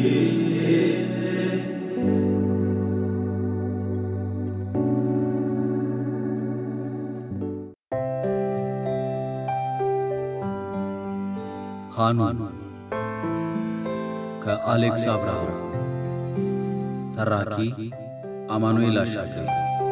ሃኑን ከአሌክስ አብርሃም ተራኪ አማኑኤል አሻግሬ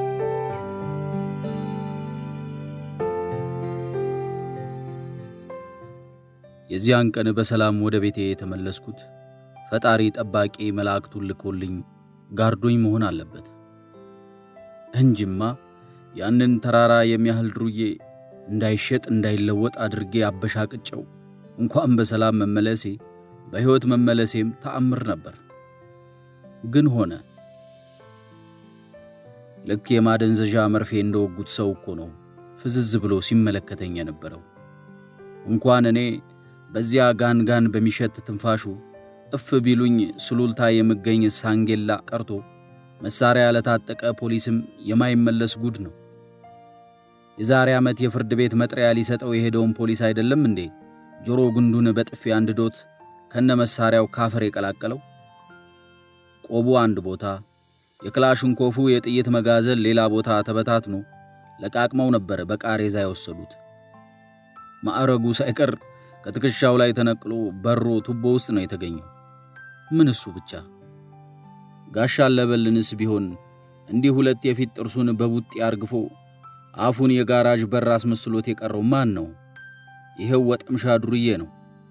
የዚያን ቀን በሰላም ወደ ቤቴ የተመለስኩት ፈጣሪ ጠባቂ መላእክቱን ልኮልኝ ጋርዶኝ መሆን አለበት እንጂማ ያንን ተራራ የሚያህል ድሩዬ እንዳይሸጥ እንዳይለወጥ አድርጌ አበሻቅጨው እንኳን በሰላም መመለሴ በሕይወት መመለሴም ተአምር ነበር። ግን ሆነ። ልክ የማደንዘዣ መርፌ እንደወጉት ሰው እኮ ነው ፍዝዝ ብሎ ሲመለከተኝ የነበረው። እንኳን እኔ በዚያ ጋን ጋን በሚሸት ትንፋሹ እፍ ቢሉኝ ስሉልታ የምገኝ ሳንጌላ ቀርቶ መሳሪያ ለታጠቀ ፖሊስም የማይመለስ ጉድ ነው። የዛሬ ዓመት የፍርድ ቤት መጥሪያ ሊሰጠው የሄደውን ፖሊስ አይደለም እንዴ ጆሮ ግንዱን በጥፊ አንድዶት ከነ መሳሪያው ካፈር የቀላቀለው? ቆቡ አንድ ቦታ፣ የክላሽንኮፉ የጥይት መጋዘን ሌላ ቦታ ተበታትኖ ለቃቅመው ነበር በቃሬዛ የወሰዱት። ማዕረጉ ሳይቀር ከትከሻው ላይ ተነቅሎ በሮ ቱቦ ውስጥ ነው የተገኘው። ምን እሱ ብቻ ጋሻ አለበልንስ ቢሆን እንዲህ ሁለት የፊት ጥርሱን በቡጢ አርግፎ አፉን የጋራዥ በር አስመስሎት የቀረው ማን ነው? ይሄው ወጠምሻ ዱርዬ ነው።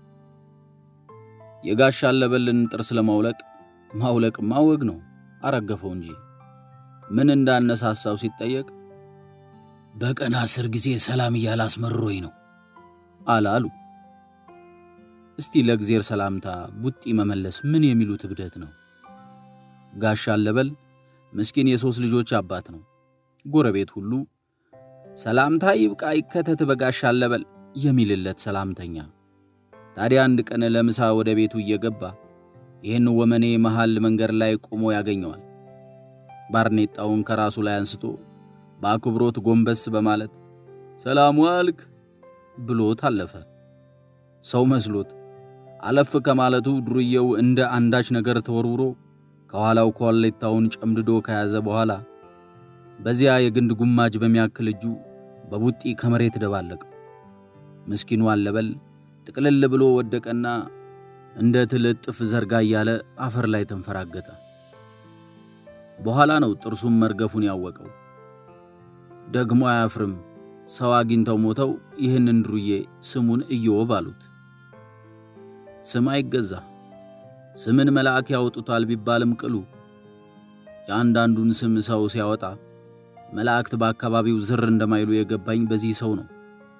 የጋሻ አለበልን ጥርስ ለማውለቅ ማውለቅ ማወግ ነው። አረገፈው እንጂ ምን እንዳነሳሳው ሲጠየቅ በቀን አስር ጊዜ ሰላም እያለ አስመርሮኝ ነው አላሉ። እስቲ ለእግዜር ሰላምታ ቡጢ መመለስ ምን የሚሉት እብደት ነው? ጋሻ አለበል ምስኪን የሦስት ልጆች አባት ነው። ጎረቤት ሁሉ ሰላምታ ይብቃ ይከተት በጋሻ አለበል የሚልለት ሰላምተኛ። ታዲያ አንድ ቀን ለምሳ ወደ ቤቱ እየገባ ይህን ወመኔ መሃል መንገድ ላይ ቆሞ ያገኘዋል። ባርኔጣውን ከራሱ ላይ አንስቶ በአክብሮት ጎንበስ በማለት ሰላም ዋልክ ብሎት አለፈ። ሰው መስሎት አለፍ ከማለቱ ዱርዬው እንደ አንዳች ነገር ተወርውሮ ከኋላው ኮሌታውን ጨምድዶ ከያዘ በኋላ በዚያ የግንድ ጉማጅ በሚያክል እጁ በቡጢ ከመሬት ደባለቀው። ምስኪኑ አለበል ጥቅልል ብሎ ወደቀና እንደ ትልጥፍ ዘርጋ እያለ አፈር ላይ ተንፈራገጠ። በኋላ ነው ጥርሱም መርገፉን ያወቀው። ደግሞ አያፍርም። ሰው አግኝተው ሞተው ይህንን ድሩዬ ስሙን ኢዮብ አሉት። ስም አይገዛ ስምን መልአክ ያወጡታል ቢባልም ቅሉ የአንዳንዱን ስም ሰው ሲያወጣ መላእክት በአካባቢው ዝር እንደማይሉ የገባኝ በዚህ ሰው ነው።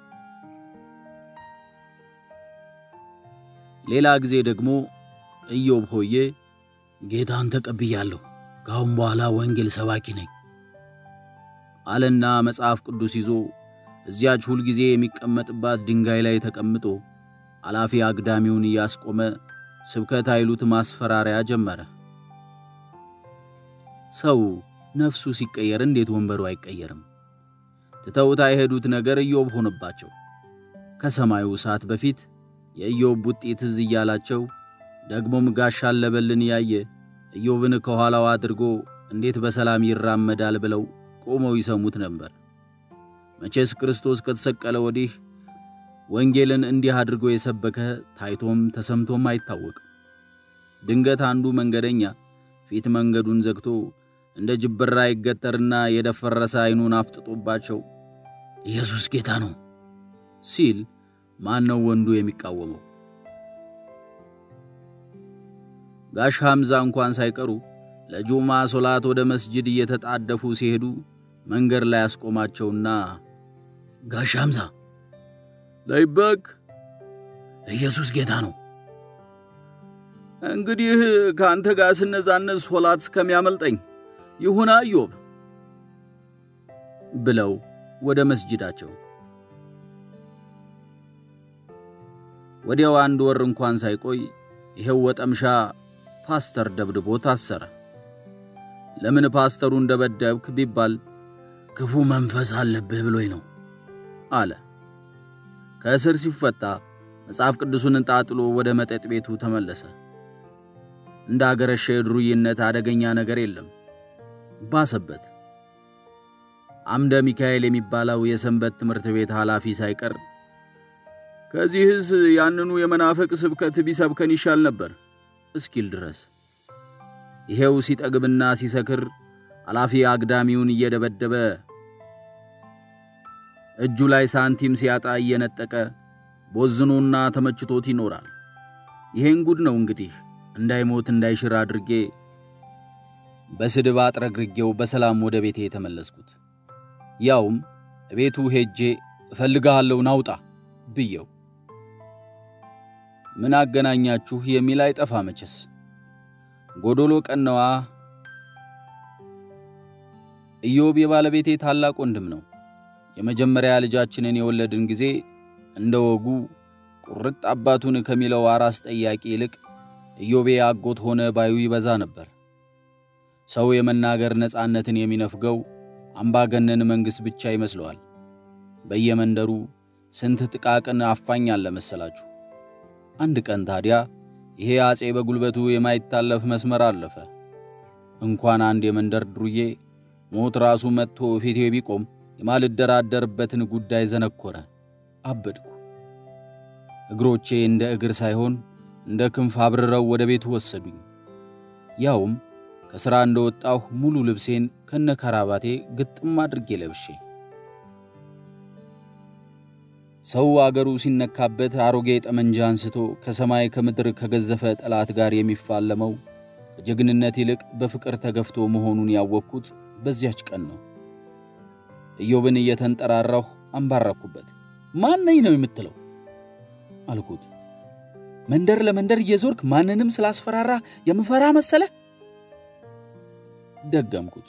ሌላ ጊዜ ደግሞ ኢዮብ ሆዬ ጌታን ተቀብያለሁ፣ ከአሁን በኋላ ወንጌል ሰባኪ ነኝ አለና መጽሐፍ ቅዱስ ይዞ እዚያች ሁልጊዜ የሚቀመጥባት ድንጋይ ላይ ተቀምጦ አላፊ አግዳሚውን እያስቆመ ስብከት አይሉት ማስፈራሪያ ጀመረ። ሰው ነፍሱ ሲቀየር እንዴት ወንበሩ አይቀየርም? ትተውታ የሄዱት ነገር ኢዮብ ሆነባቸው። ከሰማዩ እሳት በፊት የኢዮብ ቡጢ ትዝ እያላቸው ደግሞም ጋሻ አለበልን ያየ ኢዮብን ከኋላው አድርጎ እንዴት በሰላም ይራመዳል ብለው ቆመው ይሰሙት ነበር። መቼስ ክርስቶስ ከተሰቀለ ወዲህ ወንጌልን እንዲህ አድርጎ የሰበከ ታይቶም ተሰምቶም አይታወቅም። ድንገት አንዱ መንገደኛ ፊት መንገዱን ዘግቶ እንደ ጅብራ ይገተርና የደፈረሰ ዓይኑን አፍጥጦባቸው ኢየሱስ ጌታ ነው ሲል ማን ነው ወንዱ የሚቃወመው? ጋሽ ሐምዛ እንኳን ሳይቀሩ ለጁማ ሶላት ወደ መስጅድ እየተጣደፉ ሲሄዱ መንገድ ላይ ያስቆማቸውና ጋሽ ሐምዛ ላይበክ ኢየሱስ ጌታ ነው። እንግዲህ ከአንተ ጋር ስነዛነዝ ሶላት እስከሚያመልጠኝ ይሁና ኢዮብ ብለው ወደ መስጅዳቸው ወዲያው አንድ ወር እንኳን ሳይቆይ ይሄው ወጠምሻ ፓስተር ደብድቦ ታሰረ። ለምን ፓስተሩን ደበደብክ ቢባል ክፉ መንፈስ አለብህ ብሎኝ ነው አለ። ከእስር ሲፈታ መጽሐፍ ቅዱስን ጣጥሎ ወደ መጠጥ ቤቱ ተመለሰ። እንደ አገረሸ የድሩይነት አደገኛ ነገር የለም። ባሰበት። አምደ ሚካኤል የሚባለው የሰንበት ትምህርት ቤት ኃላፊ ሳይቀር ከዚህስ ያንኑ የመናፍቅ ስብከት ቢሰብከን ይሻል ነበር እስኪል ድረስ ይሄው ሲጠግብና ሲሰክር ኃላፊ አግዳሚውን እየደበደበ እጁ ላይ ሳንቲም ሲያጣ እየነጠቀ ቦዝኖና ተመችቶት ይኖራል። ይሄን ጉድ ነው እንግዲህ እንዳይሞት እንዳይሽር አድርጌ በስድብ አጥረግርጌው በሰላም ወደ ቤቴ የተመለስኩት። ያውም ቤቱ ሄጄ እፈልግሃለሁ ናውጣ ብየው። ምን አገናኛችሁ የሚል አይጠፋ መቼስ ጎዶሎ ቀነዋ። ኢዮብ የባለቤቴ ታላቅ ወንድም ነው። የመጀመሪያ ልጃችንን የወለድን ጊዜ እንደ ወጉ ቁርጥ አባቱን ከሚለው አራስ ጠያቂ ይልቅ ኢዮቤ አጎት ሆነ ባዩ ይበዛ ነበር። ሰው የመናገር ነፃነትን የሚነፍገው አምባገነን መንግሥት ብቻ ይመስለዋል። በየመንደሩ ስንት ጥቃቅን አፋኝ አለ መሰላችሁ። አንድ ቀን ታዲያ ይሄ አፄ በጉልበቱ የማይታለፍ መስመር አለፈ። እንኳን አንድ የመንደር ድሩዬ ሞት ራሱ መጥቶ ፊቴ ቢቆም የማልደራደርበትን ጉዳይ ዘነኮረ። አበድኩ። እግሮቼ እንደ እግር ሳይሆን እንደ ክንፍ አብርረው ወደ ቤቱ ወሰዱኝ። ያውም ከሥራ እንደወጣሁ ሙሉ ልብሴን ከነ ከራባቴ ግጥም አድርጌ ለብሼ ሰው አገሩ ሲነካበት አሮጌ ጠመንጃ አንስቶ ከሰማይ ከምድር ከገዘፈ ጠላት ጋር የሚፋለመው ከጀግንነት ይልቅ በፍቅር ተገፍቶ መሆኑን ያወቅኩት በዚያች ቀን ነው። ኢዮብን እየተንጠራራሁ አንባረኩበት። ማን ነኝ ነው የምትለው አልኩት። መንደር ለመንደር እየዞርክ ማንንም ስላስፈራራ የምፈራ መሰለ? ደገምኩት።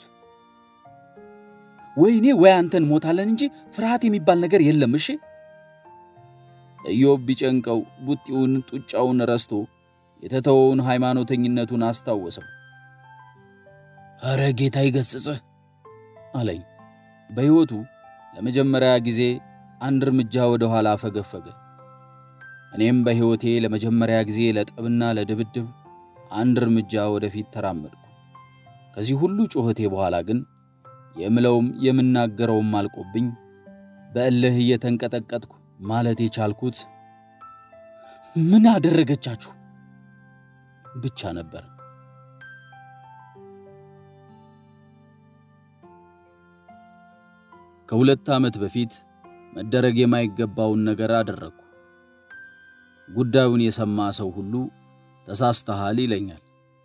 ወይኔ ወይ አንተን ሞታለን እንጂ ፍርሃት የሚባል ነገር የለም። እሺ ኢዮብ ቢጨንቀው ቡጢውን ጡጫውን ረስቶ የተተወውን ሃይማኖተኝነቱን አስታወሰው። ኧረ ጌታ ይገስጽህ አለኝ። በሕይወቱ ለመጀመሪያ ጊዜ አንድ እርምጃ ወደ ኋላ ፈገፈገ። እኔም በሕይወቴ ለመጀመሪያ ጊዜ ለጠብና ለድብድብ አንድ እርምጃ ወደፊት ተራመድኩ። ከዚህ ሁሉ ጩኸቴ በኋላ ግን የምለውም የምናገረውም አልቆብኝ በእልህ እየተንቀጠቀጥኩ ማለት የቻልኩት ምን አደረገቻችሁ ብቻ ነበር። ከሁለት ዓመት በፊት መደረግ የማይገባውን ነገር አደረግኩ። ጉዳዩን የሰማ ሰው ሁሉ ተሳስተሃል ይለኛል።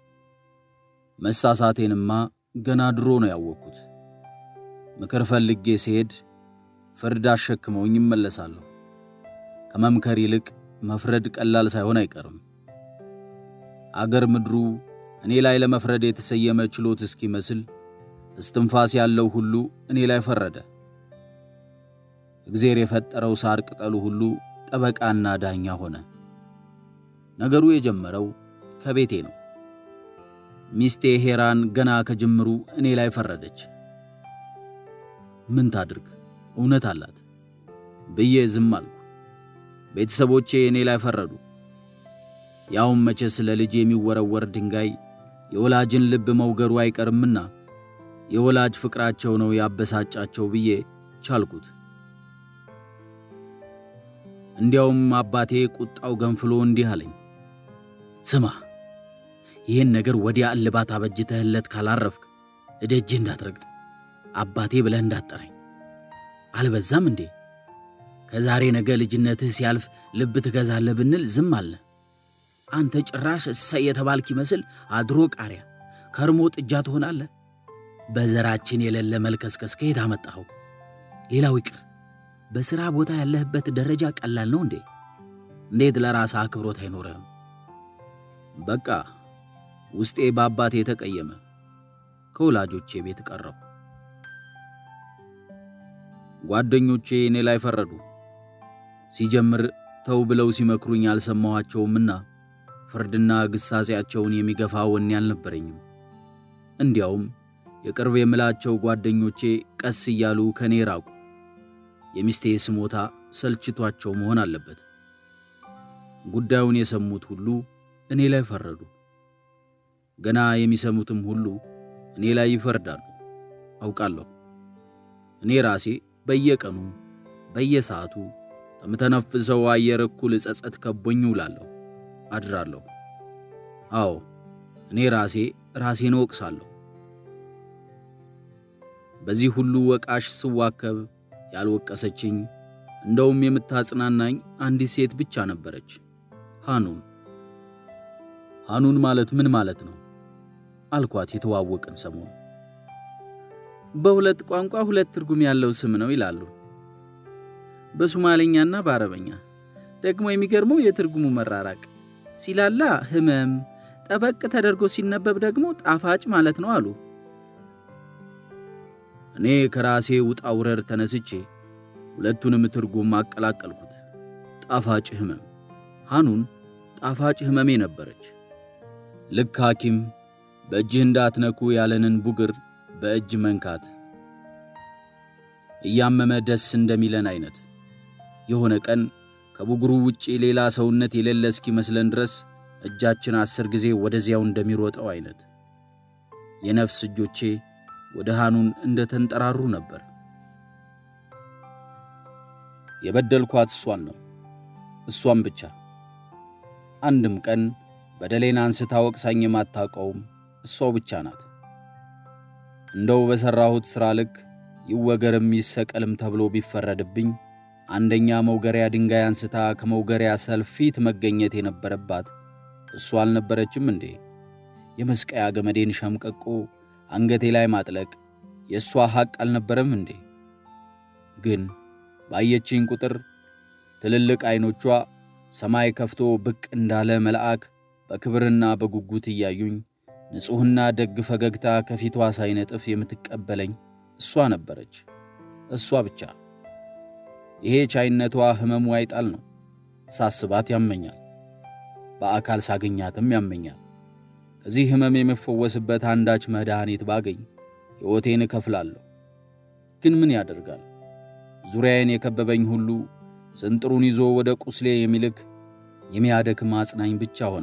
መሳሳቴንማ ገና ድሮ ነው ያወቅኩት። ምክር ፈልጌ ሲሄድ ፍርድ አሸክመውኝ ይመለሳለሁ። ከመምከር ይልቅ መፍረድ ቀላል ሳይሆን አይቀርም። አገር ምድሩ እኔ ላይ ለመፍረድ የተሰየመ ችሎት እስኪመስል እስትንፋስ ያለው ሁሉ እኔ ላይ ፈረደ። እግዜር የፈጠረው ሳር ቅጠሉ ሁሉ ጠበቃና ዳኛ ሆነ። ነገሩ የጀመረው ከቤቴ ነው። ሚስቴ ሄራን ገና ከጅምሩ እኔ ላይ ፈረደች። ምን ታድርግ እውነት አላት ብዬ ዝም አልኩ። ቤተሰቦቼ እኔ ላይ ፈረዱ። ያውም መቼ ስለ ልጅ የሚወረወር ድንጋይ የወላጅን ልብ መውገሩ አይቀርምና የወላጅ ፍቅራቸው ነው ያበሳጫቸው ብዬ ቻልኩት። እንዲያውም አባቴ ቁጣው ገንፍሎ እንዲህ አለኝ፣ ስማ ይህን ነገር ወዲያ እልባት አበጅተህለት ካላረፍክ እደጅ እንዳትረግጥ አባቴ ብለህ እንዳትጠራኝ። አልበዛም እንዴ? ከዛሬ ነገ ልጅነትህ ሲያልፍ ልብ ትገዛለህ ብንል ዝም አለ። አንተ ጭራሽ እሰይ የተባልክ ይመስል አድሮ ቃሪያ ከርሞ ጥጃ ትሆናለህ። በዘራችን የሌለ መልከስከስ ከየት አመጣኸው? ሌላው ይቅር በሥራ ቦታ ያለህበት ደረጃ ቀላል ነው እንዴ? እንዴት ለራስህ አክብሮት አይኖርህም? በቃ ውስጤ በአባቴ ተቀየመ። ከወላጆቼ ቤት ቀረሁ። ጓደኞቼ እኔ ላይ ፈረዱ። ሲጀምር ተው ብለው ሲመክሩኝ አልሰማኋቸውምና ፍርድና ግሳጼያቸውን የሚገፋ ወኔ አልነበረኝም። እንዲያውም የቅርብ የምላቸው ጓደኞቼ ቀስ እያሉ ከኔ ራቁ። የሚስቴ ስሞታ ሰልችቷቸው መሆን አለበት። ጉዳዩን የሰሙት ሁሉ እኔ ላይ ፈረዱ። ገና የሚሰሙትም ሁሉ እኔ ላይ ይፈርዳሉ አውቃለሁ። እኔ ራሴ በየቀኑ በየሰዓቱ ከምተነፍሰው አየር እኩል ጸጸት ከቦኝ ውላለሁ አድራለሁ። አዎ እኔ ራሴ ራሴን እወቅሳለሁ። በዚህ ሁሉ ወቃሽ ስዋከብ ያልወቀሰችኝ እንደውም የምታጽናናኝ አንዲት ሴት ብቻ ነበረች፣ ሃኑን። ሃኑን ማለት ምን ማለት ነው አልኳት የተዋወቅን ሰሞን። በሁለት ቋንቋ ሁለት ትርጉም ያለው ስም ነው ይላሉ፣ በሶማሌኛና በአረበኛ። ደግሞ የሚገርመው የትርጉሙ መራራቅ ሲላላ ህመም፣ ጠበቅ ተደርጎ ሲነበብ ደግሞ ጣፋጭ ማለት ነው አሉ። እኔ ከራሴ ውጣ ውረድ ተነስቼ ሁለቱንም ትርጉም አቀላቀልኩት። ጣፋጭ ህመም። ሃኑን ጣፋጭ ህመሜ ነበረች። ልክ ሐኪም በእጅህ እንዳትነኩ ያለንን ቡግር በእጅ መንካት እያመመ ደስ እንደሚለን አይነት የሆነ ቀን ከቡግሩ ውጪ ሌላ ሰውነት የሌለ እስኪመስለን ድረስ እጃችን አስር ጊዜ ወደዚያው እንደሚሮጠው አይነት የነፍስ እጆቼ ወደ ሃኑን እንደ ተንጠራሩ ነበር። የበደልኳት እሷን ነው፣ እሷን ብቻ። አንድም ቀን በደሌን አንስታ ወቅሳኝ የማታውቀውም እሷው ብቻ ናት። እንደው በሠራሁት ሥራ ልክ ይወገርም ይሰቀልም ተብሎ ቢፈረድብኝ አንደኛ መውገሪያ ድንጋይ አንስታ ከመውገሪያ ሰልፍ ፊት መገኘት የነበረባት እሷ አልነበረችም እንዴ? የመስቀያ ገመዴን ሸምቀቆ አንገቴ ላይ ማጥለቅ የእሷ ሐቅ አልነበረም እንዴ? ግን ባየችኝ ቁጥር ትልልቅ ዐይኖቿ ሰማይ ከፍቶ ብቅ እንዳለ መልአክ በክብርና በጉጉት እያዩኝ ንጹሕና ደግ ፈገግታ ከፊቷ ሳይነጥፍ የምትቀበለኝ እሷ ነበረች፣ እሷ ብቻ። ይሄ ቻይነቷ ሕመሙ አይጣል ነው። ሳስባት ያመኛል፣ በአካል ሳገኛትም ያመኛል። ከዚህ ሕመም የምፈወስበት አንዳች መድኃኒት ባገኝ ሕይወቴን እከፍላለሁ። ግን ምን ያደርጋል፣ ዙሪያዬን የከበበኝ ሁሉ ስንጥሩን ይዞ ወደ ቁስሌ የሚልክ የሚያደክም አጽናኝ ብቻ ሆነ።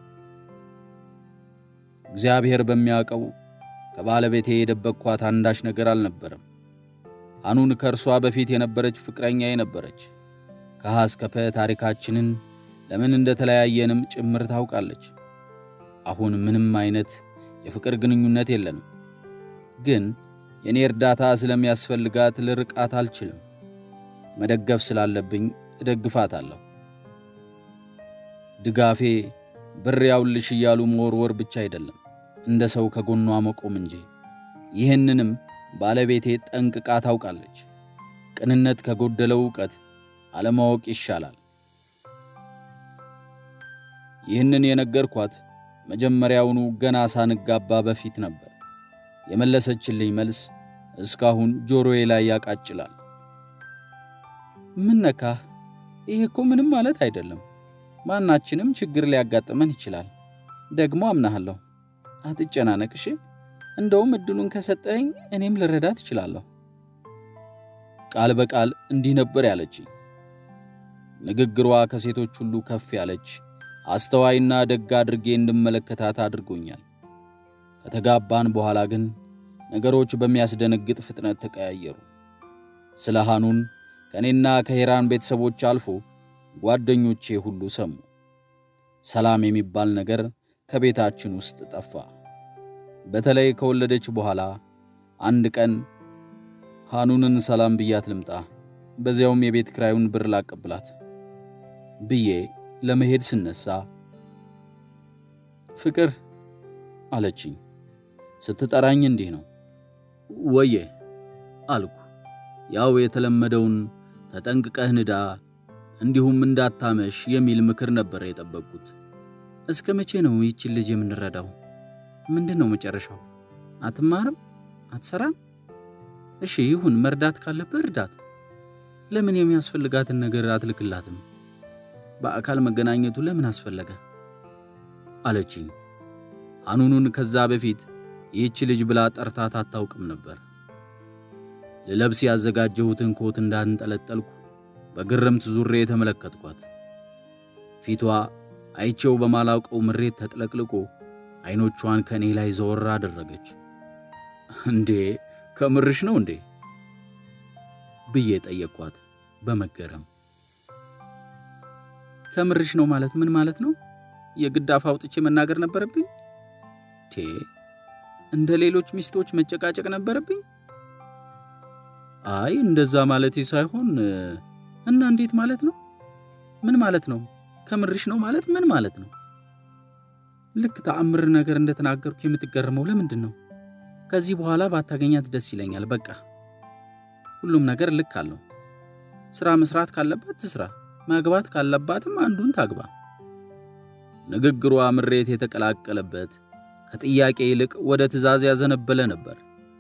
እግዚአብሔር በሚያውቀው ከባለቤቴ የደበቅኳት አንዳች ነገር አልነበረም። ሃኑን ከእርሷ በፊት የነበረች ፍቅረኛዬ ነበረች። ከሀ እስከ ፐ ታሪካችንን ለምን እንደተለያየንም ጭምር ታውቃለች። አሁን ምንም አይነት የፍቅር ግንኙነት የለንም። ግን የእኔ እርዳታ ስለሚያስፈልጋት ልርቃት አልችልም። መደገፍ ስላለብኝ እደግፋታለሁ። ድጋፌ ብር ያውልሽ እያሉ መወርወር ብቻ አይደለም፣ እንደ ሰው ከጎኗ መቆም እንጂ። ይህንንም ባለቤቴ ጠንቅቃ ታውቃለች። ቅንነት ከጎደለው ዕውቀት አለማወቅ ይሻላል። ይህንን የነገርኳት መጀመሪያውኑ ገና ሳንጋባ በፊት ነበር። የመለሰችልኝ መልስ እስካሁን ጆሮዬ ላይ ያቃጭላል። ምን ነካህ? ይህ እኮ ምንም ማለት አይደለም። ማናችንም ችግር ሊያጋጥመን ይችላል። ደግሞ አምናሃለሁ። አትጨናነቅሽ። እንደውም እድሉን ከሰጠኸኝ እኔም ልረዳት እችላለሁ። ቃል በቃል እንዲህ ነበር ያለችኝ። ንግግሯ ከሴቶች ሁሉ ከፍ ያለች አስተዋይና ደግ አድርጌ እንድመለከታት አድርጎኛል። ከተጋባን በኋላ ግን ነገሮች በሚያስደነግጥ ፍጥነት ተቀያየሩ። ስለ ሃኑን ከእኔና ከሄራን ቤተሰቦች አልፎ ጓደኞቼ ሁሉ ሰሙ። ሰላም የሚባል ነገር ከቤታችን ውስጥ ጠፋ። በተለይ ከወለደች በኋላ አንድ ቀን ሃኑንን ሰላም ብያት ልምጣ፣ በዚያውም የቤት ክራዩን ብር ላቀብላት ብዬ ለመሄድ ስነሳ ፍቅር አለችኝ። ስትጠራኝ እንዲህ ነው ወዬ አልኩ። ያው የተለመደውን ተጠንቅቀህ ንዳ እንዲሁም እንዳታመሽ የሚል ምክር ነበር የጠበቅኩት። እስከ መቼ ነው ይችን ልጅ የምንረዳው? ምንድን ነው መጨረሻው? አትማርም? አትሰራም? እሺ ይሁን፣ መርዳት ካለብህ እርዳት። ለምን የሚያስፈልጋትን ነገር አትልክላትም? በአካል መገናኘቱ ለምን አስፈለገ? አለችኝ። ሃኑኑን ከዛ በፊት ይህች ልጅ ብላ ጠርታት አታውቅም ነበር። ልለብስ ያዘጋጀሁትን ኮት እንዳንጠለጠልኩ በግርምት ዙሬ የተመለከትኳት ፊቷ አይቼው በማላውቀው ምሬት ተጥለቅልቆ አይኖቿን ከእኔ ላይ ዘወር አደረገች። እንዴ ከምርሽ ነው እንዴ ብዬ ጠየቅኳት በመገረም። ከምርሽ ነው ማለት ምን ማለት ነው? የግድ አፍ አውጥቼ መናገር ነበረብኝ? ቴ እንደ ሌሎች ሚስቶች መጨቃጨቅ ነበረብኝ? አይ እንደዛ ማለቴ ሳይሆን እና እንዴት ማለት ነው? ምን ማለት ነው? ከምርሽ ነው ማለት ምን ማለት ነው? ልክ ተአምር ነገር እንደተናገርኩ የምትገረመው ለምንድን ነው? ከዚህ በኋላ ባታገኛት ደስ ይለኛል። በቃ ሁሉም ነገር ልክ አለው። ስራ መስራት ካለባት ትስራ፣ ማግባት ካለባትም አንዱን ታግባ። ንግግሯ ምሬት የተቀላቀለበት ከጥያቄ ይልቅ ወደ ትዕዛዝ ያዘነበለ ነበር።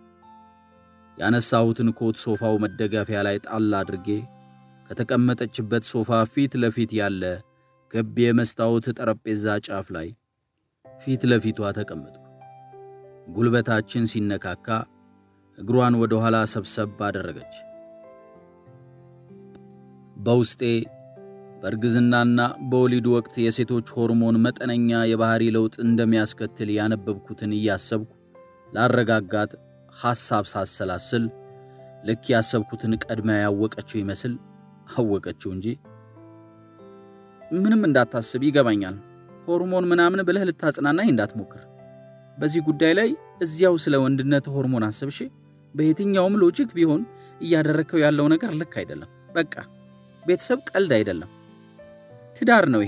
ያነሳሁትን ኮት ሶፋው መደገፊያ ላይ ጣል አድርጌ ከተቀመጠችበት ሶፋ ፊት ለፊት ያለ ገብ የመስታወት ጠረጴዛ ጫፍ ላይ ፊት ለፊቷ ተቀመጥኩ። ጉልበታችን ሲነካካ እግሯን ወደ ኋላ ሰብሰብ አደረገች። በውስጤ በእርግዝናና በወሊድ ወቅት የሴቶች ሆርሞን መጠነኛ የባህሪ ለውጥ እንደሚያስከትል ያነበብኩትን እያሰብኩ ላረጋጋት ሐሳብ ሳሰላስል ልክ ያሰብኩትን ቀድማ ያወቀችው ይመስል አወቀችው እንጂ ምንም እንዳታስብ ይገባኛል፣ ሆርሞን ምናምን ብለህ ልታጽናናኝ እንዳትሞክር። በዚህ ጉዳይ ላይ እዚያው ስለ ወንድነት ሆርሞን አስብሽ። በየትኛውም ሎጂክ ቢሆን እያደረግከው ያለው ነገር ልክ አይደለም። በቃ ቤተሰብ ቀልድ አይደለም፣ ትዳር ነው ይሄ።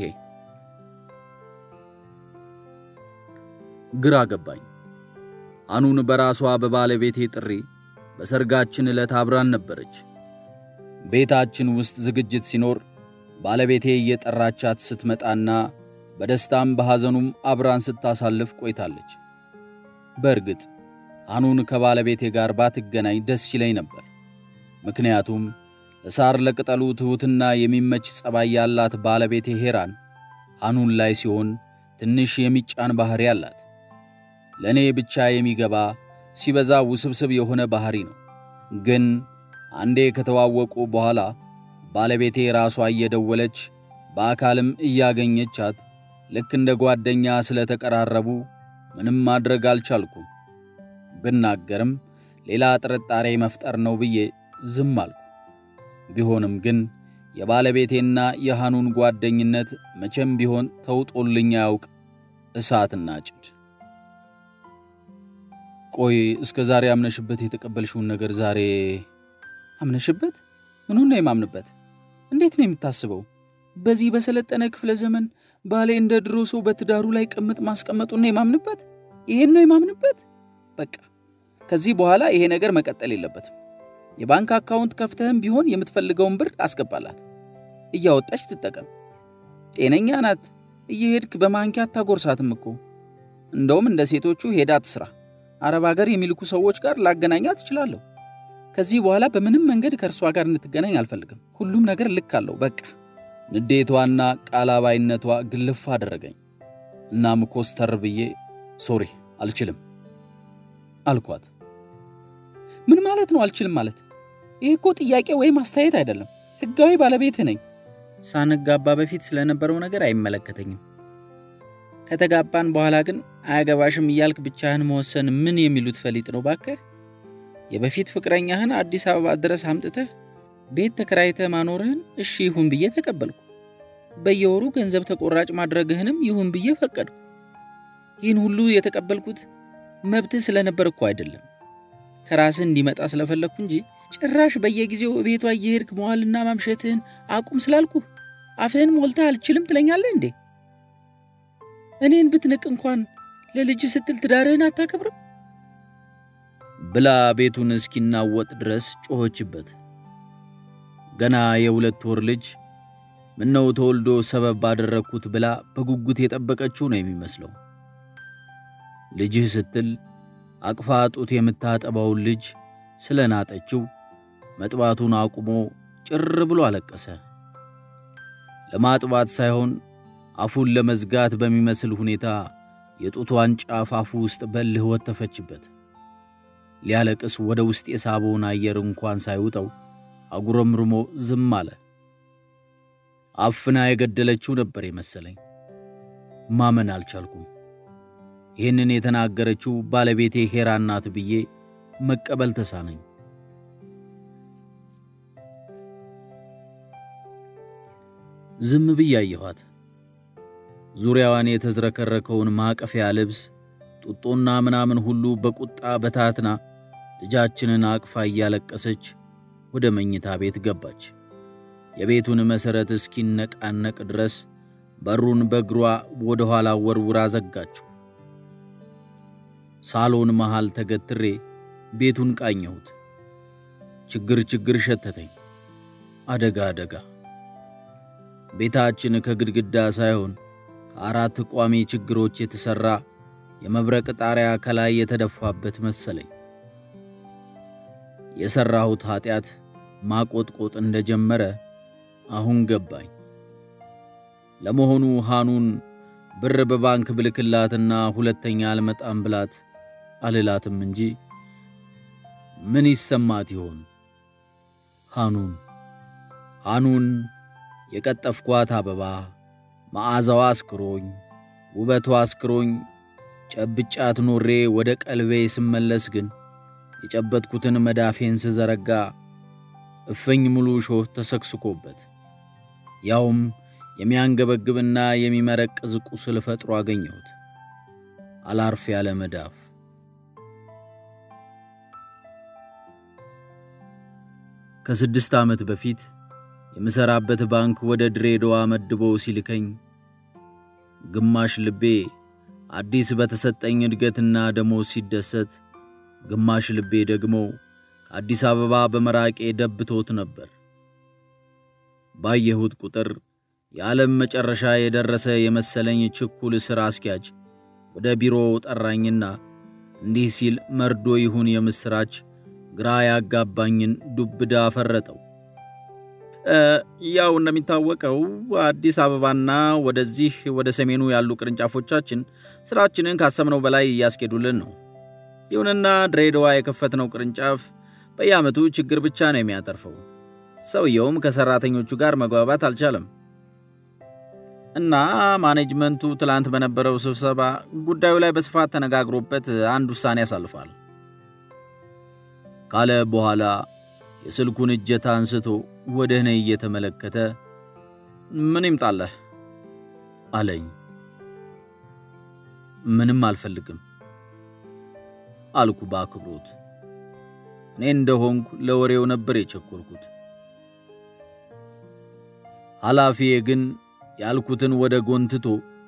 ግራ ገባኝ። አኑን በራሷ በባለቤቴ ጥሪ በሰርጋችን ዕለት አብራን ነበረች። ቤታችን ውስጥ ዝግጅት ሲኖር ባለቤቴ እየጠራቻት ስትመጣና በደስታም በሐዘኑም አብራን ስታሳልፍ ቆይታለች። በእርግጥ አኑን ከባለቤቴ ጋር ባትገናኝ ደስ ይለኝ ነበር። ምክንያቱም ለሳር ለቅጠሉ ትሑትና የሚመች ጸባይ ያላት ባለቤቴ ሄራን አኑን ላይ ሲሆን ትንሽ የሚጫን ባሕሪ አላት። ለእኔ ብቻ የሚገባ ሲበዛ ውስብስብ የሆነ ባሕሪ ነው። ግን አንዴ ከተዋወቁ በኋላ ባለቤቴ ራሷ እየደወለች በአካልም እያገኘቻት ልክ እንደ ጓደኛ ስለተቀራረቡ ምንም ማድረግ አልቻልኩም። ብናገርም ሌላ ጥርጣሬ መፍጠር ነው ብዬ ዝም አልኩ። ቢሆንም ግን የባለቤቴና የሐኑን ጓደኝነት መቼም ቢሆን ተውጦልኝ አያውቅ እሳትና ጭድ። ቆይ እስከ ዛሬ አምነሽበት የተቀበልሽውን ነገር ዛሬ አምነሽበት? ምኑን ነው የማምንበት? እንዴት ነው የምታስበው? በዚህ በሰለጠነ ክፍለ ዘመን ባሌ እንደ ድሮ ሰው በትዳሩ ላይ ቅምጥ ማስቀመጡን ነው የማምንበት? ይሄን ነው የማምንበት? በቃ ከዚህ በኋላ ይሄ ነገር መቀጠል የለበትም። የባንክ አካውንት ከፍተህም ቢሆን የምትፈልገውን ብር አስገባላት፣ እያወጣች ትጠቀም። ጤነኛ ናት። እየሄድክ በማንኪያ አታጎርሳትም እኮ። እንደውም እንደ ሴቶቹ ሄዳ ትስራ። አረብ ሀገር የሚልኩ ሰዎች ጋር ላገናኛት እችላለሁ። ከዚህ በኋላ በምንም መንገድ ከእርሷ ጋር እንድትገናኝ አልፈልግም። ሁሉም ነገር ልክ አለው። በቃ ንዴቷና ቃላባይነቷ ግልፍ አደረገኝ። እናም ኮስተር ብዬ ሶሪ አልችልም አልኳት። ምን ማለት ነው አልችልም ማለት? ይህ እኮ ጥያቄ ወይም አስተያየት አይደለም። ሕጋዊ ባለቤትህ ነኝ። ሳንጋባ በፊት ስለነበረው ነገር አይመለከተኝም። ከተጋባን በኋላ ግን አያገባሽም እያልክ ብቻህን መወሰን ምን የሚሉት ፈሊጥ ነው ባክህ? የበፊት ፍቅረኛህን አዲስ አበባ ድረስ አምጥተህ ቤት ተከራይተህ ማኖርህን እሺ ይሁን ብዬ ተቀበልኩ። በየወሩ ገንዘብ ተቆራጭ ማድረግህንም ይሁን ብዬ ፈቀድኩ። ይህን ሁሉ የተቀበልኩት መብትህ ስለነበር እኮ አይደለም፣ ከራስህ እንዲመጣ ስለፈለግኩ እንጂ ጭራሽ በየጊዜው ቤቷ እየሄድክ መዋልና ማምሸትህን አቁም ስላልኩ አፍህን ሞልተህ አልችልም ትለኛለህ እንዴ? እኔን ብትንቅ እንኳን ለልጅ ስትል ትዳርህን አታከብርም ብላ ቤቱን እስኪናወጥ ድረስ ጮኸችበት። ገና የሁለት ወር ልጅ ምነው ተወልዶ ሰበብ ባደረግኩት ብላ በጉጉት የጠበቀችው ነው የሚመስለው። ልጅህ ስትል አቅፋ ጡት የምታጠባውን ልጅ ስለናጠችው መጥባቱን አቁሞ ጭር ብሎ አለቀሰ። ለማጥባት ሳይሆን አፉን ለመዝጋት በሚመስል ሁኔታ የጡቷን ጫፍ አፉ ውስጥ በልህ ወተፈችበት። ሊያለቅስ ወደ ውስጥ የሳበውን አየር እንኳን ሳይውጠው አጉረምርሞ ዝም አለ። አፍና የገደለችው ነበር የመሰለኝ። ማመን አልቻልኩም። ይህንን የተናገረችው ባለቤቴ ሄራ ናት ብዬ መቀበል ተሳነኝ። ዝም ብዬ አየኋት። ዙሪያዋን የተዝረከረከውን ማቀፊያ ልብስ፣ ጡጦና ምናምን ሁሉ በቁጣ በታትና ልጃችንን አቅፋ እያለቀሰች ወደ መኝታ ቤት ገባች። የቤቱን መሠረት እስኪነቃነቅ ድረስ በሩን በእግሯ ወደ ኋላ ወርውራ ዘጋችው። ሳሎን መሃል ተገትሬ ቤቱን ቃኘሁት። ችግር ችግር ሸተተኝ። አደጋ አደጋ። ቤታችን ከግድግዳ ሳይሆን ከአራት ቋሚ ችግሮች የተሠራ የመብረቅ ጣሪያ ከላይ የተደፋበት መሰለኝ። የሠራሁት ኀጢአት ማቆጥቆጥ እንደጀመረ አሁን ገባኝ። ለመሆኑ ሃኑን ብር በባንክ ብልክላትና ሁለተኛ አልመጣም ብላት አልላትም እንጂ ምን ይሰማት ይሆን? ሃኑን ሃኑን የቀጠፍኳት አበባ መዓዛዋ አስክሮኝ ውበቷ አስክሮኝ ጨብጫት ኖሬ ወደ ቀልቤ ስመለስ ግን የጨበጥኩትን መዳፌን ስዘረጋ እፍኝ ሙሉ ሾህ ተሰክስኮበት ያውም የሚያንገበግብና የሚመረቅዝ ቁስል ፈጥሮ አገኘሁት። አላርፍ ያለ መዳፍ። ከስድስት ዓመት በፊት የምሠራበት ባንክ ወደ ድሬዳዋ መድቦ ሲልከኝ ግማሽ ልቤ አዲስ በተሰጠኝ እድገትና ደሞዝ ሲደሰት፣ ግማሽ ልቤ ደግሞ ከአዲስ አበባ በመራቄ ደብቶት ነበር። ባየሁት ቁጥር የዓለም መጨረሻ የደረሰ የመሰለኝ ችኩል ሥራ አስኪያጅ ወደ ቢሮው ጠራኝና እንዲህ ሲል መርዶ ይሁን የምሥራች ግራ ያጋባኝን ዱብዳ ፈረጠው። ያው እንደሚታወቀው አዲስ አበባና ወደዚህ ወደ ሰሜኑ ያሉ ቅርንጫፎቻችን ሥራችንን ካሰብነው በላይ እያስኬዱልን ነው። ይሁንና ድሬዳዋ የከፈትነው ቅርንጫፍ በየዓመቱ ችግር ብቻ ነው የሚያተርፈው። ሰውየውም ከሠራተኞቹ ጋር መግባባት አልቻለም እና ማኔጅመንቱ ትላንት በነበረው ስብሰባ ጉዳዩ ላይ በስፋት ተነጋግሮበት አንድ ውሳኔ ያሳልፋል ካለ በኋላ የስልኩን እጀታ አንስቶ ወደ እኔ እየተመለከተ ምን ይምጣለህ አለኝ። ምንም አልፈልግም አልኩ በአክብሮት። እኔ እንደሆንኩ ለወሬው ነበር የቸኮልኩት። ኃላፊዬ ግን ያልኩትን ወደ ጎን ትቶ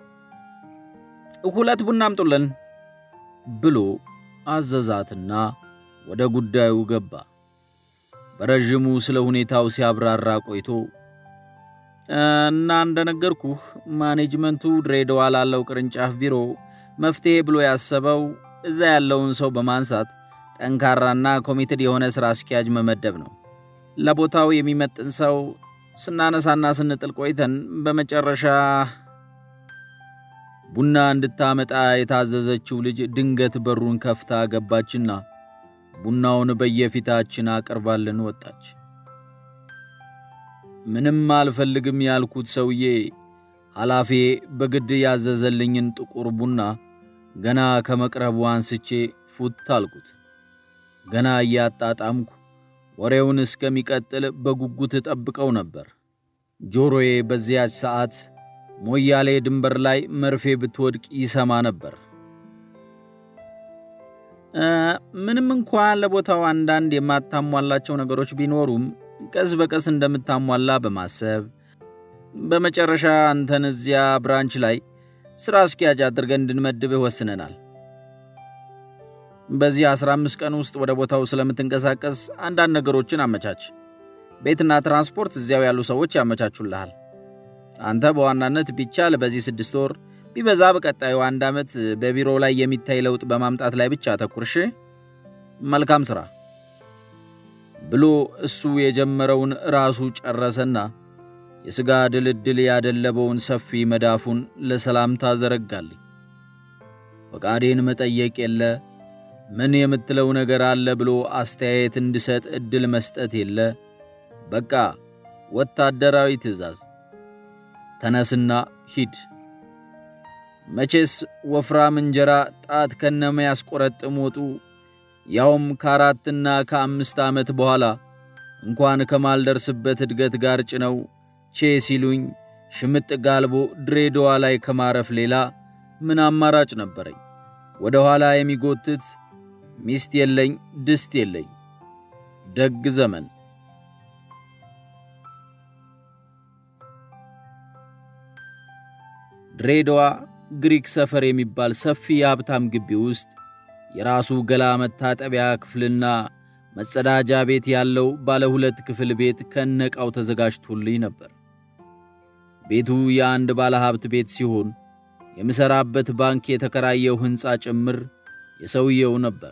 ሁለት ቡና አምጡልን ብሎ አዘዛትና ወደ ጉዳዩ ገባ። በረዥሙ ስለ ሁኔታው ሲያብራራ ቆይቶ እና እንደነገርኩህ ማኔጅመንቱ ድሬዳዋ ላለው ቅርንጫፍ ቢሮ መፍትሔ ብሎ ያሰበው እዛ ያለውን ሰው በማንሳት ጠንካራና ኮሚትድ የሆነ ሥራ አስኪያጅ መመደብ ነው። ለቦታው የሚመጥን ሰው ስናነሳና ስንጥል ቆይተን በመጨረሻ ቡና እንድታመጣ የታዘዘችው ልጅ ድንገት በሩን ከፍታ ገባችና ቡናውን በየፊታችን አቅርባልን ወጣች። ምንም አልፈልግም ያልኩት ሰውዬ ኃላፊ በግድ ያዘዘልኝን ጥቁር ቡና ገና ከመቅረቡ አንስቼ ፉት አልኩት። ገና እያጣጣምኩ ወሬውን እስከሚቀጥል በጉጉት ጠብቀው ነበር። ጆሮዬ በዚያች ሰዓት ሞያሌ ድንበር ላይ መርፌ ብትወድቅ ይሰማ ነበር። ምንም እንኳን ለቦታው አንዳንድ የማታሟላቸው ነገሮች ቢኖሩም ቀስ በቀስ እንደምታሟላ በማሰብ በመጨረሻ አንተን እዚያ ብራንች ላይ ሥራ አስኪያጅ አድርገን እንድንመድብህ ወስነናል። በዚህ 15 ቀን ውስጥ ወደ ቦታው ስለምትንቀሳቀስ አንዳንድ ነገሮችን አመቻች። ቤትና ትራንስፖርት እዚያው ያሉ ሰዎች ያመቻቹልሃል። አንተ በዋናነት ቢቻል በዚህ ስድስት ወር ቢበዛ በቀጣዩ አንድ ዓመት በቢሮ ላይ የሚታይ ለውጥ በማምጣት ላይ ብቻ አተኩርሽ። መልካም ሥራ ብሎ እሱ የጀመረውን ራሱ ጨረሰና የሥጋ ድልድል ያደለበውን ሰፊ መዳፉን ለሰላምታ ዘረጋልኝ። ፈቃዴን መጠየቅ የለ ምን የምትለው ነገር አለ ብሎ አስተያየት እንድሰጥ ዕድል መስጠት የለ። በቃ ወታደራዊ ትዕዛዝ፣ ተነስና ሂድ። መቼስ ወፍራም እንጀራ ጣት ከነመ ያስቆረጥም ወጡ ያውም ከአራትና ከአምስት ዓመት በኋላ እንኳን ከማልደርስበት እድገት ጋር ጭነው ቼ ሲሉኝ ሽምጥ ጋልቦ ድሬዳዋ ላይ ከማረፍ ሌላ ምን አማራጭ ነበረኝ? ወደ ኋላ የሚጎትት ሚስት የለኝ፣ ድስት የለኝ። ደግ ዘመን። ድሬዳዋ ግሪክ ሰፈር የሚባል ሰፊ የሀብታም ግቢ ውስጥ የራሱ ገላ መታጠቢያ ክፍልና መጸዳጃ ቤት ያለው ባለ ሁለት ክፍል ቤት ከነቃው ተዘጋጅቶልኝ ነበር። ቤቱ የአንድ ባለ ሀብት ቤት ሲሆን የምሠራበት ባንክ የተከራየው ሕንፃ ጭምር የሰውየው ነበር።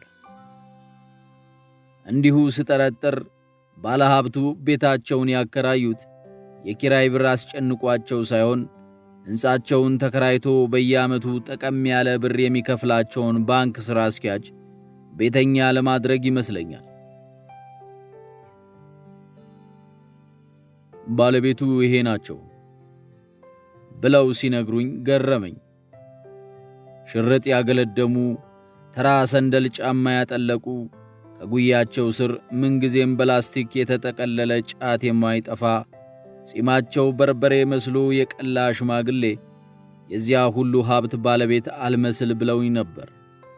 እንዲሁ ስጠረጥር ባለ ሀብቱ ቤታቸውን ያከራዩት የኪራይ ብር አስጨንቋቸው ሳይሆን ሕንፃቸውን ተከራይቶ በየዓመቱ ጠቀም ያለ ብር የሚከፍላቸውን ባንክ ሥራ አስኪያጅ ቤተኛ ለማድረግ ይመስለኛል። ባለቤቱ ይሄ ናቸው ብለው ሲነግሩኝ ገረመኝ። ሽርጥ ያገለደሙ ተራ ሰንደል ጫማ ያጠለቁ ከጉያቸው ስር ምንጊዜም በላስቲክ የተጠቀለለ ጫት የማይጠፋ ጺማቸው በርበሬ መስሎ የቀላ ሽማግሌ የዚያ ሁሉ ሀብት ባለቤት አልመስል ብለውኝ ነበር።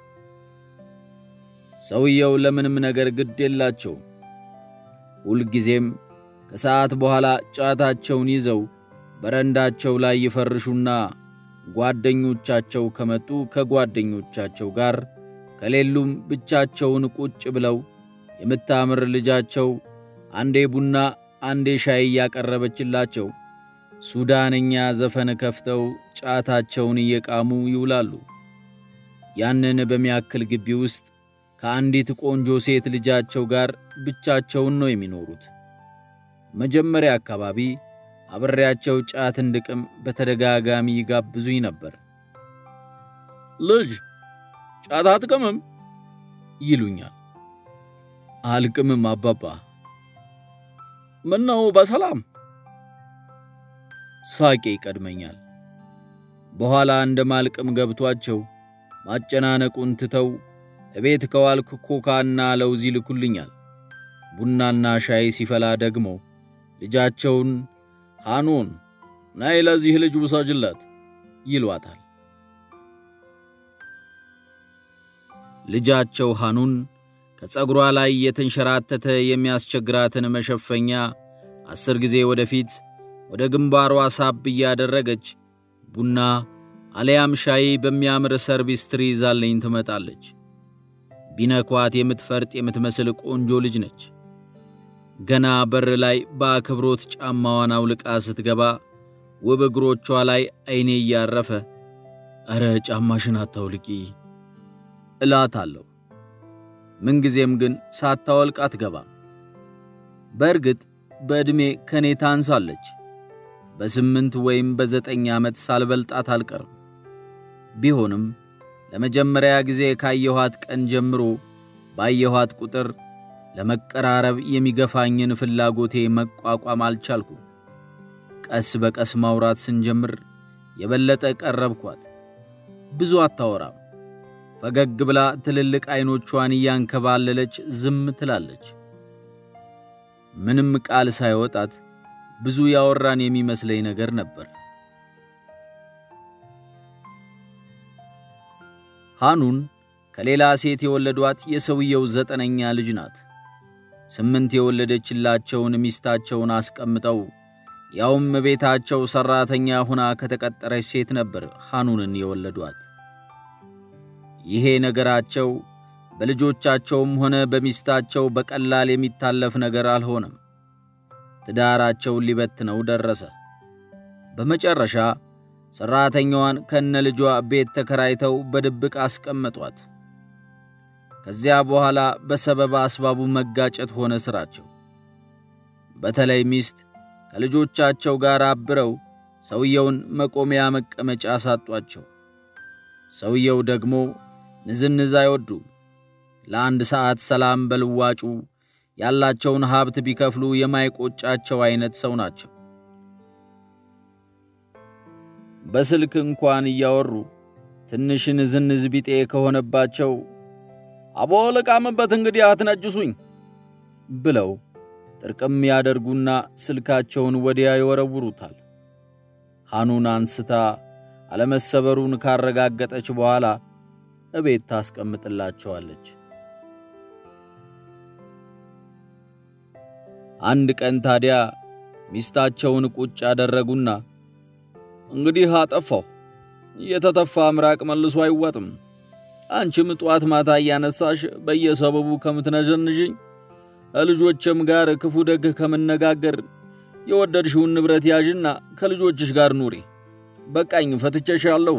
ሰውየው ለምንም ነገር ግድ የላቸውም። ሁልጊዜም ከሰዓት በኋላ ጫታቸውን ይዘው በረንዳቸው ላይ ይፈርሹና ጓደኞቻቸው ከመጡ ከጓደኞቻቸው ጋር ከሌሉም ብቻቸውን ቁጭ ብለው የምታምር ልጃቸው አንዴ ቡና አንዴ ሻይ እያቀረበችላቸው ሱዳንኛ ዘፈን ከፍተው ጫታቸውን እየቃሙ ይውላሉ። ያንን በሚያክል ግቢ ውስጥ ከአንዲት ቆንጆ ሴት ልጃቸው ጋር ብቻቸውን ነው የሚኖሩት። መጀመሪያ አካባቢ አብሬያቸው ጫት እንድቅም በተደጋጋሚ ይጋብዙኝ ነበር። ልጅ ጫት አትቅምም ይሉኛል። አልቅምም አባባ። ምነው በሰላም? ሳቄ ይቀድመኛል። በኋላ እንደ ማልቅም ገብቷቸው ማጨናነቁን ትተው እቤት ከዋልክ ኮካና ለውዝ ይልኩልኛል። ቡናና ሻይ ሲፈላ ደግሞ ልጃቸውን ሃኑን ናይ ለዚህ ልጅ ውሰጅለት ይሏታል። ልጃቸው ሃኑን ከፀጉሯ ላይ የተንሸራተተ የሚያስቸግራትን መሸፈኛ አስር ጊዜ ወደፊት ወደ ግንባሯ ሳብ እያደረገች ቡና አለያም ሻይ በሚያምር ሰርቪስ ትሪ ይዛለኝ ትመጣለች። ቢነኳት የምትፈርጥ የምትመስል ቆንጆ ልጅ ነች። ገና በር ላይ በአክብሮት ጫማዋን አውልቃ ስትገባ ውብ እግሮቿ ላይ ዐይኔ እያረፈ ኧረ ጫማሽን አታውልቂ እላታለሁ። ምንጊዜም ግን ሳታወልቅ አትገባም። በእርግጥ በዕድሜ ከኔ ታንሳለች። በስምንት ወይም በዘጠኝ ዓመት ሳልበልጣት አልቀርም። ቢሆንም ለመጀመሪያ ጊዜ ካየኋት ቀን ጀምሮ ባየኋት ቁጥር ለመቀራረብ የሚገፋኝን ፍላጎቴ መቋቋም አልቻልኩ። ቀስ በቀስ ማውራት ስንጀምር የበለጠ ቀረብኳት። ብዙ አታወራም። ፈገግ ብላ ትልልቅ ዐይኖቿን እያንከባለለች ዝም ትላለች። ምንም ቃል ሳይወጣት ብዙ ያወራን የሚመስለኝ ነገር ነበር። ሃኑን ከሌላ ሴት የወለዷት የሰውየው ዘጠነኛ ልጅ ናት። ስምንት የወለደችላቸውን ሚስታቸውን አስቀምጠው ያውም ቤታቸው ሠራተኛ ሆና ከተቀጠረች ሴት ነበር ሃኑንን የወለዷት። ይሄ ነገራቸው በልጆቻቸውም ሆነ በሚስታቸው በቀላል የሚታለፍ ነገር አልሆነም። ትዳራቸውን ሊበትነው ደረሰ። በመጨረሻ ሠራተኛዋን ከነ ልጇ ቤት ተከራይተው በድብቅ አስቀመጧት። ከዚያ በኋላ በሰበብ አስባቡ መጋጨት ሆነ ሥራቸው። በተለይ ሚስት ከልጆቻቸው ጋር አብረው ሰውየውን መቆሚያ መቀመጫ አሳጧቸው። ሰውየው ደግሞ ንዝንዝ አይወዱም። ለአንድ ሰዓት ሰላም በልዋጩ ያላቸውን ሀብት ቢከፍሉ የማይቆጫቸው አይነት ሰው ናቸው። በስልክ እንኳን እያወሩ ትንሽን ዝንዝ ቢጤ ከሆነባቸው አቦ ልቃምበት እንግዲህ አትነጅሱኝ ብለው ጥርቅም ያደርጉና ስልካቸውን ወዲያ ይወረውሩታል። ሐኑን አንስታ አለመሰበሩን ካረጋገጠች በኋላ እቤት ታስቀምጥላቸዋለች። አንድ ቀን ታዲያ ሚስታቸውን ቁጭ ያደረጉና እንግዲህ አጠፋሁ፣ የተተፋ ምራቅ መልሶ አይዋጥም። አንቺም ጧት ማታ እያነሳሽ በየሰበቡ ከምትነዠንዥኝ ከልጆችም ጋር ክፉ ደግ ከምነጋገር የወደድሽውን ንብረት ያዥና ከልጆችሽ ጋር ኑሪ፣ በቃኝ፣ ፈትቼሻለሁ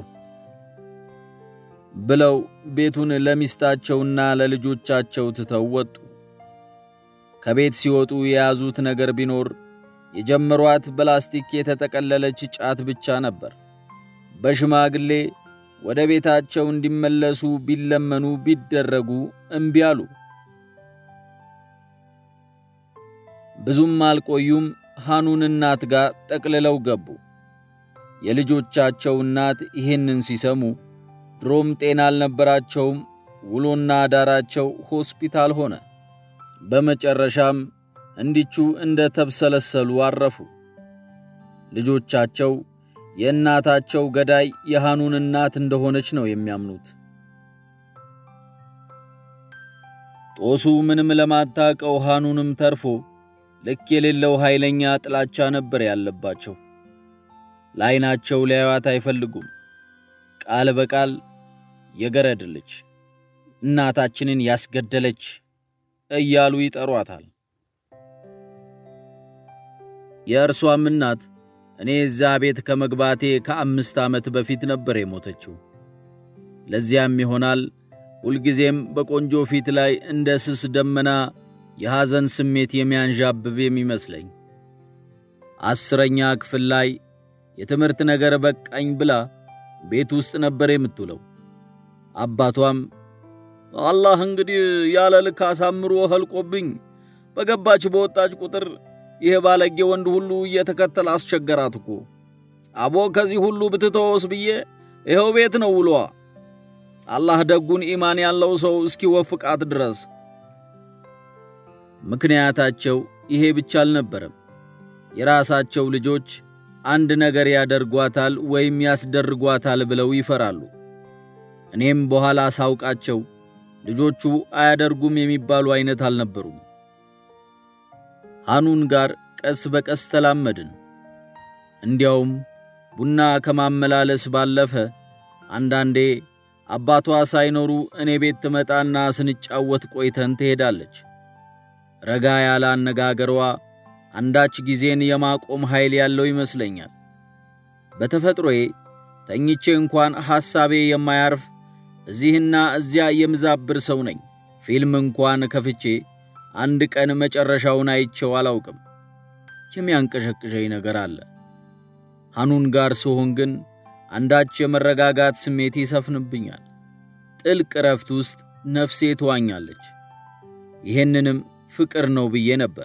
ብለው ቤቱን ለሚስታቸውና ለልጆቻቸው ትተው ወጡ። ከቤት ሲወጡ የያዙት ነገር ቢኖር የጀመሯት በላስቲክ የተጠቀለለች ጫት ብቻ ነበር። በሽማግሌ ወደ ቤታቸው እንዲመለሱ ቢለመኑ ቢደረጉ እምቢ አሉ። ብዙም አልቆዩም። ሐኑን እናት ጋር ጠቅልለው ገቡ። የልጆቻቸው እናት ይህንን ሲሰሙ ድሮም ጤና አልነበራቸውም። ውሎና አዳራቸው ሆስፒታል ሆነ። በመጨረሻም እንዲቹ እንደ ተብሰለሰሉ አረፉ። ልጆቻቸው የእናታቸው ገዳይ የሐኑን እናት እንደሆነች ነው የሚያምኑት። ጦሱ ምንም ለማታቀው ሐኑንም ተርፎ ልክ የሌለው ኃይለኛ ጥላቻ ነበር ያለባቸው። ለዓይናቸው ሊያዩዋት አይፈልጉም። ቃል በቃል የገረድ ልጅ እናታችንን ያስገደለች እያሉ ይጠሯታል። የእርሷም እናት እኔ እዛ ቤት ከመግባቴ ከአምስት ዓመት በፊት ነበር የሞተችው። ለዚያም ይሆናል ሁልጊዜም በቆንጆ ፊት ላይ እንደ ስስ ደመና የሐዘን ስሜት የሚያንዣብብ የሚመስለኝ። አስረኛ ክፍል ላይ የትምህርት ነገር በቃኝ ብላ ቤት ውስጥ ነበር የምትውለው። አባቷም አላህ እንግዲህ ያለ ልክ አሳምሮ ኸልቆብኝ በገባች በወጣች ቁጥር ይህ ባለጌ ወንድ ሁሉ እየተከተለ አስቸገራት እኮ። አቦ ከዚህ ሁሉ ብትተወስ ብዬ ይኸው ቤት ነው ውሏ። አላህ ደጉን ኢማን ያለው ሰው እስኪወፍቃት ድረስ። ምክንያታቸው ይሄ ብቻ አልነበረም። የራሳቸው ልጆች አንድ ነገር ያደርጓታል ወይም ያስደርጓታል ብለው ይፈራሉ። እኔም በኋላ ሳውቃቸው ልጆቹ አያደርጉም የሚባሉ አይነት አልነበሩም። ሐኑን ጋር ቀስ በቀስ ተላመድን። እንዲያውም ቡና ከማመላለስ ባለፈ አንዳንዴ አባቷ ሳይኖሩ እኔ ቤት ትመጣና ስንጫወት ቆይተን ትሄዳለች። ረጋ ያለ አነጋገሯ አንዳች ጊዜን የማቆም ኃይል ያለው ይመስለኛል። በተፈጥሮዬ ተኝቼ እንኳን ሐሳቤ የማያርፍ እዚህና እዚያ የምዛብር ሰው ነኝ። ፊልም እንኳን ከፍቼ አንድ ቀን መጨረሻውን አይቼው አላውቅም። የሚያንቀሸቅሸኝ ነገር አለ። ሐኑን ጋር ስሆን ግን አንዳች የመረጋጋት ስሜት ይሰፍንብኛል። ጥልቅ እረፍት ውስጥ ነፍሴ ትዋኛለች። ይህንንም ፍቅር ነው ብዬ ነበር።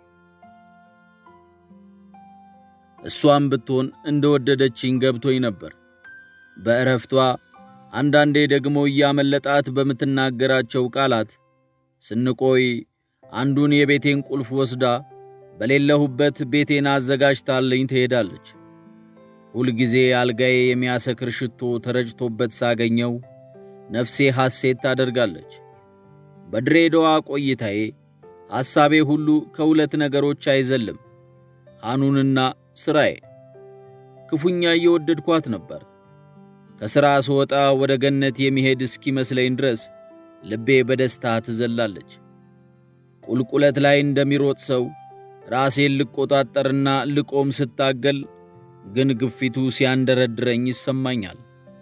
እሷም ብትሆን እንደወደደችኝ ገብቶኝ ነበር። በእረፍቷ አንዳንዴ ደግሞ እያመለጣት በምትናገራቸው ቃላት ስንቆይ አንዱን የቤቴን ቁልፍ ወስዳ በሌለሁበት ቤቴን አዘጋጅታለኝ ትሄዳለች። ሁልጊዜ አልጋዬ የሚያሰክር ሽቶ ተረጭቶበት ሳገኘው ነፍሴ ሐሴት ታደርጋለች። በድሬዳዋ ቆይታዬ ሐሳቤ ሁሉ ከሁለት ነገሮች አይዘልም፣ ሐኑንና ሥራዬ። ክፉኛ እየወደድኳት ነበር። ከሥራ ስወጣ ወደ ገነት የሚሄድ እስኪመስለኝ ድረስ ልቤ በደስታ ትዘላለች። ቁልቁለት ላይ እንደሚሮጥ ሰው ራሴን ልቆጣጠርና ልቆም ስታገል ግን ግፊቱ ሲያንደረድረኝ ይሰማኛል።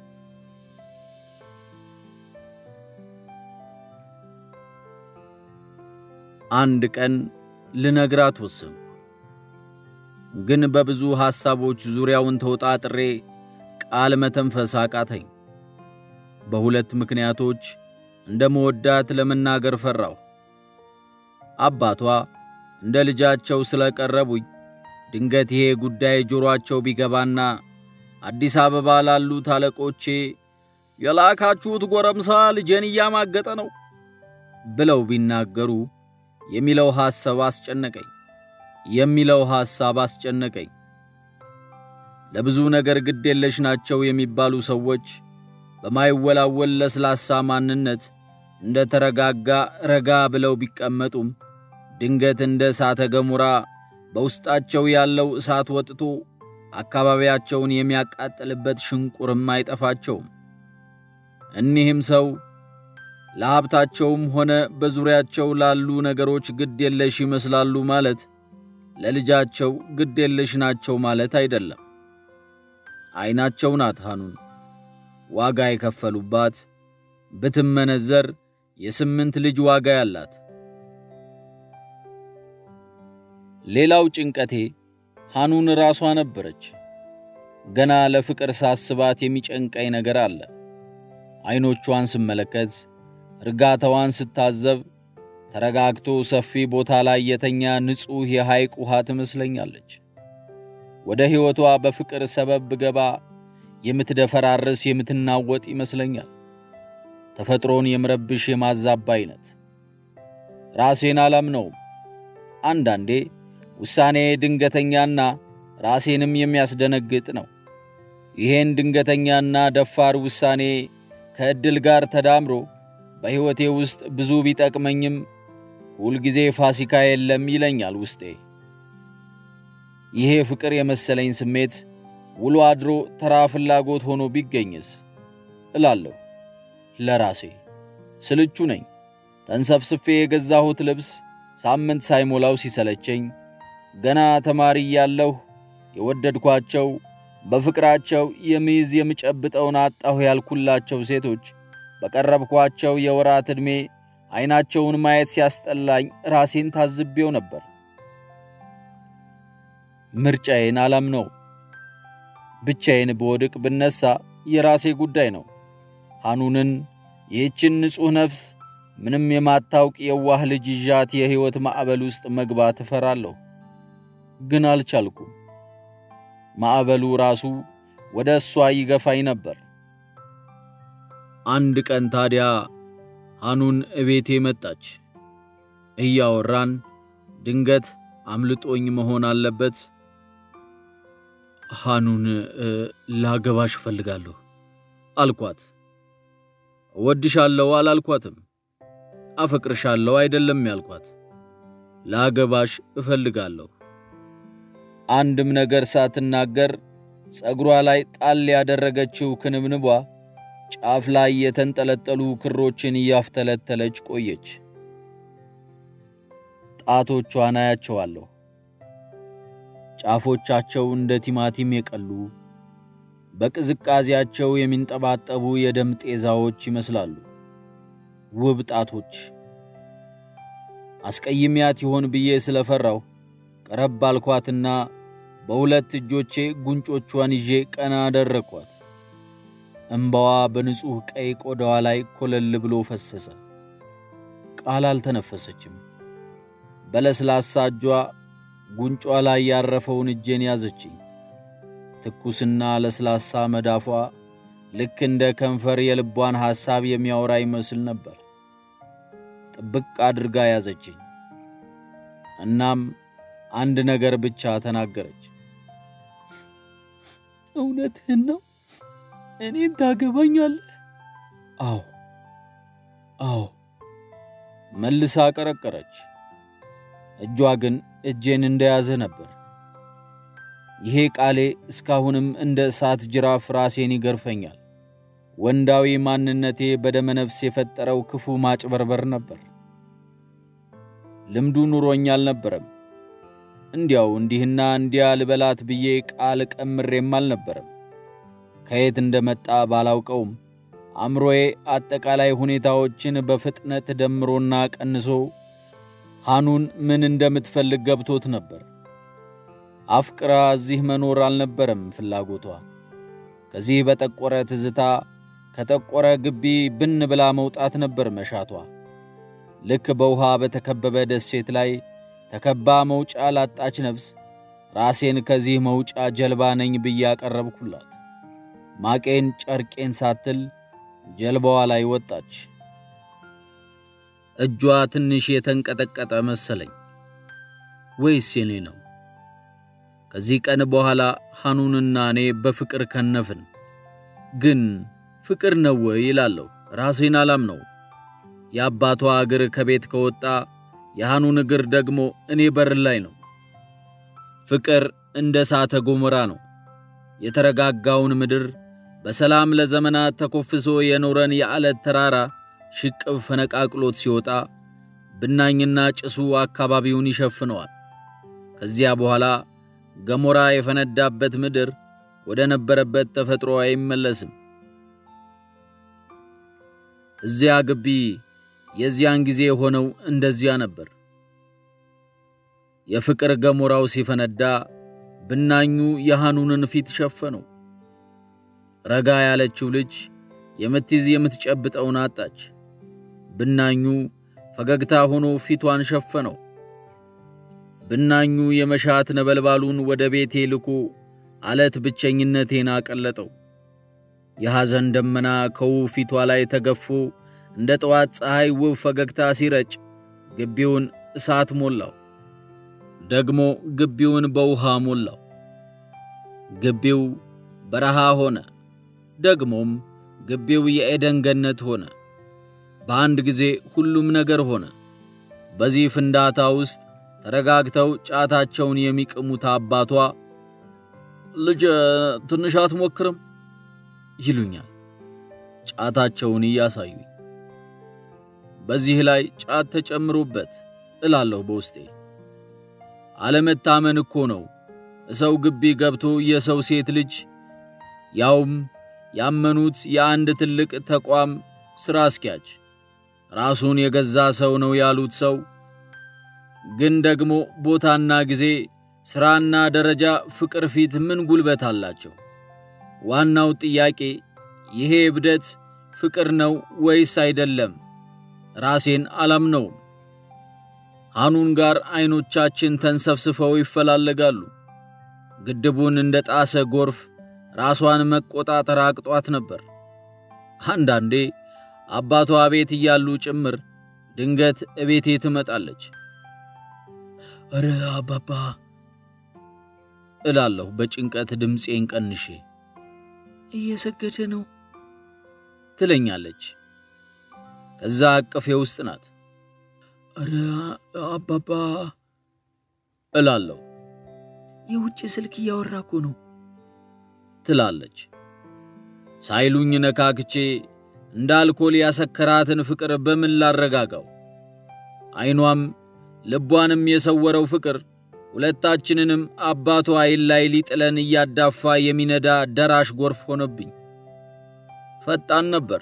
አንድ ቀን ልነግራት ወሰንኩ። ግን በብዙ ሐሳቦች ዙሪያውን ተወጣጥሬ ቃል መተንፈስ አቃተኝ። በሁለት ምክንያቶች እንደ መወዳት ለመናገር ፈራሁ። አባቷ እንደ ልጃቸው ስለቀረቡኝ ድንገት ይሄ ጉዳይ ጆሮአቸው ቢገባና አዲስ አበባ ላሉት አለቆቼ የላካችሁት ጎረምሳ ልጄን እያማገጠ ነው ብለው ቢናገሩ የሚለው ሐሳብ አስጨነቀኝ የሚለው ሐሳብ አስጨነቀኝ። ለብዙ ነገር ግድ የለሽ ናቸው የሚባሉ ሰዎች በማይወላወል ለስላሳ ማንነት እንደ ተረጋጋ ረጋ ብለው ቢቀመጡም ድንገት እንደ እሳተ ገሞራ በውስጣቸው ያለው እሳት ወጥቶ አካባቢያቸውን የሚያቃጥልበት ሽንቁርም አይጠፋቸውም። እኒህም ሰው ለሀብታቸውም ሆነ በዙሪያቸው ላሉ ነገሮች ግድ የለሽ ይመስላሉ ማለት ለልጃቸው ግድ የለሽ ናቸው ማለት አይደለም። ዐይናቸው ናት ሐኑን ዋጋ የከፈሉባት ብትመነዘር የስምንት ልጅ ዋጋ ያላት። ሌላው ጭንቀቴ ሐኑን ራሷ ነበረች። ገና ለፍቅር ሳስባት የሚጨንቀኝ ነገር አለ። ዐይኖቿን ስመለከት፣ እርጋታዋን ስታዘብ፣ ተረጋግቶ ሰፊ ቦታ ላይ የተኛ ንጹሕ የሐይቅ ውሃ ትመስለኛለች። ወደ ሕይወቷ በፍቅር ሰበብ ብገባ የምትደፈራርስ የምትናወጥ ይመስለኛል። ተፈጥሮን የምረብሽ የማዛባ አይነት። ራሴን አላምነውም። አንዳንዴ ውሳኔ ድንገተኛና ራሴንም የሚያስደነግጥ ነው። ይሄን ድንገተኛና ደፋር ውሳኔ ከዕድል ጋር ተዳምሮ በሕይወቴ ውስጥ ብዙ ቢጠቅመኝም ሁልጊዜ ፋሲካ የለም ይለኛል ውስጤ። ይሄ ፍቅር የመሰለኝ ስሜት ውሎ አድሮ ተራ ፍላጎት ሆኖ ቢገኝስ እላለሁ ለራሴ። ስልቹ ነኝ። ተንሰፍስፌ የገዛሁት ልብስ ሳምንት ሳይሞላው ሲሰለቸኝ ገና ተማሪ እያለሁ የወደድኳቸው በፍቅራቸው የሚይዝ የምጨብጠውን አጣሁ ያልኩላቸው ሴቶች በቀረብኳቸው የወራት ዕድሜ ዐይናቸውን ማየት ሲያስጠላኝ ራሴን ታዝቤው ነበር። ምርጫዬን አላምነው። ብቻዬን በወድቅ ብነሳ የራሴ ጉዳይ ነው። ሐኑንን ይህችን ንጹሕ ነፍስ ምንም የማታውቅ የዋህ ልጅ ይዣት የሕይወት ማዕበል ውስጥ መግባት እፈራለሁ። ግን አልቻልኩም። ማዕበሉ ራሱ ወደ እሷ ይገፋኝ ነበር። አንድ ቀን ታዲያ ሐኑን እቤቴ መጣች። እያወራን ድንገት አምልጦኝ መሆን አለበት ሐኑን ላገባሽ እፈልጋለሁ አልኳት። እወድሻለሁ አላልኳትም። አፈቅርሻለሁ አይደለም ያልኳት፣ ላገባሽ እፈልጋለሁ። አንድም ነገር ሳትናገር ጸጉሯ ላይ ጣል ያደረገችው ክንብንቧ ጫፍ ላይ የተንጠለጠሉ ክሮችን እያፍተለተለች ቆየች። ጣቶቿን አያቸዋለሁ። ጫፎቻቸው እንደ ቲማቲም የቀሉ በቅዝቃዜያቸው የሚንጠባጠቡ የደም ጤዛዎች ይመስላሉ። ውብ ጣቶች። አስቀይሚያት ይሆን ብዬ ስለፈራው ቀረብ አልኳትና በሁለት እጆቼ ጉንጮቿን ይዤ ቀና አደረግኳት። እምባዋ በንጹሕ ቀይ ቆዳዋ ላይ ኮለል ብሎ ፈሰሰ። ቃል አልተነፈሰችም። በለስላሳ እጇ ጉንጯ ላይ ያረፈውን እጄን ያዘችኝ። ትኩስና ለስላሳ መዳፏ ልክ እንደ ከንፈር የልቧን ሐሳብ የሚያወራ ይመስል ነበር። ጥብቅ አድርጋ ያዘችኝ። እናም አንድ ነገር ብቻ ተናገረች። እውነትህን ነው? እኔን ታገባኛለህ? አዎ አዎ መልሳ ቀረቀረች። እጇ ግን እጄን እንደያዘ ነበር። ይሄ ቃሌ እስካሁንም እንደ እሳት ጅራፍ ራሴን ይገርፈኛል። ወንዳዊ ማንነቴ በደመ ነፍስ የፈጠረው ክፉ ማጭበርበር ነበር። ልምዱ ኑሮኝ አልነበረም። እንዲያው እንዲህና እንዲያ ልበላት ብዬ ቃል ቀምሬም አልነበረም። ከየት እንደመጣ ባላውቀውም አእምሮዬ አጠቃላይ ሁኔታዎችን በፍጥነት ደምሮና ቀንሶ ሐኑን ምን እንደምትፈልግ ገብቶት ነበር። አፍቅራ እዚህ መኖር አልነበረም ፍላጎቷ። ከዚህ በጠቆረ ትዝታ ከጠቆረ ግቢ ብን ብላ መውጣት ነበር መሻቷ። ልክ በውሃ በተከበበ ደሴት ላይ ተከባ መውጫ ላጣች ነፍስ ራሴን ከዚህ መውጫ ጀልባ ነኝ ብዬ አቀረብኩላት። ማቄን ጨርቄን ሳትል ጀልባዋ ላይ ወጣች። እጇ ትንሽ የተንቀጠቀጠ መሰለኝ፣ ወይስ የኔ ነው? ከዚህ ቀን በኋላ ሐኑንና እኔ በፍቅር ከነፍን። ግን ፍቅር ነው ወይ ይላለሁ፣ ራሴን አላምነው። የአባቷ እግር ከቤት ከወጣ የሐኑን እግር ደግሞ እኔ በር ላይ ነው። ፍቅር እንደ እሳተ ገሞራ ነው። የተረጋጋውን ምድር በሰላም ለዘመናት ተኮፍሶ የኖረን የዓለት ተራራ ሽቅብ ፈነቃቅሎት ሲወጣ ብናኝና ጭሱ አካባቢውን ይሸፍነዋል። ከዚያ በኋላ ገሞራ የፈነዳበት ምድር ወደ ነበረበት ተፈጥሮ አይመለስም። እዚያ ግቢ የዚያን ጊዜ የሆነው እንደዚያ ነበር። የፍቅር ገሞራው ሲፈነዳ ብናኙ የሐኑንን ፊት ሸፈነው። ረጋ ያለችው ልጅ የምትይዝ የምትጨብጠውን አጣች። ብናኙ ፈገግታ ሆኖ ፊቷን ሸፈነው። ብናኙ የመሻት ነበልባሉን ወደ ቤቴ ልኮ አለት ብቸኝነቴን አቀለጠው። የሐዘን ደመና ከውብ ፊቷ ላይ ተገፎ እንደ ጠዋት ፀሐይ ውብ ፈገግታ ሲረጭ ግቢውን እሳት ሞላው። ደግሞ ግቢውን በውሃ ሞላው። ግቢው በረሃ ሆነ። ደግሞም ግቢው የኤደን ገነት ሆነ። በአንድ ጊዜ ሁሉም ነገር ሆነ። በዚህ ፍንዳታ ውስጥ ተረጋግተው ጫታቸውን የሚቅሙት አባቷ ልጅ ትንሽ አትሞክርም ይሉኛል፣ ጫታቸውን እያሳዩኝ። በዚህ ላይ ጫት ተጨምሮበት እላለሁ በውስጤ። አለመታመን እኮ ነው ሰው ግቢ ገብቶ የሰው ሴት ልጅ ያውም ያመኑት የአንድ ትልቅ ተቋም ሥራ አስኪያጅ ራሱን የገዛ ሰው ነው ያሉት ሰው ግን ደግሞ ቦታና ጊዜ፣ ሥራና ደረጃ፣ ፍቅር ፊት ምን ጉልበት አላቸው? ዋናው ጥያቄ ይሄ እብደት ፍቅር ነው ወይስ አይደለም? ራሴን አላምነውም። ሐኑን ጋር ዐይኖቻችን ተንሰፍስፈው ይፈላለጋሉ። ግድቡን እንደ ጣሰ ጎርፍ ራሷን መቆጣጠር አቅጧት ነበር። አንዳንዴ አባቷ ቤት እያሉ ጭምር ድንገት እቤቴ ትመጣለች። እረ አባባ እላለሁ በጭንቀት ድምፄን ቀንሼ። እየሰገደ ነው ትለኛለች። ከዛ አቅፌ ውስጥ ናት። እረ አባባ እላለሁ። የውጭ ስልክ እያወራ እኮ ነው ትላለች። ሳይሉኝ ነካክቼ እንደ አልኮል ያሰከራትን ፍቅር በምን ላረጋጋው? ዐይኗም ልቧንም የሰወረው ፍቅር ሁለታችንንም አባቷ አይን ላይ ሊጥለን እያዳፋ የሚነዳ ደራሽ ጎርፍ ሆነብኝ። ፈጣን ነበር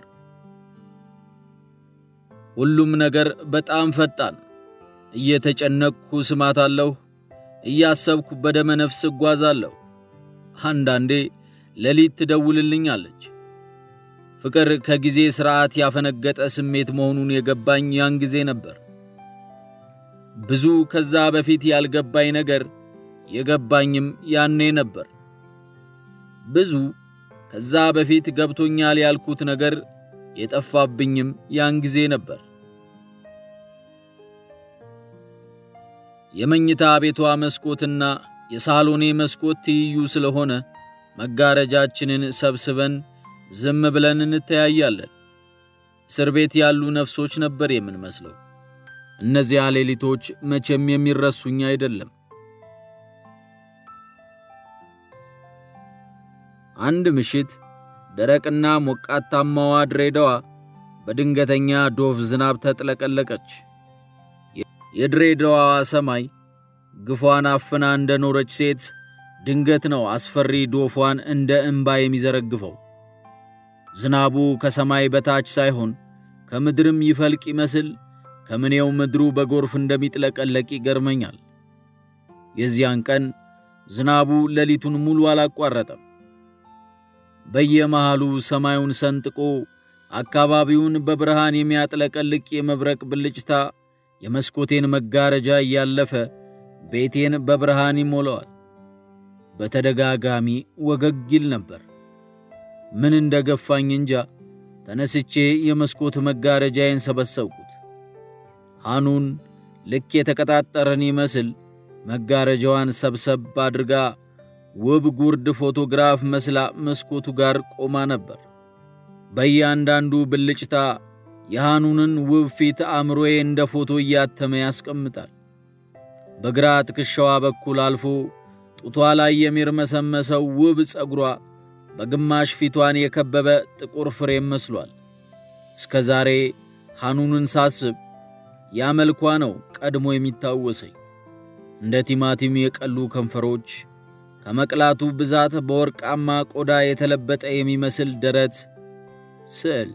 ሁሉም ነገር በጣም ፈጣን። እየተጨነቅኩ ስማታለሁ፣ እያሰብኩ በደመ ነፍስ እጓዛለሁ። አንዳንዴ ሌሊት ትደውልልኛለች። ፍቅር ከጊዜ ሥርዓት ያፈነገጠ ስሜት መሆኑን የገባኝ ያን ጊዜ ነበር። ብዙ ከዛ በፊት ያልገባኝ ነገር የገባኝም ያኔ ነበር። ብዙ ከዛ በፊት ገብቶኛል ያልኩት ነገር የጠፋብኝም ያን ጊዜ ነበር። የመኝታ ቤቷ መስኮትና የሳሎኔ መስኮት ትይዩ ስለሆነ መጋረጃችንን ሰብስበን ዝም ብለን እንተያያለን። እስር ቤት ያሉ ነፍሶች ነበር የምንመስለው። እነዚያ ሌሊቶች መቼም የሚረሱኝ አይደለም። አንድ ምሽት ደረቅና ሞቃታማዋ ድሬዳዋ በድንገተኛ ዶፍ ዝናብ ተጥለቀለቀች። የድሬዳዋ ሰማይ ግፏን አፍና እንደኖረች ሴት ድንገት ነው አስፈሪ ዶፏን እንደ እምባ የሚዘረግፈው። ዝናቡ ከሰማይ በታች ሳይሆን ከምድርም ይፈልቅ ይመስል ከምኔው ምድሩ በጎርፍ እንደሚጥለቀለቅ ይገርመኛል። የዚያን ቀን ዝናቡ ሌሊቱን ሙሉ አላቋረጠም። በየመሃሉ ሰማዩን ሰንጥቆ አካባቢውን በብርሃን የሚያጥለቀልቅ የመብረቅ ብልጭታ የመስኮቴን መጋረጃ እያለፈ ቤቴን በብርሃን ይሞላዋል። በተደጋጋሚ ወገግ ይል ነበር። ምን እንደገፋኝ እንጃ። ተነስቼ የመስኮት መጋረጃዬን ሰበሰብኩት። ሐኑን ልክ የተቀጣጠረን ይመስል መጋረጃዋን ሰብሰብ አድርጋ ውብ ጉርድ ፎቶግራፍ መስላ መስኮቱ ጋር ቆማ ነበር። በእያንዳንዱ ብልጭታ የሐኑንን ውብ ፊት አእምሮዬ እንደ ፎቶ እያተመ ያስቀምጣል። በግራ ትከሻዋ በኩል አልፎ ጡቷ ላይ የሚርመሰመሰው ውብ ጸጉሯ በግማሽ ፊቷን የከበበ ጥቁር ፍሬም መስሏል። እስከ ዛሬ ሐኑንን ሳስብ ያ መልኳ ነው ቀድሞ የሚታወሰኝ። እንደ ቲማቲም የቀሉ ከንፈሮች፣ ከመቅላቱ ብዛት በወርቃማ ቆዳ የተለበጠ የሚመስል ደረት ስዕል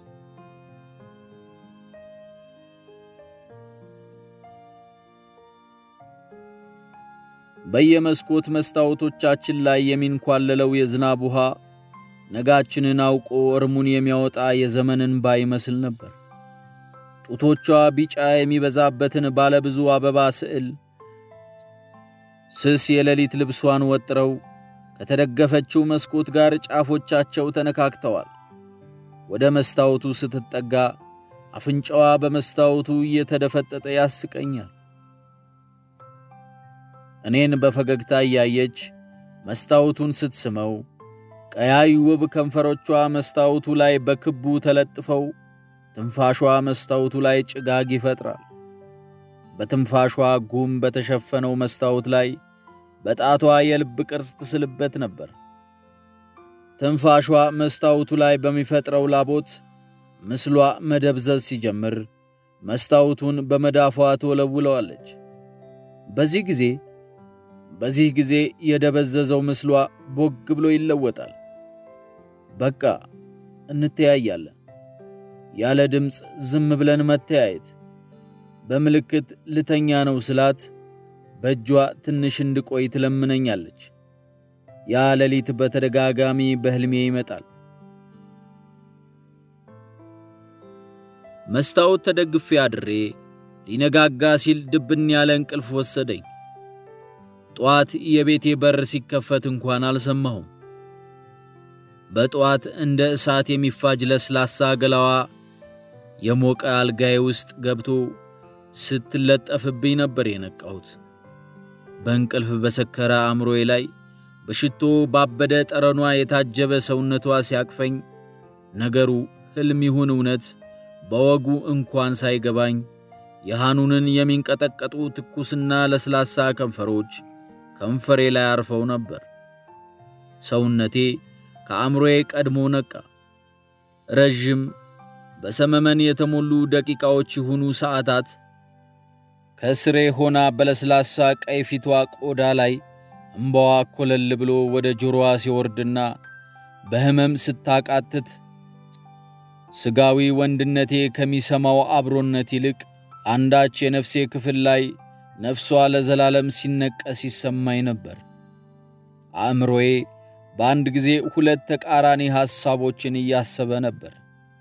በየመስኮት መስታወቶቻችን ላይ የሚንኳለለው የዝናብ ውሃ ነጋችንን አውቆ እርሙን የሚያወጣ የዘመን እንባ ይመስል ነበር። ጡቶቿ ቢጫ የሚበዛበትን ባለብዙ አበባ ስዕል ስስ የሌሊት ልብሷን ወጥረው ከተደገፈችው መስኮት ጋር ጫፎቻቸው ተነካክተዋል። ወደ መስታወቱ ስትጠጋ አፍንጫዋ በመስታወቱ እየተደፈጠጠ ያስቀኛል። እኔን በፈገግታ እያየች መስታወቱን ስትስመው ቀያይ ውብ ከንፈሮቿ መስታወቱ ላይ በክቡ ተለጥፈው ትንፋሿ መስታወቱ ላይ ጭጋግ ይፈጥራል። በትንፋሿ ጉም በተሸፈነው መስታወት ላይ በጣቷ የልብ ቅርጽ ትስልበት ነበር። ትንፋሿ መስታወቱ ላይ በሚፈጥረው ላቦት ምስሏ መደብዘዝ ሲጀምር መስታወቱን በመዳፏ ትወለውለዋለች። በዚህ ጊዜ በዚህ ጊዜ የደበዘዘው ምስሏ ቦግ ብሎ ይለወጣል። በቃ እንተያያለን። ያለ ድምፅ ዝም ብለን መተያየት። በምልክት ልተኛ ነው ስላት በእጇ ትንሽ እንድቆይ ትለምነኛለች። ያ ሌሊት በተደጋጋሚ በሕልሜ ይመጣል። መስታወት ተደግፌ አድሬ ሊነጋጋ ሲል ድብን ያለ እንቅልፍ ወሰደኝ። ጠዋት የቤቴ በር ሲከፈት እንኳን አልሰማሁም። በጠዋት እንደ እሳት የሚፋጅ ለስላሳ ገላዋ የሞቀ አልጋዬ ውስጥ ገብቶ ስትለጠፍብኝ ነበር የነቃሁት። በእንቅልፍ በሰከረ አእምሮዬ ላይ በሽቶ ባበደ ጠረኗ የታጀበ ሰውነቷ ሲያቅፈኝ ነገሩ ሕልም ይሁን እውነት በወጉ እንኳን ሳይገባኝ የሐኑንን የሚንቀጠቀጡ ትኩስና ለስላሳ ከንፈሮች ከንፈሬ ላይ አርፈው ነበር። ሰውነቴ ከአእምሮዬ ቀድሞ ነቃ። ረዥም በሰመመን የተሞሉ ደቂቃዎች ይሁኑ ሰዓታት ከስሬ ሆና በለስላሳ ቀይ ፊቷ ቆዳ ላይ እምባዋ ኮለል ብሎ ወደ ጆሮዋ ሲወርድና በሕመም ስታቃትት ስጋዊ ወንድነቴ ከሚሰማው አብሮነት ይልቅ አንዳች የነፍሴ ክፍል ላይ ነፍሷ ለዘላለም ሲነቀስ ይሰማኝ ነበር። አእምሮዬ በአንድ ጊዜ ሁለት ተቃራኒ ሐሳቦችን እያሰበ ነበር።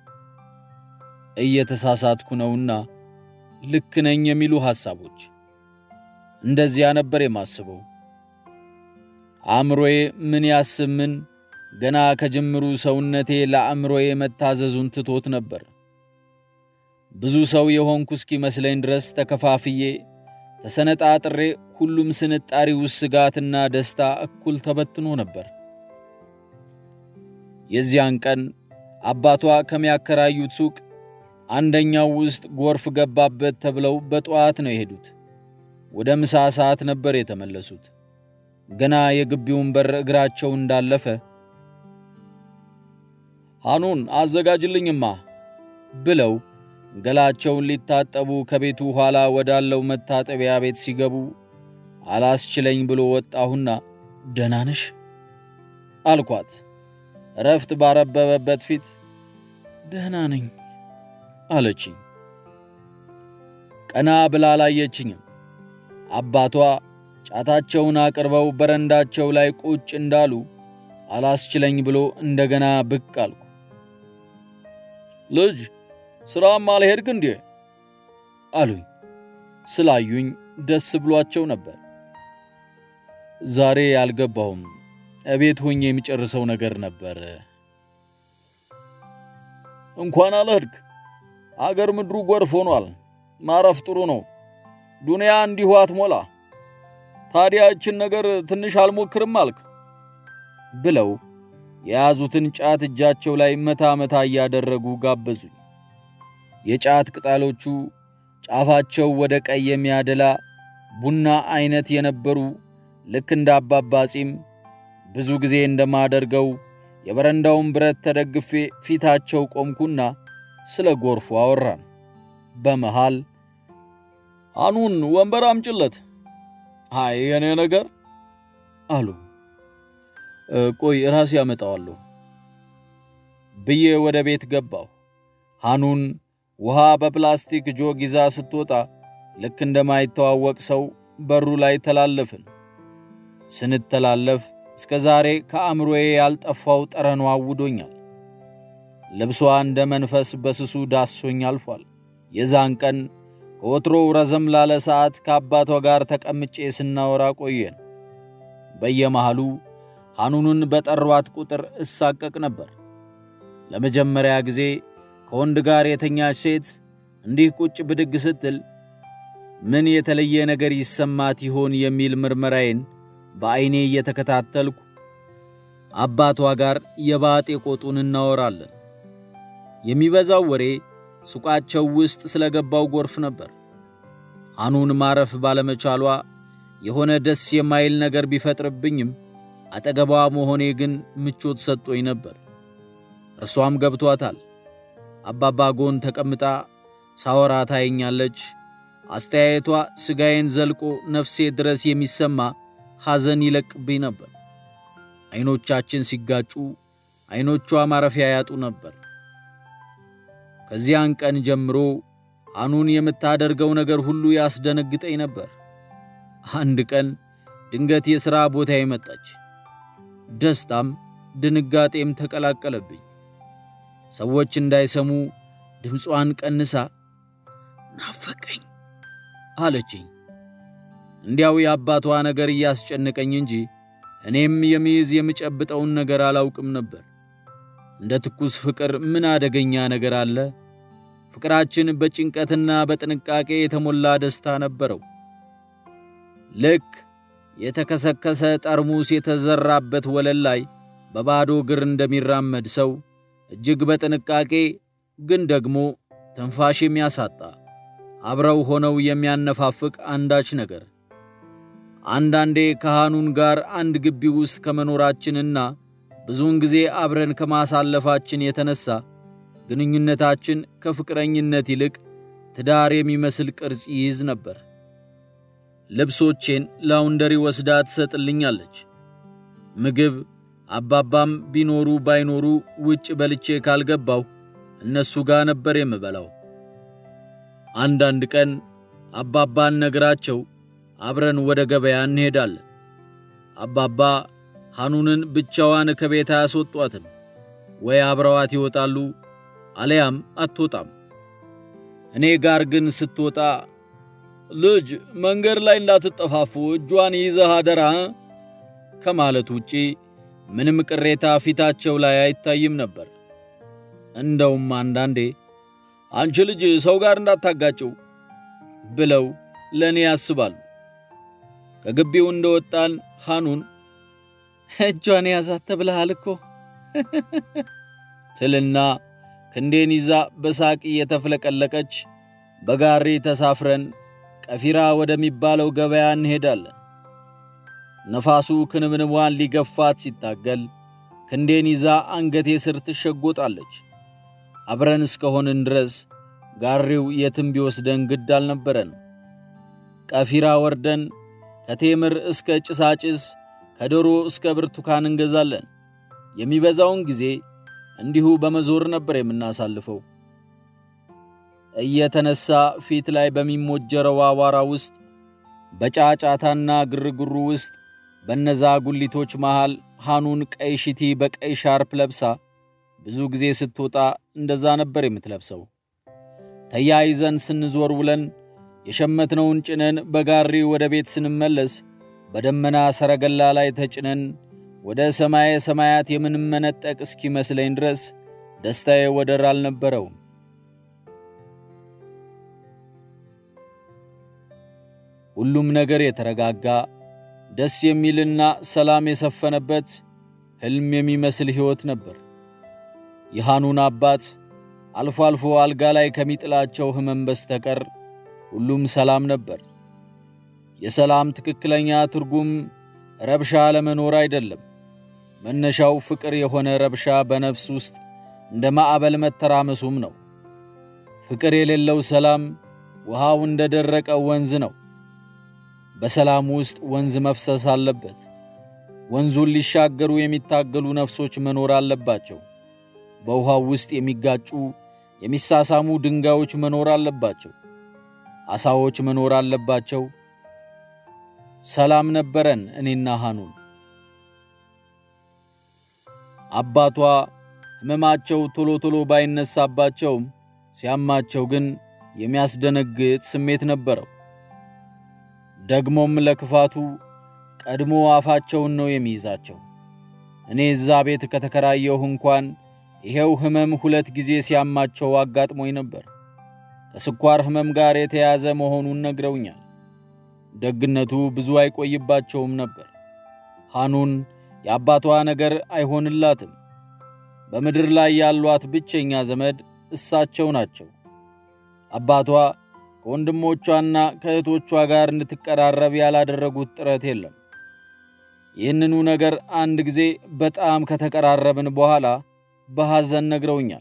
እየተሳሳትኩ ነውና ልክ ነኝ የሚሉ ሐሳቦች። እንደዚያ ነበር የማስበው። አእምሮዬ ምን ያስብ ምን ገና ከጅምሩ ሰውነቴ ለአእምሮዬ መታዘዙን ትቶት ነበር። ብዙ ሰው የሆንኩ እስኪመስለኝ ድረስ ተከፋፍዬ ተሰነጣጥሬ ሁሉም ስንጣሪ ውስጥ ስጋትና ደስታ እኩል ተበትኖ ነበር። የዚያን ቀን አባቷ ከሚያከራዩት ሱቅ አንደኛው ውስጥ ጎርፍ ገባበት ተብለው በጠዋት ነው የሄዱት። ወደ ምሳ ሰዓት ነበር የተመለሱት። ገና የግቢውን በር እግራቸው እንዳለፈ ሐኑን አዘጋጅልኝማ ብለው ገላቸውን ሊታጠቡ ከቤቱ ኋላ ወዳለው መታጠቢያ ቤት ሲገቡ አላስችለኝ ብሎ ወጣሁና ደህና ነሽ አልኳት። እረፍት ባረበበበት ፊት ደህና ነኝ አለችኝ። ቀና ብላ አላየችኝም። አባቷ ጫታቸውን አቅርበው በረንዳቸው ላይ ቁጭ እንዳሉ አላስችለኝ ብሎ እንደገና ብቅ አልኩ። ልጅ ሥራም አልሄድክ እንዴ አሉኝ። ስላዩኝ ደስ ብሏቸው ነበር። ዛሬ አልገባሁም፣ እቤት ሆኜ የሚጨርሰው ነገር ነበር። እንኳን አልሄድክ። አገር ምድሩ ጎርፍ ሆኗል። ማረፍ ጥሩ ነው። ዱንያ እንዲሁ አትሞላ። ታዲያ እችን ነገር ትንሽ አልሞክርም አልክ ብለው የያዙትን ጫት እጃቸው ላይ መታ መታ እያደረጉ ጋበዙኝ። የጫት ቅጠሎቹ ጫፋቸው ወደ ቀይ የሚያደላ ቡና አይነት የነበሩ ልክ እንደ አባባ ጺም ብዙ ጊዜ እንደማደርገው የበረንዳውን ብረት ተደግፌ ፊታቸው ቆምኩና ስለ ጎርፉ አወራን። በመሃል አኑን ወንበር አምጭለት፣ አይ የኔ ነገር አሉ። ቆይ ራሴ ያመጣዋለሁ ብዬ ወደ ቤት ገባሁ። ሃኑን ውሃ በፕላስቲክ ጆግ ይዛ ስትወጣ ልክ እንደማይተዋወቅ ሰው በሩ ላይ ተላለፍን። ስንተላለፍ እስከ ዛሬ ከአእምሮዬ ያልጠፋው ጠረኗ አውዶኛል። ልብሷ እንደ መንፈስ በስሱ ዳሶኝ አልፏል። የዛን ቀን ከወትሮው ረዘም ላለ ሰዓት ከአባቷ ጋር ተቀምጬ ስናወራ ቆየን። በየመሃሉ ሃኑንን በጠሯት ቁጥር እሳቀቅ ነበር። ለመጀመሪያ ጊዜ ከወንድ ጋር የተኛች ሴት እንዲህ ቁጭ ብድግ ስትል ምን የተለየ ነገር ይሰማት ይሆን የሚል ምርመራዬን በዐይኔ እየተከታተልኩ አባቷ ጋር የባጤ ቆጡን እናወራለን። የሚበዛው ወሬ ሱቃቸው ውስጥ ስለገባው ጎርፍ ነበር። ሃኑን ማረፍ ባለመቻሏ የሆነ ደስ የማይል ነገር ቢፈጥርብኝም አጠገቧ መሆኔ ግን ምቾት ሰጥቶኝ ነበር። እርሷም ገብቷታል። አባባ ጎን ተቀምጣ ሳወራ ታየኛለች። አስተያየቷ ሥጋዬን ዘልቆ ነፍሴ ድረስ የሚሰማ ሐዘን ይለቅብኝ ነበር። ዐይኖቻችን ሲጋጩ ዐይኖቿ ማረፊያ ያጡ ነበር። ከዚያን ቀን ጀምሮ ሃኑን የምታደርገው ነገር ሁሉ ያስደነግጠኝ ነበር። አንድ ቀን ድንገት የሥራ ቦታዬ መጣች። ደስታም ድንጋጤም ተቀላቀለብኝ። ሰዎች እንዳይሰሙ ድምጿን ቀንሳ ናፈቀኝ አለችኝ። እንዲያው የአባቷ ነገር እያስጨነቀኝ እንጂ እኔም የሚይዝ የምጨብጠውን ነገር አላውቅም ነበር። እንደ ትኩስ ፍቅር ምን አደገኛ ነገር አለ? ፍቅራችን በጭንቀትና በጥንቃቄ የተሞላ ደስታ ነበረው። ልክ የተከሰከሰ ጠርሙስ የተዘራበት ወለል ላይ በባዶ እግር እንደሚራመድ ሰው እጅግ በጥንቃቄ ግን ደግሞ ትንፋሽ የሚያሳጣ አብረው ሆነው የሚያነፋፍቅ አንዳች ነገር። አንዳንዴ ከሃኑን ጋር አንድ ግቢ ውስጥ ከመኖራችንና ብዙውን ጊዜ አብረን ከማሳለፋችን የተነሳ ግንኙነታችን ከፍቅረኝነት ይልቅ ትዳር የሚመስል ቅርጽ ይይዝ ነበር። ልብሶቼን ላውንደሪ ወስዳ ትሰጥልኛለች። ምግብ አባባም ቢኖሩ ባይኖሩ ውጭ በልቼ ካልገባው እነሱ ጋር ነበር የምበላው። አንዳንድ ቀን አባባን ነግራቸው አብረን ወደ ገበያ እንሄዳለን። አባባ ሃኑንን ብቻዋን ከቤት አያስወጧትም። ወይ አብረዋት ይወጣሉ፣ አለያም አትወጣም። እኔ ጋር ግን ስትወጣ ልጅ መንገድ ላይ እንዳትጠፋፉ እጇን ይዘህ አደራ ከማለት ውጪ ምንም ቅሬታ ፊታቸው ላይ አይታይም ነበር። እንደውም አንዳንዴ አንቺ ልጅ ሰው ጋር እንዳታጋጭው ብለው ለእኔ ያስባሉ። ከግቢው እንደወጣን ሃኑን እጇን ያዛት ተብለሃል እኮ ትልና ክንዴን ይዛ በሳቅ እየተፍለቀለቀች በጋሪ ተሳፍረን ቀፊራ ወደሚባለው ገበያ እንሄዳለን። ነፋሱ ክንብንቧን ሊገፋት ሲታገል ክንዴን ይዛ አንገቴ ስር ትሸጎጣለች። አብረን እስከሆንን ድረስ ጋሪው የትም ቢወስደን ግድ አልነበረን። ቀፊራ ወርደን ከቴምር እስከ ጭሳጭስ ከዶሮ እስከ ብርቱካን እንገዛለን። የሚበዛውን ጊዜ እንዲሁ በመዞር ነበር የምናሳልፈው። እየተነሳ ፊት ላይ በሚሞጀረው አቧራ ውስጥ በጫጫታና ግርግሩ ውስጥ በነዛ ጉሊቶች መሃል ሃኑን ቀይ ሽቲ በቀይ ሻርፕ ለብሳ ብዙ ጊዜ ስትወጣ እንደዛ ነበር የምትለብሰው። ተያይዘን ስንዞር ውለን የሸመትነውን ጭነን በጋሪ ወደ ቤት ስንመለስ በደመና ሰረገላ ላይ ተጭነን ወደ ሰማየ ሰማያት የምንመነጠቅ እስኪመስለኝ ድረስ ደስታዬ ወደር አልነበረውም። ሁሉም ነገር የተረጋጋ ደስ የሚልና ሰላም የሰፈነበት ሕልም የሚመስል ሕይወት ነበር። የሐኑን አባት አልፎ አልፎ አልጋ ላይ ከሚጥላቸው ሕመም በስተቀር ሁሉም ሰላም ነበር። የሰላም ትክክለኛ ትርጉም ረብሻ አለመኖር አይደለም። መነሻው ፍቅር የሆነ ረብሻ በነፍስ ውስጥ እንደ ማዕበል መተራመሱም ነው። ፍቅር የሌለው ሰላም ውሃው እንደ ደረቀ ወንዝ ነው። በሰላም ውስጥ ወንዝ መፍሰስ አለበት። ወንዙን ሊሻገሩ የሚታገሉ ነፍሶች መኖር አለባቸው። በውሃው ውስጥ የሚጋጩ የሚሳሳሙ ድንጋዮች መኖር አለባቸው። ዓሣዎች መኖር አለባቸው። ሰላም ነበረን እኔና ሐኑን። አባቷ ሕመማቸው ቶሎ ቶሎ ባይነሳባቸውም ሲያማቸው ግን የሚያስደነግጥ ስሜት ነበረው። ደግሞም ለክፋቱ ቀድሞ አፋቸውን ነው የሚይዛቸው። እኔ እዛ ቤት ከተከራየሁ እንኳን ይሄው ሕመም ሁለት ጊዜ ሲያማቸው አጋጥሞኝ ነበር። ከስኳር ሕመም ጋር የተያያዘ መሆኑን ነግረውኛል። ደግነቱ ብዙ አይቆይባቸውም ነበር። ሐኑን የአባቷ ነገር አይሆንላትም። በምድር ላይ ያሏት ብቸኛ ዘመድ እሳቸው ናቸው። አባቷ ከወንድሞቿና ከእህቶቿ ጋር እንድትቀራረብ ያላደረጉት ጥረት የለም። ይህንኑ ነገር አንድ ጊዜ በጣም ከተቀራረብን በኋላ በሐዘን ነግረውኛል።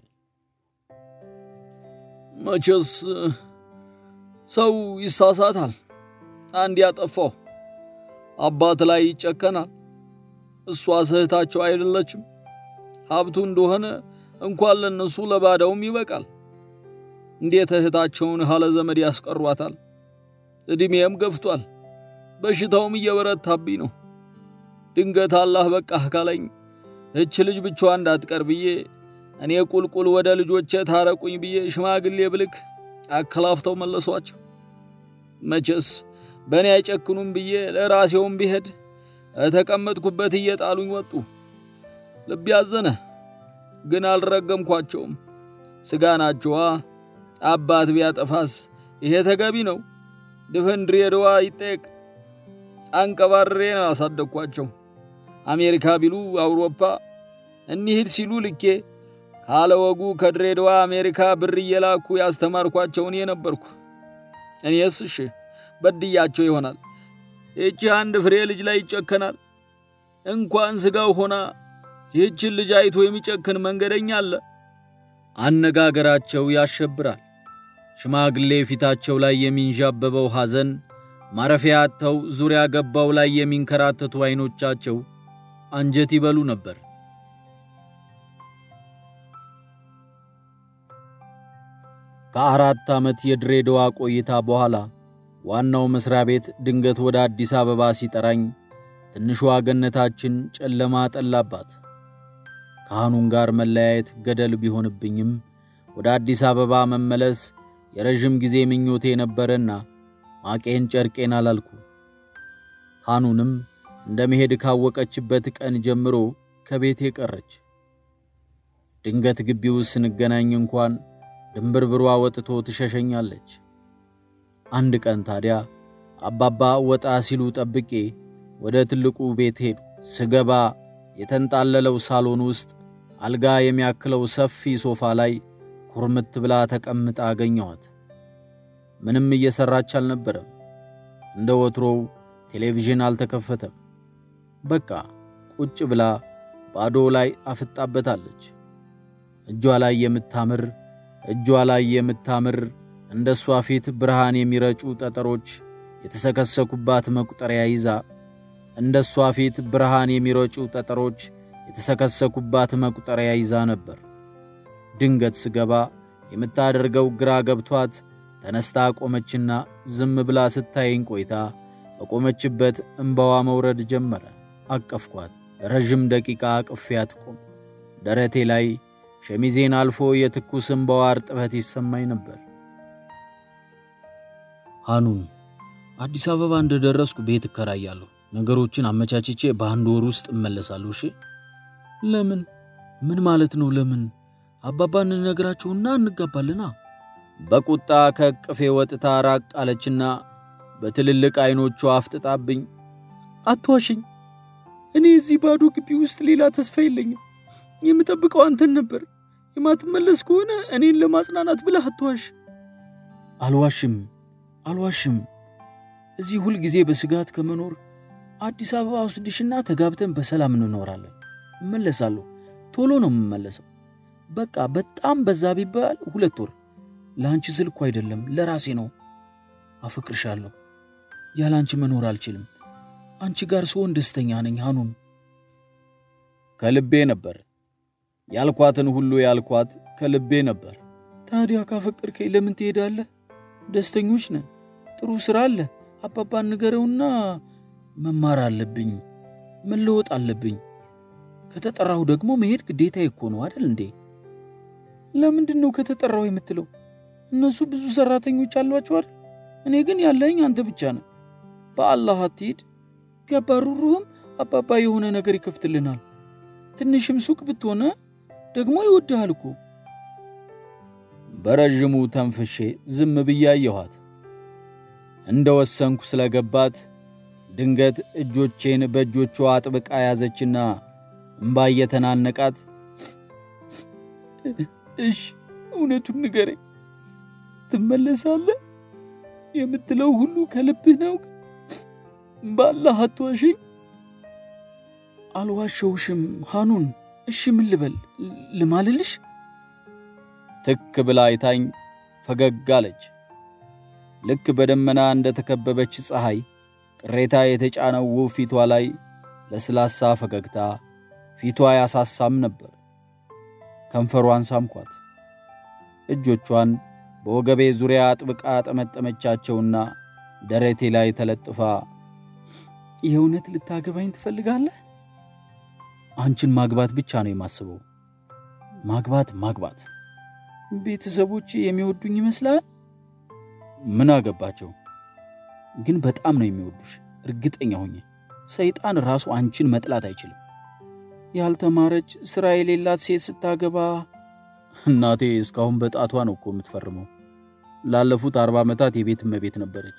መቼስ ሰው ይሳሳታል። አንድ ያጠፋው አባት ላይ ይጨከናል። እሷ እህታቸው አይደለችም። ሀብቱ እንደሆነ እንኳን ለነሱ ለባዳውም ይበቃል። እንዴት እህታቸውን ያለ ዘመድ ያስቀሯታል? ዕድሜም ገፍቷል። በሽታውም እየበረታብኝ ነው። ድንገት አላህ በቃህ ካለኝ እች ልጅ ብቻዋ እንዳትቀር ብዬ እኔ ቁልቁል ወደ ልጆቼ ታረቁኝ ብዬ ሽማግሌ ብልክ አከላፍተው መለሷቸው። መቼስ በእኔ አይጨክኑም ብዬ ለራሴውም ቢሄድ ተቀመጥኩበት እየጣሉኝ ወጡ። ልብ ያዘነ፣ ግን አልረገምኳቸውም። ሥጋ ናቸዋ። አባት ቢያጠፋስ ይሄ ተገቢ ነው? ድፍን ድሬዳዋ ይጠየቅ። አንቀባሬ ነው ያሳደግኳቸው። አሜሪካ ቢሉ አውሮፓ እንሂድ ሲሉ ልኬ ካለ ወጉ ከድሬዳዋ አሜሪካ ብር እየላኩ ያስተማርኳቸው እኔ ነበርኩ። እኔስ እሺ በድያቸው ይሆናል። ይህቺ አንድ ፍሬ ልጅ ላይ ይጨከናል። እንኳን ሥጋው ሆና ይህችን ልጅ አይቶ የሚጨክን መንገደኛ አለ። አነጋገራቸው ያሸብራል። ሽማግሌ ፊታቸው ላይ የሚንዣበበው ሐዘን፣ ማረፊያ አጥተው ዙሪያ ገባው ላይ የሚንከራተቱ ዐይኖቻቸው አንጀት ይበሉ ነበር። ከአራት ዓመት የድሬዳዋ ቆይታ በኋላ ዋናው መስሪያ ቤት ድንገት ወደ አዲስ አበባ ሲጠራኝ ትንሿ ገነታችን ጨለማ ጠላባት። ከሐኑን ጋር መለያየት ገደል ቢሆንብኝም ወደ አዲስ አበባ መመለስ የረዥም ጊዜ ምኞቴ ነበረና ማቄን ጨርቄን አላልኩ። ሐኑንም እንደ መሄድ ካወቀችበት ቀን ጀምሮ ከቤቴ ቀረች። ድንገት ግቢ ውስጥ ስንገናኝ እንኳን ድንብርብሯ ወጥቶ ትሸሸኛለች። አንድ ቀን ታዲያ አባባ ወጣ ሲሉ ጠብቄ ወደ ትልቁ ቤት ሄዱ። ስገባ የተንጣለለው ሳሎን ውስጥ አልጋ የሚያክለው ሰፊ ሶፋ ላይ ኩርምት ብላ ተቀምጣ አገኘኋት። ምንም እየሰራች አልነበረም። እንደ ወትሮው ቴሌቪዥን አልተከፈተም። በቃ ቁጭ ብላ ባዶ ላይ አፍጣበታለች። እጇ ላይ የምታምር እጇ ላይ የምታምር እንደ እሷ ፊት ብርሃን የሚረጩ ጠጠሮች የተሰከሰኩባት መቁጠሪያ ይዛ እንደ እሷ ፊት ብርሃን የሚረጩ ጠጠሮች የተሰከሰኩባት መቁጠሪያ ይዛ ነበር። ድንገት ስገባ የምታደርገው ግራ ገብቷት ተነስታ ቆመችና ዝም ብላ ስታየኝ ቆይታ በቆመችበት እምባዋ መውረድ ጀመረ። አቀፍኳት። ለረዥም ደቂቃ አቅፊያት ቆም። ደረቴ ላይ ሸሚዜን አልፎ የትኩስ እምባዋ እርጥበት ይሰማኝ ነበር። ሐኑን አዲስ አበባ እንደደረስኩ ቤት እከራያለሁ። ነገሮችን አመቻችቼ በአንድ ወር ውስጥ እመለሳለሁ። እሺ? ለምን? ምን ማለት ነው ለምን? አባባ እንነግራቸውና እንጋባልና። በቁጣ ከእቅፌ ወጥታ ራቅ አለችና በትልልቅ ዐይኖቿ አፍጥጣብኝ፣ አትዋሽኝ። እኔ እዚህ ባዶ ግቢ ውስጥ ሌላ ተስፋ የለኝም። የምጠብቀው አንተን ነበር። የማትመለስ ከሆነ እኔን ለማጽናናት ብለህ አትዋሽ። አልዋሽም አልዋሽም። እዚህ ሁል ጊዜ በስጋት ከመኖር አዲስ አበባ ወስድሽና ተጋብተን በሰላም እንኖራለን። እመለሳለሁ። ቶሎ ነው የምመለሰው። በቃ በጣም በዛ ቢባል ሁለት ወር። ለአንቺ ስል እኮ አይደለም ለራሴ ነው። አፈቅርሻለሁ። ያለ አንቺ መኖር አልችልም። አንቺ ጋር ስሆን ደስተኛ ነኝ። ሐኑን ከልቤ ነበር ያልኳትን ሁሉ ያልኳት ከልቤ ነበር። ታዲያ ካፈቅርከኝ ለምን ትሄዳለህ? ደስተኞች ነን። ጥሩ ሥራ አለ። አባባን ንገረውና መማር አለብኝ፣ መለወጥ አለብኝ። ከተጠራሁ ደግሞ መሄድ ግዴታ እኮ ነው አይደል እንዴ? ለምንድን ነው ከተጠራሁ የምትለው? እነሱ ብዙ ሰራተኞች አሏቸው አይደል? እኔ ግን ያለኝ አንተ ብቻ ነው። በአላህ አትሂድ። ቢያባርሩህም አባባ የሆነ ነገር ይከፍትልናል። ትንሽም ሱቅ ብትሆነ ደግሞ ይወድሃል እኮ። በረዥሙ ተንፍሼ ዝም ብዬ አየኋት። እንደ ወሰንኩ ስለገባት ድንገት እጆቼን በእጆቿ አጥብቃ ያዘችና እምባ እየተናነቃት እሽ፣ እውነቱን ንገረኝ፣ ትመለሳለህ? የምትለው ሁሉ ከልብህ ነው? ባላህ አትዋሽኝ። አልዋሸውሽም ሐኑን። እሺ ምን ልበል? ልማልልሽ? ትክ ብላ አይታኝ ፈገግ አለች። ልክ በደመና እንደ ተከበበች ፀሐይ ቅሬታ የተጫነው ውብ ፊቷ ላይ ለስላሳ ፈገግታ፣ ፊቷ ያሳሳም ነበር። ከንፈሯን ሳምኳት። እጆቿን በወገቤ ዙሪያ አጥብቃ ጠመጠመቻቸውና ደረቴ ላይ ተለጥፋ የእውነት ልታገባኝ ትፈልጋለህ? አንቺን ማግባት ብቻ ነው የማስበው። ማግባት ማግባት። ቤተሰቦች የሚወዱኝ ይመስላል? ምን አገባቸው? ግን በጣም ነው የሚወዱሽ፣ እርግጠኛ ሆኜ። ሰይጣን ራሱ አንቺን መጥላት አይችልም። ያልተማረች ሥራ የሌላት ሴት ስታገባ እናቴ እስካሁን በጣቷ ነው እኮ የምትፈርመው። ላለፉት አርባ ዓመታት የቤት እመቤት ነበረች።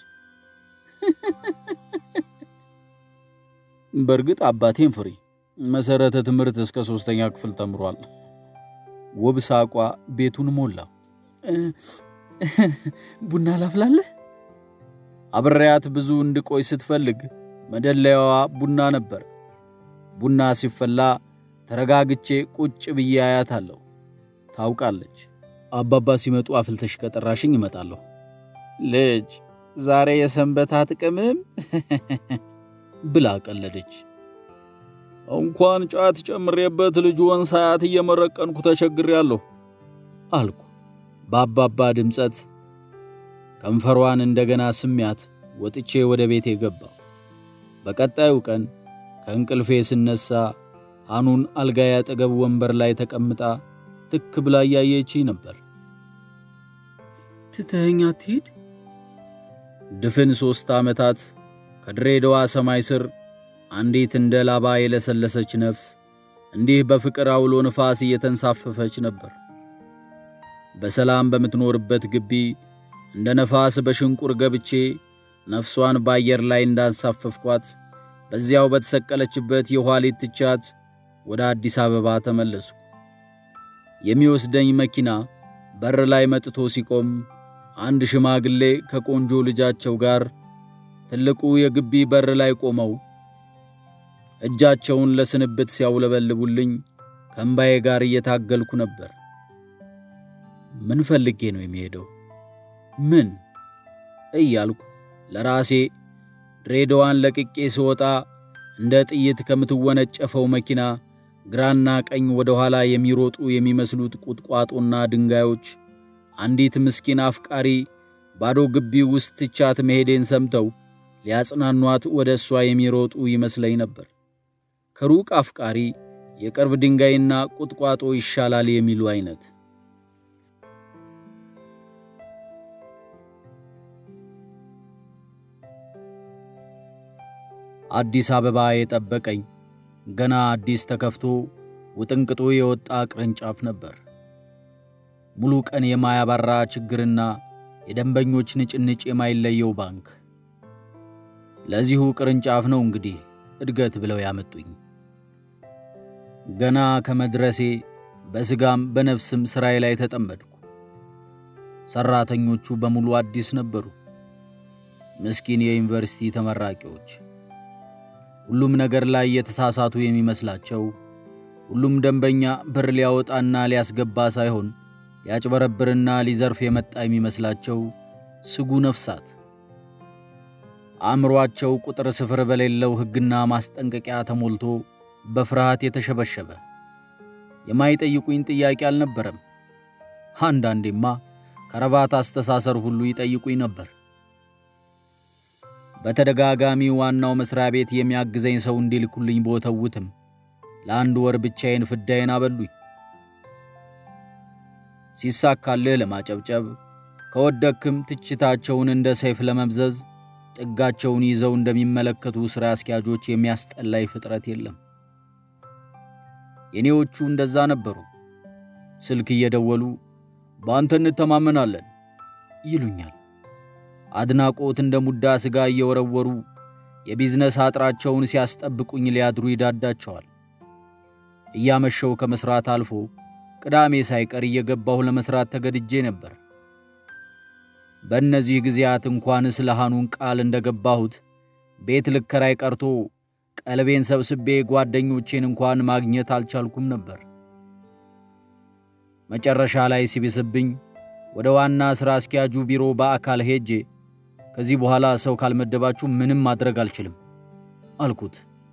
በእርግጥ አባቴን ፍሪ መሰረተ ትምህርት እስከ ሶስተኛ ክፍል ተምሯል። ውብ ሳቋ ቤቱን ሞላ። ቡና ላፍላለህ? አብሬያት ብዙ እንድቆይ ስትፈልግ መደለያዋ ቡና ነበር። ቡና ሲፈላ ተረጋግቼ ቁጭ ብዬ አያታለሁ። ታውቃለች። አባባ ሲመጡ አፍልተሽ ከጠራሽኝ እመጣለሁ። ልጅ ዛሬ የሰንበት አጥቅምም ብላ ቀለደች። እንኳን ጫት ጨምሬበት ልጅዎን ሳያት እየመረቀንኩ ተቸግሬያለሁ አልኩ በአባባ ድምፀት። ከንፈሯን እንደገና ስሚያት ወጥቼ ወደ ቤቴ ገባሁ። በቀጣዩ ቀን ከእንቅልፌ ስነሳ ሐኑን አልጋዬ አጠገብ ወንበር ላይ ተቀምጣ ትክ ብላ እያየችኝ ነበር። ትተኸኝ አትሄድ? ድፍን ሦስት ዓመታት ከድሬዳዋ ሰማይ ስር አንዲት እንደ ላባ የለሰለሰች ነፍስ እንዲህ በፍቅር አውሎ ንፋስ እየተንሳፈፈች ነበር። በሰላም በምትኖርበት ግቢ እንደ ነፋስ በሽንቁር ገብቼ ነፍሷን በአየር ላይ እንዳንሳፈፍኳት በዚያው በተሰቀለችበት የኋሊት ትቻት ወደ አዲስ አበባ ተመለስኩ። የሚወስደኝ መኪና በር ላይ መጥቶ ሲቆም አንድ ሽማግሌ ከቆንጆ ልጃቸው ጋር ትልቁ የግቢ በር ላይ ቆመው እጃቸውን ለስንብት ሲያውለበልቡልኝ ከእምባዬ ጋር እየታገልኩ ነበር። ምን ፈልጌ ነው የሚሄደው? ምን እያልኩ ለራሴ ድሬዳዋን ለቅቄ ስወጣ እንደ ጥይት ከምትወነጨፈው መኪና ግራና ቀኝ ወደ ኋላ የሚሮጡ የሚመስሉት ቁጥቋጦና ድንጋዮች አንዲት ምስኪን አፍቃሪ ባዶ ግቢ ውስጥ ትቻት መሄዴን ሰምተው ሊያጽናኗት ወደ እሷ የሚሮጡ ይመስለኝ ነበር። ከሩቅ አፍቃሪ የቅርብ ድንጋይና ቁጥቋጦ ይሻላል የሚሉ አይነት። አዲስ አበባ የጠበቀኝ ገና አዲስ ተከፍቶ ውጥንቅጡ የወጣ ቅርንጫፍ ነበር። ሙሉ ቀን የማያባራ ችግርና የደንበኞች ንጭንጭ የማይለየው ባንክ። ለዚሁ ቅርንጫፍ ነው እንግዲህ እድገት ብለው ያመጡኝ። ገና ከመድረሴ በስጋም በነፍስም ሥራዬ ላይ ተጠመድኩ። ሠራተኞቹ በሙሉ አዲስ ነበሩ፣ ምስኪን የዩኒቨርሲቲ ተመራቂዎች። ሁሉም ነገር ላይ የተሳሳቱ የሚመስላቸው፣ ሁሉም ደንበኛ ብር ሊያወጣና ሊያስገባ ሳይሆን ሊያጭበረብርና ሊዘርፍ የመጣ የሚመስላቸው ስጉ ነፍሳት አእምሮአቸው ቁጥር ስፍር በሌለው ሕግና ማስጠንቀቂያ ተሞልቶ በፍርሃት የተሸበሸበ የማይጠይቁኝ ጥያቄ አልነበረም። አንዳንዴማ ከረባት አስተሳሰር ሁሉ ይጠይቁኝ ነበር። በተደጋጋሚ ዋናው መስሪያ ቤት የሚያግዘኝ ሰው እንዲልኩልኝ ቦተውትም ለአንድ ወር ብቻዬን ፍዳዬን አበሉኝ። ሲሳካልህ ለማጨብጨብ ከወደክም ትችታቸውን እንደ ሰይፍ ለመምዘዝ ጥጋቸውን ይዘው እንደሚመለከቱ ሥራ አስኪያጆች የሚያስጠላይ ፍጥረት የለም። የኔዎቹ እንደዛ ነበሩ። ስልክ እየደወሉ በአንተ እንተማመናለን ይሉኛል። አድናቆት እንደ ሙዳ ሥጋ እየወረወሩ የቢዝነስ አጥራቸውን ሲያስጠብቁኝ ሊያድሩ ይዳዳቸዋል። እያመሸው ከመሥራት አልፎ ቅዳሜ ሳይቀር እየገባሁ ለመሥራት ተገድጄ ነበር። በእነዚህ ጊዜያት እንኳን ስለ ሐኑን ቃል እንደገባሁት ቤት ልከራይ ቀርቶ ቀልቤን ሰብስቤ ጓደኞቼን እንኳን ማግኘት አልቻልኩም ነበር። መጨረሻ ላይ ሲብስብኝ ወደ ዋና ሥራ አስኪያጁ ቢሮ በአካል ሄጄ ከዚህ በኋላ ሰው ካልመደባችሁ ምንም ማድረግ አልችልም አልኩት።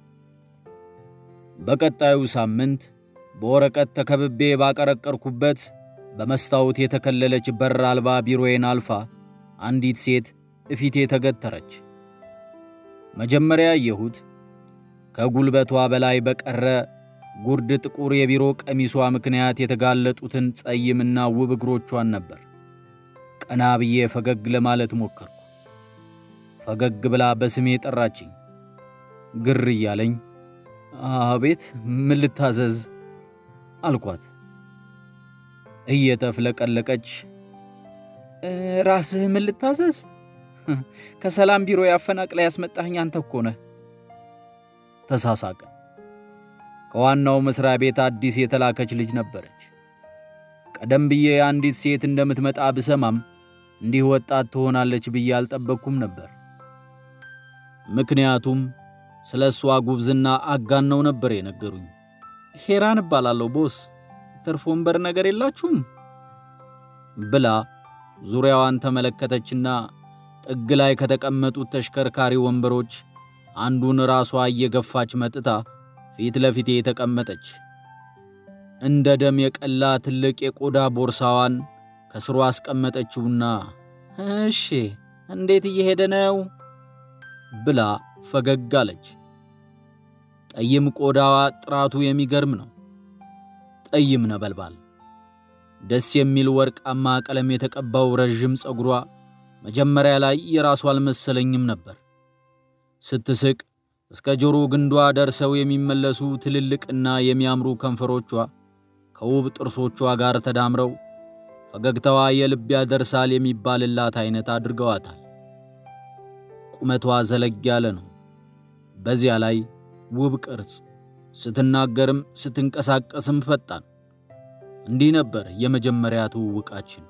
በቀጣዩ ሳምንት በወረቀት ተከብቤ ባቀረቀርኩበት በመስታወት የተከለለች በር አልባ ቢሮዬን አልፋ አንዲት ሴት እፊቴ ተገተረች። መጀመሪያ ያየሁት ከጉልበቷ በላይ በቀረ ጉርድ ጥቁር የቢሮ ቀሚሷ ምክንያት የተጋለጡትን ጸይምና ውብ እግሮቿን ነበር። ቀና ብዬ ፈገግ ለማለት ሞከርኩ። ፈገግ ብላ በስሜ ጠራችኝ። ግር እያለኝ አቤት፣ ምን ልታዘዝ አልኳት። እየተፍለቀለቀች ራስህ ምን ልታዘዝ? ከሰላም ቢሮ ያፈናቅላ ያስመጣኸኝ አንተ እኮ ነህ። ተሳሳቅን። ከዋናው መስሪያ ቤት አዲስ የተላከች ልጅ ነበረች። ቀደም ብዬ አንዲት ሴት እንደምትመጣ ብሰማም እንዲህ ወጣት ትሆናለች ብዬ አልጠበቅኩም ነበር። ምክንያቱም ስለ እሷ ጉብዝና አጋነው ነበር የነገሩኝ። ሄራን እባላለሁ ቦስ፣ ትርፍ ወንበር ነገር የላችሁም ብላ ዙሪያዋን ተመለከተችና ጥግ ላይ ከተቀመጡት ተሽከርካሪ ወንበሮች አንዱን ራሷ እየገፋች መጥታ ፊት ለፊቴ የተቀመጠች። እንደ ደም የቀላ ትልቅ የቆዳ ቦርሳዋን ከስሩ አስቀመጠችውና እሺ እንዴት እየሄደ ነው ብላ ፈገግ አለች። ጠይም ቆዳዋ ጥራቱ የሚገርም ነው። ጠይም ነበልባል፣ ደስ የሚል ወርቃማ ቀለም የተቀባው ረዥም ፀጉሯ መጀመሪያ ላይ የራሷ አልመሰለኝም ነበር። ስትስቅ እስከ ጆሮ ግንዷ ደርሰው የሚመለሱ ትልልቅና የሚያምሩ ከንፈሮቿ ከውብ ጥርሶቿ ጋር ተዳምረው ፈገግታዋ የልብ ያደርሳል የሚባልላት አይነት አድርገዋታል። ቁመቷ ዘለግ ያለ ነው። በዚያ ላይ ውብ ቅርጽ፣ ስትናገርም ስትንቀሳቀስም ፈጣን። እንዲህ ነበር የመጀመሪያ ትውውቃችን።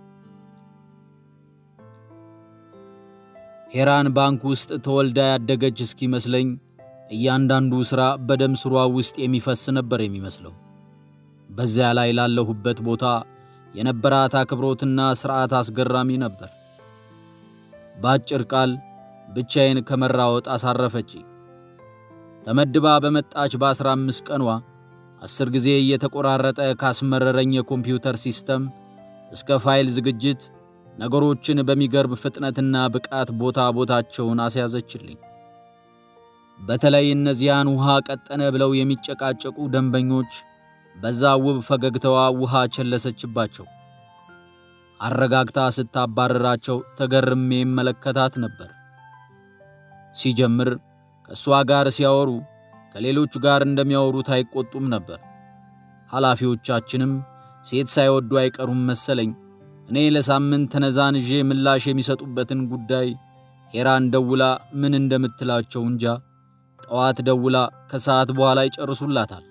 ሄራን ባንክ ውስጥ ተወልዳ ያደገች እስኪመስለኝ እያንዳንዱ ሥራ በደም ስሯ ውስጥ የሚፈስ ነበር የሚመስለው። በዚያ ላይ ላለሁበት ቦታ የነበራት አክብሮትና ሥርዓት አስገራሚ ነበር። በአጭር ቃል ብቻዬን ከመራወጥ አሳረፈች። ተመድባ በመጣች በአስራ አምስት ቀኗ አስር ጊዜ እየተቆራረጠ ካስመረረኝ የኮምፒውተር ሲስተም እስከ ፋይል ዝግጅት ነገሮችን በሚገርም ፍጥነትና ብቃት ቦታ ቦታቸውን አስያዘችልኝ። በተለይ እነዚያን ውሃ ቀጠነ ብለው የሚጨቃጨቁ ደንበኞች በዛ ውብ ፈገግታዋ ውሃ ቸለሰችባቸው። አረጋግታ ስታባረራቸው ተገርሜ መለከታት ነበር። ሲጀምር ከእሷ ጋር ሲያወሩ ከሌሎቹ ጋር እንደሚያወሩት አይቆጡም ነበር። ኃላፊዎቻችንም ሴት ሳይወዱ አይቀሩም መሰለኝ እኔ ለሳምንት ተነዛንዤ ምላሽ የሚሰጡበትን ጉዳይ ሄራን ደውላ ምን እንደምትላቸው እንጃ። ጠዋት ደውላ ከሰዓት በኋላ ይጨርሱላታል።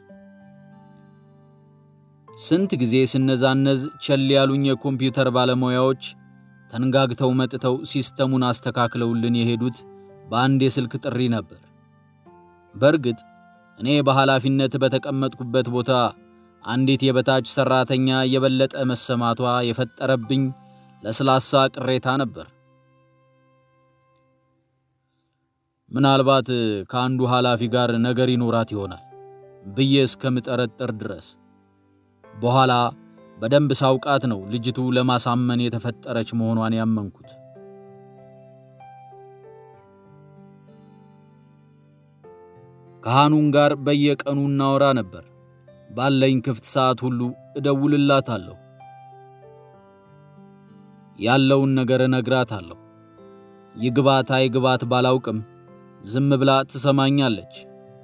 ስንት ጊዜ ስነዛነዝ ቸል ያሉኝ የኮምፒውተር ባለሙያዎች ተንጋግተው መጥተው ሲስተሙን አስተካክለውልን የሄዱት በአንድ የስልክ ጥሪ ነበር። በእርግጥ እኔ በኃላፊነት በተቀመጥኩበት ቦታ አንዲት የበታች ሰራተኛ የበለጠ መሰማቷ የፈጠረብኝ ለስላሳ ቅሬታ ነበር። ምናልባት ከአንዱ ኃላፊ ጋር ነገር ይኖራት ይሆናል ብዬ እስከምጠረጥር ድረስ በኋላ በደንብ ሳውቃት ነው ልጅቱ ለማሳመን የተፈጠረች መሆኗን ያመንኩት። ከሃኑን ጋር በየቀኑ እናወራ ነበር። ባለኝ ክፍት ሰዓት ሁሉ እደውልላታለሁ። ያለውን ነገር እነግራታለሁ። ይግባት አይግባት ባላውቅም ዝም ብላ ትሰማኛለች።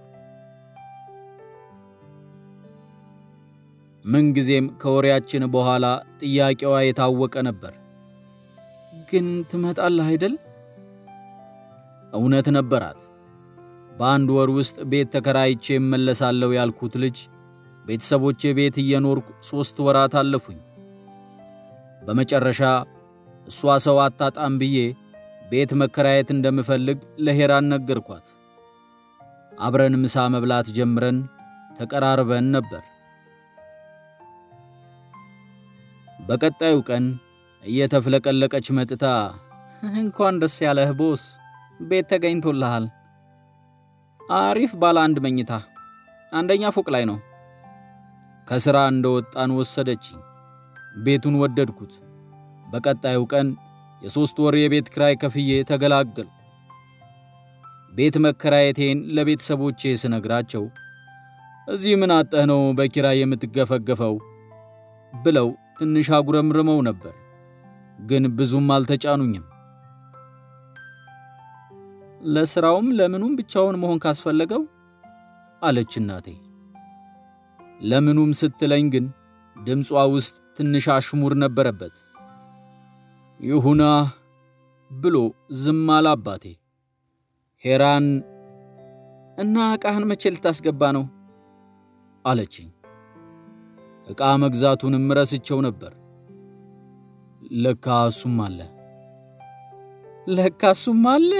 ምንጊዜም ከወሬያችን በኋላ ጥያቄዋ የታወቀ ነበር። ግን ትመጣለህ አይደል? እውነት ነበራት። በአንድ ወር ውስጥ ቤት ተከራይቼ እመለሳለሁ ያልኩት ልጅ ቤተሰቦቼ ቤት እየኖርኩ ሦስት ወራት አለፉኝ። በመጨረሻ እሷ ሰው አታጣም ብዬ ቤት መከራየት እንደምፈልግ ለሄራን ነገርኳት። አብረን ምሳ መብላት ጀምረን ተቀራርበን ነበር። በቀጣዩ ቀን እየተፍለቀለቀች መጥታ እንኳን ደስ ያለህ ቦስ፣ ቤት ተገኝቶልሃል። አሪፍ ባለ አንድ መኝታ አንደኛ ፎቅ ላይ ነው። ከሥራ እንደወጣን ወሰደችኝ። ቤቱን ወደድኩት። በቀጣዩ ቀን የሦስት ወር የቤት ክራይ ከፍዬ ተገላገልኩ። ቤት መከራየቴን ለቤተሰቦቼ ስነግራቸው እዚህ ምን አጠህ ነው በኪራይ የምትገፈገፈው ብለው ትንሽ አጉረምርመው ነበር፣ ግን ብዙም አልተጫኑኝም። ለሥራውም ለምኑም ብቻውን መሆን ካስፈለገው አለች እናቴ። ለምኑም ስትለኝ ግን ድምጿ ውስጥ ትንሽ አሽሙር ነበረበት። ይሁና ብሎ ዝም አለ አባቴ። ሄራን እና ዕቃህን መቼ ልታስገባ ነው አለችኝ። ዕቃ መግዛቱንም ረስቸው ነበር። ለካ እሱም አለ ለካ እሱም አለ።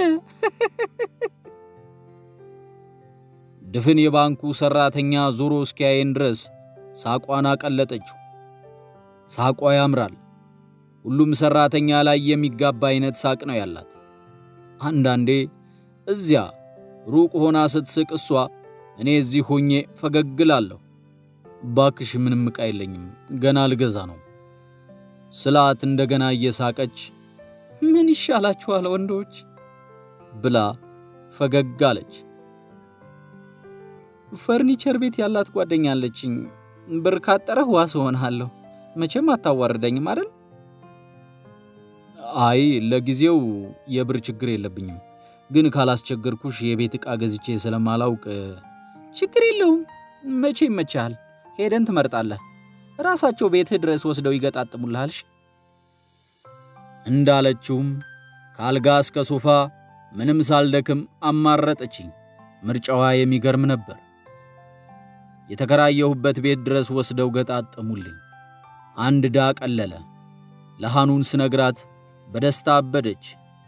ድፍን የባንኩ ሰራተኛ ዞሮ እስኪያየን ድረስ ሳቋን አቀለጠችው። ሳቋ ያምራል። ሁሉም ሰራተኛ ላይ የሚጋባ አይነት ሳቅ ነው ያላት። አንዳንዴ እዚያ ሩቅ ሆና ስትስቅ እሷ፣ እኔ እዚህ ሆኜ ፈገግ እላለሁ። ባክሽ ምንም ዕቃ የለኝም ገና ልገዛ ነው ስላት እንደገና እየሳቀች ምን ይሻላችኋል ወንዶች ብላ ፈገግ አለች። ፈርኒቸር ቤት ያላት ጓደኛ አለችኝ። ብር ካጠረህ ዋስ እሆንሃለሁ። መቼም አታዋርደኝም አይደል? አይ ለጊዜው የብር ችግር የለብኝም፣ ግን ካላስቸገርኩሽ የቤት ዕቃ ገዝቼ ስለማላውቅ ችግር የለውም። መቼ ይመችሃል? ሄደን ትመርጣለህ። ራሳቸው ቤትህ ድረስ ወስደው ይገጣጥሙልሃል። እንዳለችውም ከአልጋ እስከ ሶፋ ምንም ሳልደክም አማረጠችኝ። ምርጫዋ የሚገርም ነበር። የተከራየሁበት ቤት ድረስ ወስደው ገጣጠሙልኝ። አንድ ዕዳ ቀለለ። ለሐኑን ስነግራት በደስታ አበደች።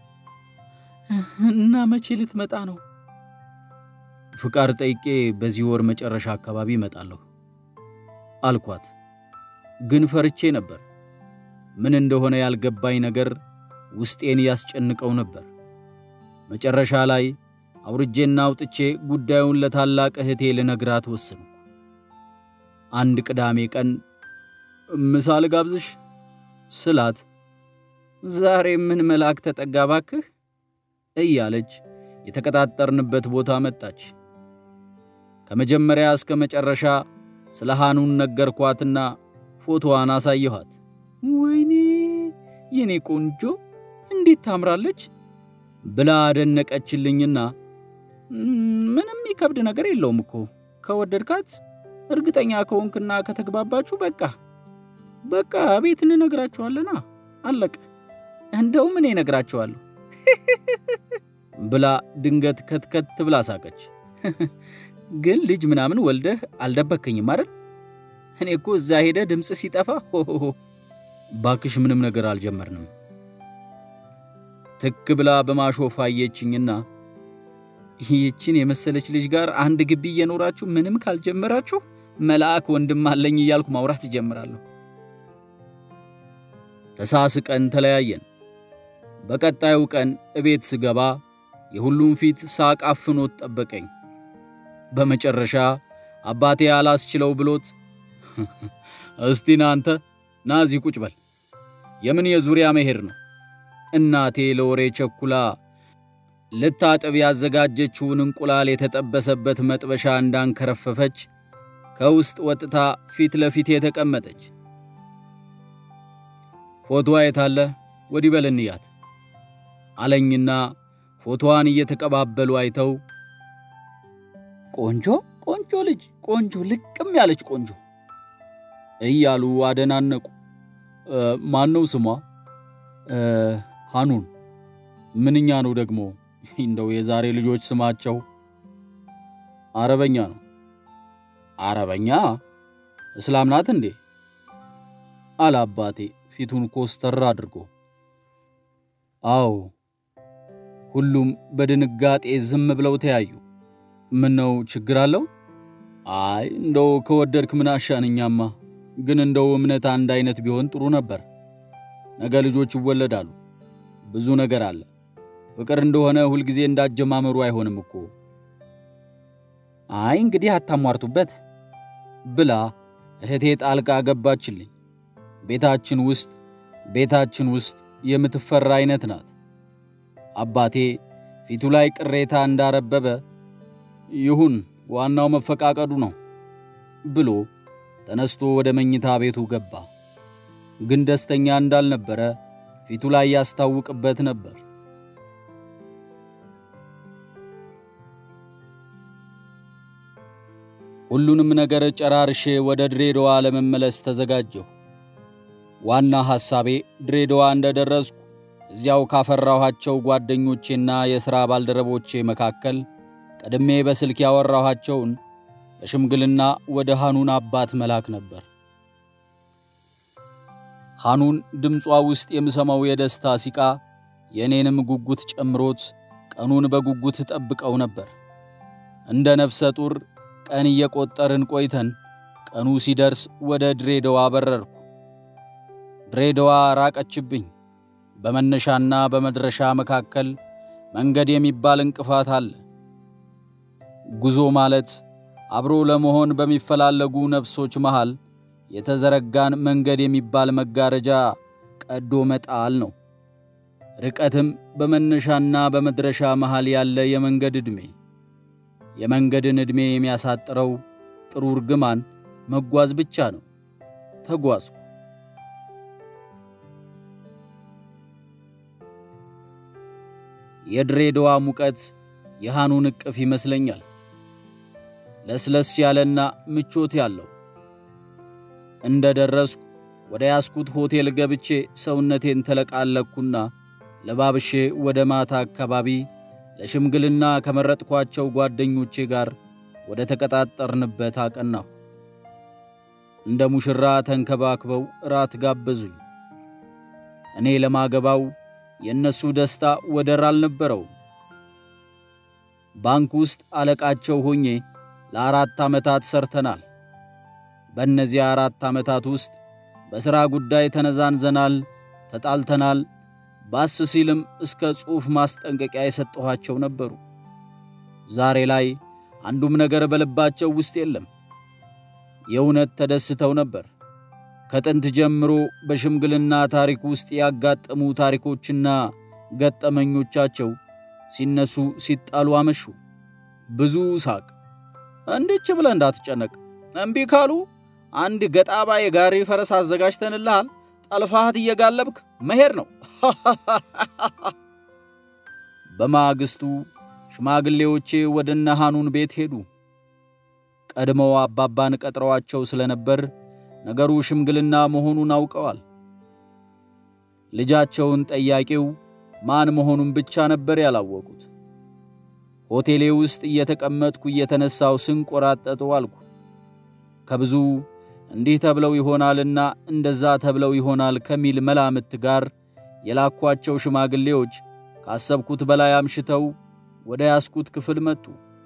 እና መቼ ልትመጣ ነው? ፍቃድ ጠይቄ በዚህ ወር መጨረሻ አካባቢ እመጣለሁ አልኳት። ግን ፈርቼ ነበር። ምን እንደሆነ ያልገባኝ ነገር ውስጤን ያስጨንቀው ነበር። መጨረሻ ላይ አውርጄና አውጥቼ ጉዳዩን ለታላቅ እህቴ ልነግራት ወሰንኩ። አንድ ቅዳሜ ቀን ምሳ ልጋብዝሽ ስላት ዛሬ ምን መልአክ ተጠጋ ባክህ እያለች የተቀጣጠርንበት ቦታ መጣች። ከመጀመሪያ እስከ መጨረሻ ስለ ሐኑን ነገርኳትና ፎቶዋን አሳየኋት። ወይኔ የኔ ቆንጆ እንዴት ታምራለች ብላ አደነቀችልኝና ምንም የሚከብድ ነገር የለውም እኮ ከወደድካት፣ እርግጠኛ ከሆንክና ከተግባባችሁ በቃ በቃ ቤት እንነግራቸዋለና አለቀ። እንደውም እኔ እነግራቸዋለሁ ብላ ድንገት ከትከት ብላ ሳቀች። ግን ልጅ ምናምን ወልደህ አልደበከኝም አይደል? እኔ እኮ እዛ ሄደ ድምፅ ሲጠፋ ሆሆ ባክሽ ምንም ነገር አልጀመርንም። ትክ ብላ በማሾፍ አየችኝና ይህችን የመሰለች ልጅ ጋር አንድ ግቢ እየኖራችሁ ምንም ካልጀመራችሁ መልአክ ወንድም አለኝ እያልኩ ማውራት እጀምራለሁ። ተሳስቀን ተለያየን። በቀጣዩ ቀን እቤት ስገባ የሁሉም ፊት ሳቅ አፍኖት ጠበቀኝ። በመጨረሻ አባቴ አላስችለው ብሎት እስቲ ና አንተ ና እዚህ ቁጭ በል፣ የምን የዙሪያ መሄድ ነው? እናቴ ለወሬ ቸኩላ ልታጥብ ያዘጋጀችውን እንቁላል የተጠበሰበት መጥበሻ እንዳንከረፈፈች ከውስጥ ወጥታ ፊት ለፊት የተቀመጠች። ፎቶዋ የታለ? ወዲህ በል እንያት አለኝና ፎቶዋን እየተቀባበሉ አይተው ቆንጆ ቆንጆ ልጅ ቆንጆ ልቅም ያለች ቆንጆ እያሉ አደናነቁ። ማን ነው ስሟ? ሃኑን። ምንኛ ነው ደግሞ እንደው የዛሬ ልጆች ስማቸው አረበኛ ነው። አረበኛ? እስላም ናት እንዴ? አለ አባቴ ፊቱን ኮስተር አድርጎ። አዎ። ሁሉም በድንጋጤ ዝም ብለው ተያዩ። ምን ነው ችግር አለው? አይ እንደው ከወደድክ ምን አሻንኛማ፣ ግን እንደው እምነት አንድ አይነት ቢሆን ጥሩ ነበር። ነገ ልጆች ይወለዳሉ። ብዙ ነገር አለ። ፍቅር እንደሆነ ሁልጊዜ እንዳጀማመሩ አይሆንም እኮ። አይ እንግዲህ አታሟርቱበት ብላ እህቴ ጣልቃ ገባችልኝ። ቤታችን ውስጥ ቤታችን ውስጥ የምትፈራ አይነት ናት። አባቴ ፊቱ ላይ ቅሬታ እንዳረበበ ይሁን ዋናው መፈቃቀዱ ነው ብሎ ተነስቶ ወደ መኝታ ቤቱ ገባ። ግን ደስተኛ እንዳልነበረ ፊቱ ላይ ያስታውቅበት ነበር። ሁሉንም ነገር ጨራርሼ ወደ ድሬዳዋ ለመመለስ ተዘጋጀሁ። ዋና ሐሳቤ ድሬዳዋ እንደደረስኩ እዚያው ካፈራኋቸው ጓደኞቼና የሥራ ባልደረቦቼ መካከል ቀድሜ በስልክ ያወራኋቸውን በሽምግልና ወደ ሃኑን አባት መላክ ነበር። ሃኑን ድምጿ ውስጥ የምሰማው የደስታ ሲቃ የእኔንም ጉጉት ጨምሮት ቀኑን በጉጉት ጠብቀው ነበር። እንደ ነፍሰ ጡር ቀን እየቆጠርን ቆይተን ቀኑ ሲደርስ ወደ ድሬዳዋ በረርኩ። ድሬዳዋ ራቀችብኝ። በመነሻና በመድረሻ መካከል መንገድ የሚባል እንቅፋት አለ። ጉዞ ማለት አብሮ ለመሆን በሚፈላለጉ ነፍሶች መሃል የተዘረጋን መንገድ የሚባል መጋረጃ ቀዶ መጣል ነው። ርቀትም በመነሻና በመድረሻ መሃል ያለ የመንገድ ዕድሜ። የመንገድን ዕድሜ የሚያሳጥረው ጥሩ እርግማን መጓዝ ብቻ ነው። ተጓዝኩ። የድሬዳዋ ሙቀት የሃኑን እቅፍ ይመስለኛል። ለስለስ ያለና ምቾት ያለው። እንደ ደረስኩ ወደ ያስኩት ሆቴል ገብቼ ሰውነቴን ተለቃለኩና ለባብሼ ወደ ማታ አካባቢ ለሽምግልና ከመረጥኳቸው ጓደኞቼ ጋር ወደ ተቀጣጠርንበት አቀናሁ። እንደ ሙሽራ ተንከባክበው እራት ጋበዙኝ። እኔ ለማገባው የእነሱ ደስታ ወደር አልነበረው። ባንክ ውስጥ አለቃቸው ሆኜ ለአራት ዓመታት ሰርተናል። በእነዚህ አራት ዓመታት ውስጥ በሥራ ጉዳይ ተነዛንዘናል፣ ተጣልተናል። ባስ ሲልም እስከ ጽሑፍ ማስጠንቀቂያ የሰጠኋቸው ነበሩ። ዛሬ ላይ አንዱም ነገር በልባቸው ውስጥ የለም። የእውነት ተደስተው ነበር። ከጥንት ጀምሮ በሽምግልና ታሪክ ውስጥ ያጋጠሙ ታሪኮችና ገጠመኞቻቸው ሲነሱ ሲጣሉ አመሹ። ብዙ ሳቅ። እንዴች ብለህ እንዳትጨነቅ፣ እምቢ ካሉ አንድ ገጣባ የጋሪ ፈረስ አዘጋጅተንልሃል። ጠልፋት እየጋለብክ መሄድ ነው። በማግስቱ ሽማግሌዎቼ ወደ እነ ሃኑን ቤት ሄዱ። ቀድመው አባባን ቀጥረዋቸው ስለነበር ነገሩ ሽምግልና መሆኑን አውቀዋል። ልጃቸውን ጠያቂው ማን መሆኑን ብቻ ነበር ያላወቁት። ሆቴሌ ውስጥ እየተቀመጥኩ እየተነሳው ስንቆራጠጥ ዋልኩ። ከብዙ እንዲህ ተብለው ይሆናልና እንደዛ ተብለው ይሆናል ከሚል መላምት ጋር የላኳቸው ሽማግሌዎች ካሰብኩት በላይ አምሽተው ወደ ያስኩት ክፍል መጡ።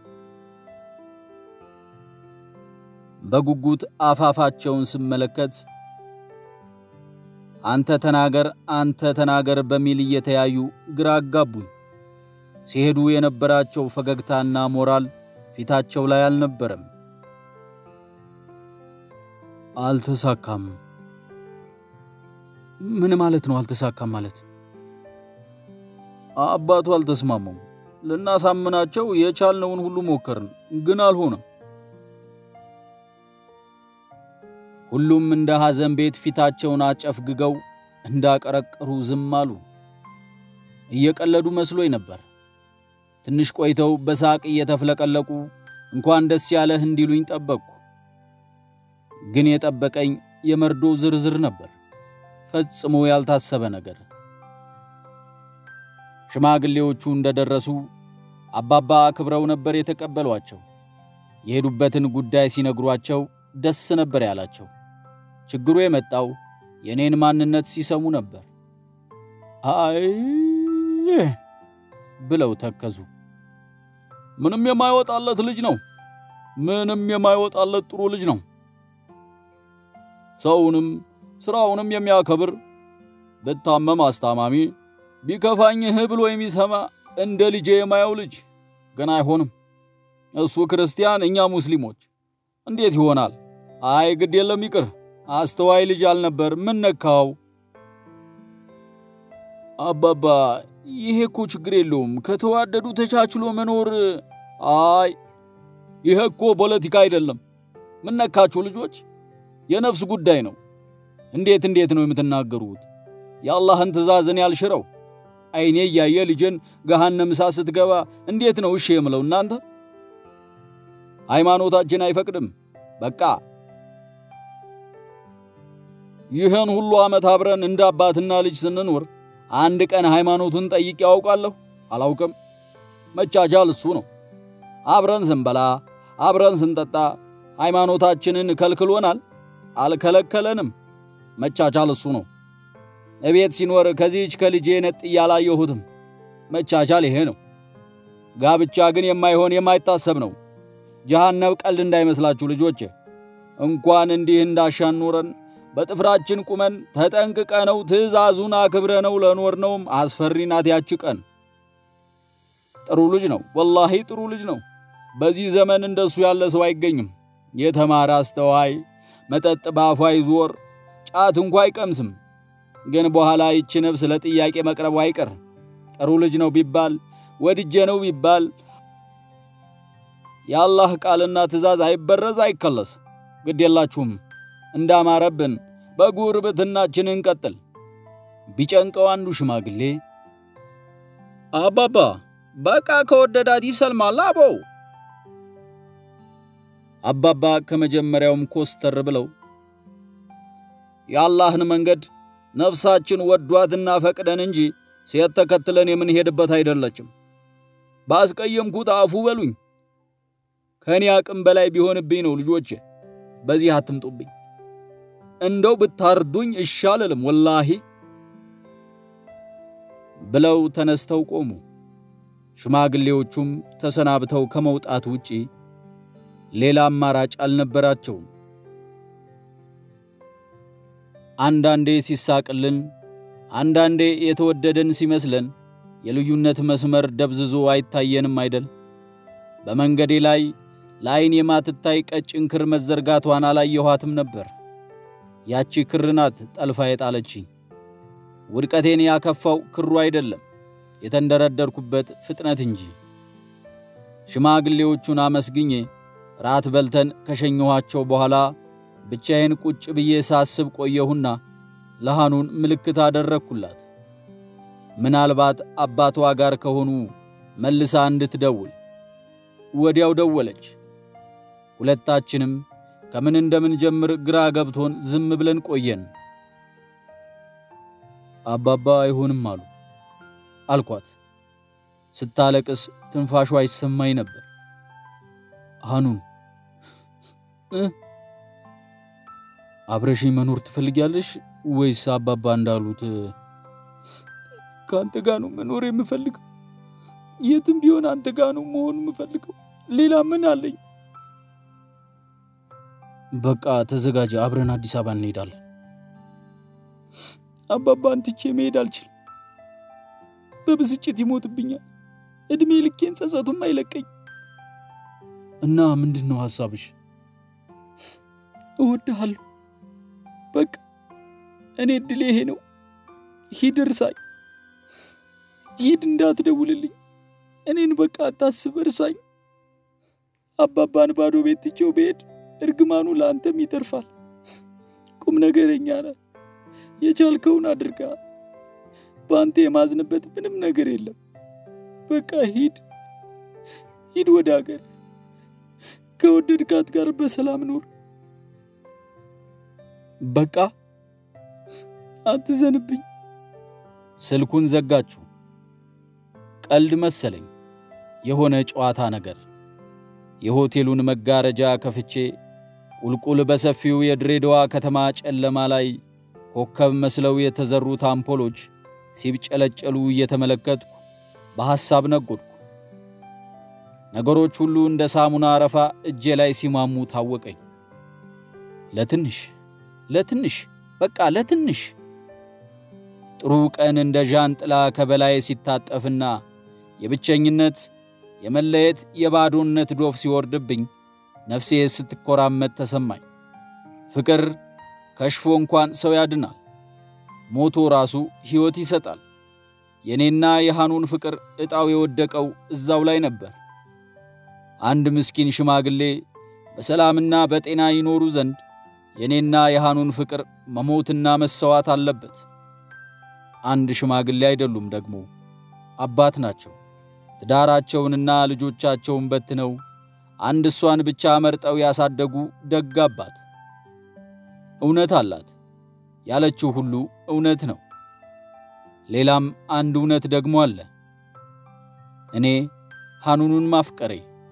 በጉጉት አፋፋቸውን ስመለከት አንተ ተናገር፣ አንተ ተናገር በሚል እየተያዩ ግራ አጋቡኝ። ሲሄዱ የነበራቸው ፈገግታና ሞራል ፊታቸው ላይ አልነበረም። አልተሳካም። ምን ማለት ነው? አልተሳካም ማለት አባቱ አልተስማሙም። ልናሳምናቸው የቻልነውን ሁሉ ሞከርን፣ ግን አልሆነም። ሁሉም እንደ ሐዘን ቤት ፊታቸውን አጨፍግገው እንዳቀረቀሩ ዝም አሉ። እየቀለዱ መስሎኝ ነበር። ትንሽ ቆይተው በሳቅ እየተፍለቀለቁ እንኳን ደስ ያለህ እንዲሉኝ ጠበቅኩ። ግን የጠበቀኝ የመርዶ ዝርዝር ነበር፣ ፈጽሞ ያልታሰበ ነገር። ሽማግሌዎቹ እንደደረሱ አባባ አክብረው ነበር የተቀበሏቸው። የሄዱበትን ጉዳይ ሲነግሯቸው ደስ ነበር ያላቸው። ችግሩ የመጣው የኔን ማንነት ሲሰሙ ነበር። አይ ብለው ተከዙ። ምንም የማይወጣለት ልጅ ነው። ምንም የማይወጣለት ጥሩ ልጅ ነው። ሰውንም ስራውንም የሚያከብር ብታመም አስታማሚ፣ ቢከፋኝህ ብሎ የሚሰማ እንደ ልጄ የማየው ልጅ ግን አይሆንም። እሱ ክርስቲያን፣ እኛ ሙስሊሞች እንዴት ይሆናል? አይ ግድ የለም ይቅር። አስተዋይ ልጅ አልነበር። ምን ነካው? አባባ ይሄ እኮ ችግር የለውም ከተዋደዱ ተቻችሎ መኖር። አይ ይሄ እኮ ፖለቲካ አይደለም። ምን ነካችሁ ልጆች? የነፍስ ጉዳይ ነው። እንዴት እንዴት ነው የምትናገሩት? የአላህን ትእዛዝን ያልሽረው አይኔ እያየ ልጅን ገሃነም እሳት ስትገባ እንዴት ነው እሺ የምለው? እናንተ ሃይማኖታችን አይፈቅድም። በቃ ይህን ሁሉ ዓመት አብረን እንደ አባትና ልጅ ስንኖር አንድ ቀን ሃይማኖቱን ጠይቄ ያውቃለሁ? አላውቅም። መቻቻል እሱ ነው። አብረን ስንበላ አብረን ስንጠጣ ሃይማኖታችንን ከልክሎናል? አልከለከለንም። መቻቻል እሱ ነው። እቤት ሲኖር ከዚህች ከልጄ ነጥ እያላየሁትም መቻቻል ይሄ ነው። ጋብቻ ግን የማይሆን የማይታሰብ ነው። ጀሃነብ ቀልድ እንዳይመስላችሁ ልጆች። እንኳን እንዲህ እንዳሻን ኖረን በጥፍራችን ቁመን ተጠንቅቀነው ትእዛዙን አክብረነው ለኖርነውም አስፈሪ ናት ያች ቀን። ጥሩ ልጅ ነው፣ ወላሂ ጥሩ ልጅ ነው። በዚህ ዘመን እንደሱ ያለ ሰው አይገኝም። የተማረ አስተዋይ፣ መጠጥ በአፉ አይዞር፣ ጫት እንኳ አይቀምስም። ግን በኋላ ይቺ ነፍስ ለጥያቄ መቅረቡ አይቀር። ጥሩ ልጅ ነው ቢባል ወድጄ ነው ቢባል የአላህ ቃልና ትእዛዝ አይበረዝ አይከለስ። ግድ የላችሁም እንዳማረብን በጉርብትናችን እንቀጥል። ቢጨንቀው አንዱ ሽማግሌ አባባ በቃ ከወደዳት ይሰልማል አበው። አባባ ከመጀመሪያውም ኮስተር ብለው የአላህን መንገድ ነፍሳችን ወዷትና ፈቅደን እንጂ ሴት ተከትለን የምንሄድበት አይደለችም። ባስቀየምኩት አፉ በሉኝ። ከእኔ አቅም በላይ ቢሆንብኝ ነው ልጆቼ፣ በዚህ አትምጡብኝ። እንደው ብታርዱኝ እሺ አልልም ወላሂ ብለው ተነስተው ቆሙ። ሽማግሌዎቹም ተሰናብተው ከመውጣት ውጪ ሌላ አማራጭ አልነበራቸውም። አንዳንዴ ሲሳቅልን፣ አንዳንዴ የተወደደን ሲመስለን የልዩነት መስመር ደብዝዞ አይታየንም አይደል? በመንገዴ ላይ ለዓይን የማትታይ ቀጭን ክር መዘርጋቷን አላየኋትም ነበር። ያቺ ክር ናት ጠልፋ የጣለችኝ። ውድቀቴን ያከፋው ክሩ አይደለም የተንደረደርኩበት ፍጥነት እንጂ። ሽማግሌዎቹን አመስግኜ ራት በልተን ከሸኘኋቸው በኋላ ብቻዬን ቁጭ ብዬ ሳስብ ቆየሁና ለሃኑን ምልክት አደረግኩላት። ምናልባት አባቷ ጋር ከሆኑ መልሳ እንድትደውል። ወዲያው ደወለች። ሁለታችንም ከምን እንደምንጀምር ግራ ገብቶን ዝም ብለን ቆየን። አባባ አይሆንም አሉ አልኳት። ስታለቅስ ትንፋሿ ይሰማኝ ነበር። ሐኑን አብረሽኝ መኖር ትፈልጊያለሽ ወይስ አባባ እንዳሉት ከአንተ ጋር ነው መኖር የምፈልገው? የትም ቢሆን አንተ ጋር ነው መሆን የምፈልገው። ሌላ ምን አለኝ? በቃ ተዘጋጀ፣ አብረን አዲስ አበባ እንሄዳለን። አባባን ትቼ መሄድ አልችልም። በብስጭት ይሞትብኛል። እድሜ ልኬን ጸጸቱም አይለቀኝ። እና ምንድን ነው ሐሳብሽ? እወድሃለሁ። በቃ እኔ እድሌ ይሄ ነው። ሂድ እርሳኝ። ሂድ፣ እንዳትደውልልኝ። እኔን በቃ አታስብ፣ እርሳኝ። አባባን ባዶ ቤት ትቼው ብሄድ እርግማኑ ለአንተም ይተርፋል። ቁም ነገረኛ ነህ። የቻልከውን አድርጋ። በአንተ የማዝንበት ምንም ነገር የለም። በቃ ሂድ፣ ሂድ ወደ ሀገር። ከወደድካት ጋር በሰላም ኑር። በቃ አትዘንብኝ። ስልኩን ዘጋችሁ። ቀልድ መሰለኝ፣ የሆነ ጨዋታ ነገር። የሆቴሉን መጋረጃ ከፍቼ ቁልቁል በሰፊው የድሬዳዋ ከተማ ጨለማ ላይ ኮከብ መስለው የተዘሩት አምፖሎች ሲብጨለጨሉ እየተመለከትኩ በሐሳብ ነጎድኩ። ነገሮች ሁሉ እንደ ሳሙና አረፋ እጄ ላይ ሲማሙ ታወቀኝ። ለትንሽ ለትንሽ በቃ ለትንሽ ጥሩ ቀን እንደ ዣንጥላ ከበላይ ሲታጠፍና የብቸኝነት የመለየት የባዶነት ዶፍ ሲወርድብኝ ነፍሴ ስትኮራመት ተሰማኝ። ፍቅር ከሽፎ እንኳን ሰው ያድናል፣ ሞቶ ራሱ ሕይወት ይሰጣል። የእኔና የሐኑን ፍቅር ዕጣው የወደቀው እዛው ላይ ነበር። አንድ ምስኪን ሽማግሌ በሰላምና በጤና ይኖሩ ዘንድ የእኔና የሐኑን ፍቅር መሞትና መሰዋት አለበት። አንድ ሽማግሌ አይደሉም ደግሞ አባት ናቸው። ትዳራቸውንና ልጆቻቸውን በትነው አንድ እሷን ብቻ መርጠው ያሳደጉ ደግ አባት። እውነት አላት ያለችው ሁሉ እውነት ነው። ሌላም አንድ እውነት ደግሞ አለ። እኔ ሐኑኑን ማፍቀሬ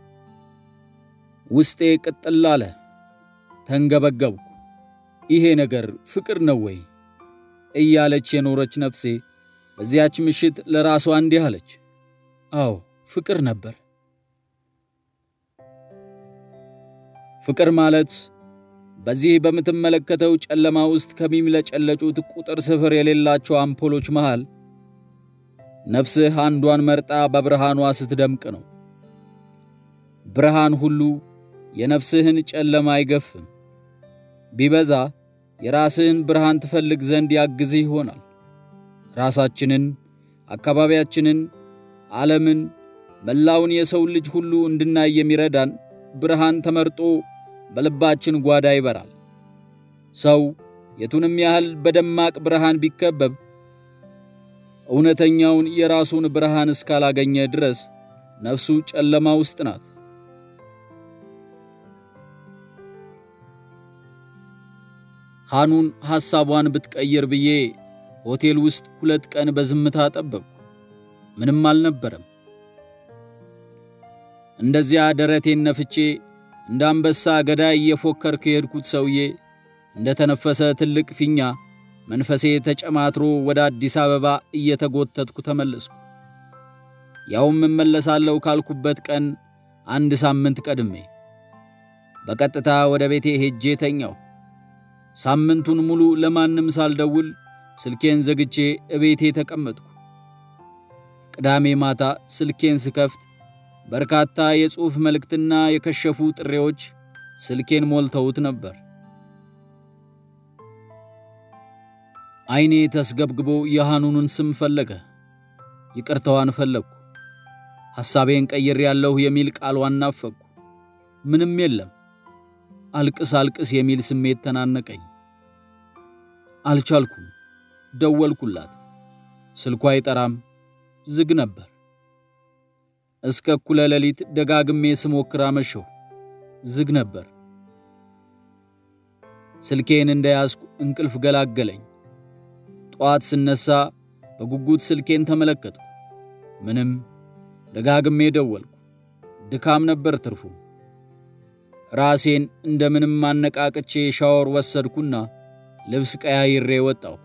ውስጤ ቅጥል አለ። ተንገበገብኩ። ይሄ ነገር ፍቅር ነው ወይ እያለች የኖረች ነፍሴ በዚያች ምሽት ለራሷ እንዲህ አለች። አዎ ፍቅር ነበር። ፍቅር ማለት በዚህ በምትመለከተው ጨለማ ውስጥ ከሚምለጨለጩት ቁጥር ስፍር የሌላቸው አምፖሎች መሃል ነፍስህ አንዷን መርጣ በብርሃኗ ስትደምቅ ነው። ብርሃን ሁሉ የነፍስህን ጨለማ አይገፍም። ቢበዛ የራስህን ብርሃን ትፈልግ ዘንድ ያግዝህ ይሆናል። ራሳችንን፣ አካባቢያችንን፣ ዓለምን፣ መላውን የሰው ልጅ ሁሉ እንድናይ የሚረዳን ብርሃን ተመርጦ በልባችን ጓዳ ይበራል። ሰው የቱንም ያህል በደማቅ ብርሃን ቢከበብ እውነተኛውን የራሱን ብርሃን እስካላገኘ ድረስ ነፍሱ ጨለማ ውስጥ ናት። ሐኑን ሐሳቧን ብትቀይር ብዬ ሆቴል ውስጥ ሁለት ቀን በዝምታ ጠበቅኩ። ምንም አልነበረም። እንደዚያ ደረቴን ነፍቼ እንደ አንበሳ ገዳይ እየፎከርኩ የሄድኩት ሰውዬ እንደ ተነፈሰ ትልቅ ፊኛ መንፈሴ ተጨማትሮ ወደ አዲስ አበባ እየተጎተትኩ ተመለስኩ። ያውም እመለሳለሁ ካልኩበት ቀን አንድ ሳምንት ቀድሜ በቀጥታ ወደ ቤቴ ሄጄ ተኛሁ። ሳምንቱን ሙሉ ለማንም ሳልደውል ስልኬን ዘግቼ እቤቴ ተቀመጥኩ። ቅዳሜ ማታ ስልኬን ስከፍት በርካታ የጽሑፍ መልእክትና የከሸፉ ጥሬዎች ስልኬን ሞልተውት ነበር። ዓይኔ ተስገብግቦ የሐኑንን ስም ፈለገ። ይቅርታዋን ፈለግኩ። ሐሳቤን ቀይር ያለሁ የሚል ቃሏን ናፈቅኩ። ምንም የለም። አልቅስ አልቅስ የሚል ስሜት ተናነቀኝ። አልቻልኩም። ደወልኩላት። ስልኳ አይጠራም፣ ዝግ ነበር። እስከ እኩለ ሌሊት ደጋግሜ ስሞክር አመሸሁ። ዝግ ነበር። ስልኬን እንደያዝኩ እንቅልፍ ገላገለኝ። ጠዋት ስነሳ በጉጉት ስልኬን ተመለከትኩ። ምንም። ደጋግሜ ደወልኩ። ድካም ነበር ትርፉ። ራሴን እንደምንም አነቃቅቼ ሻወር ወሰድኩና ልብስ ቀያይሬ ወጣሁ።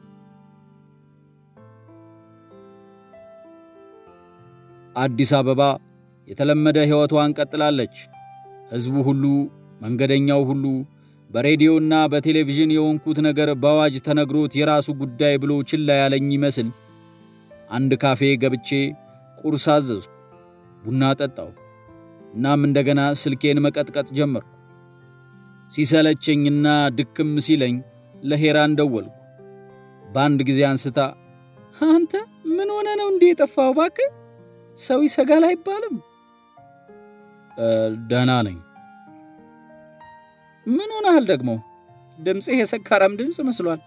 አዲስ አበባ የተለመደ ሕይወቷን ቀጥላለች። ሕዝቡ ሁሉ፣ መንገደኛው ሁሉ በሬዲዮና በቴሌቪዥን የሆንኩት ነገር በአዋጅ ተነግሮት የራሱ ጉዳይ ብሎ ችላ ያለኝ ይመስል አንድ ካፌ ገብቼ ቁርስ አዘዝኩ። ቡና ጠጣሁ። እናም እንደገና ስልኬን መቀጥቀጥ ጀመርኩ። ሲሰለቸኝና ድክም ሲለኝ ለሄራን ደወልኩ። በአንድ ጊዜ አንስታ አንተ ምን ሆነ ነው እንዴ የጠፋው? እባክህ ሰው ይሰጋል አይባልም? ደህና ነኝ። ምን ሆነሃል ደግሞ? ድምፅህ የሰካራም ድምፅ መስሏል።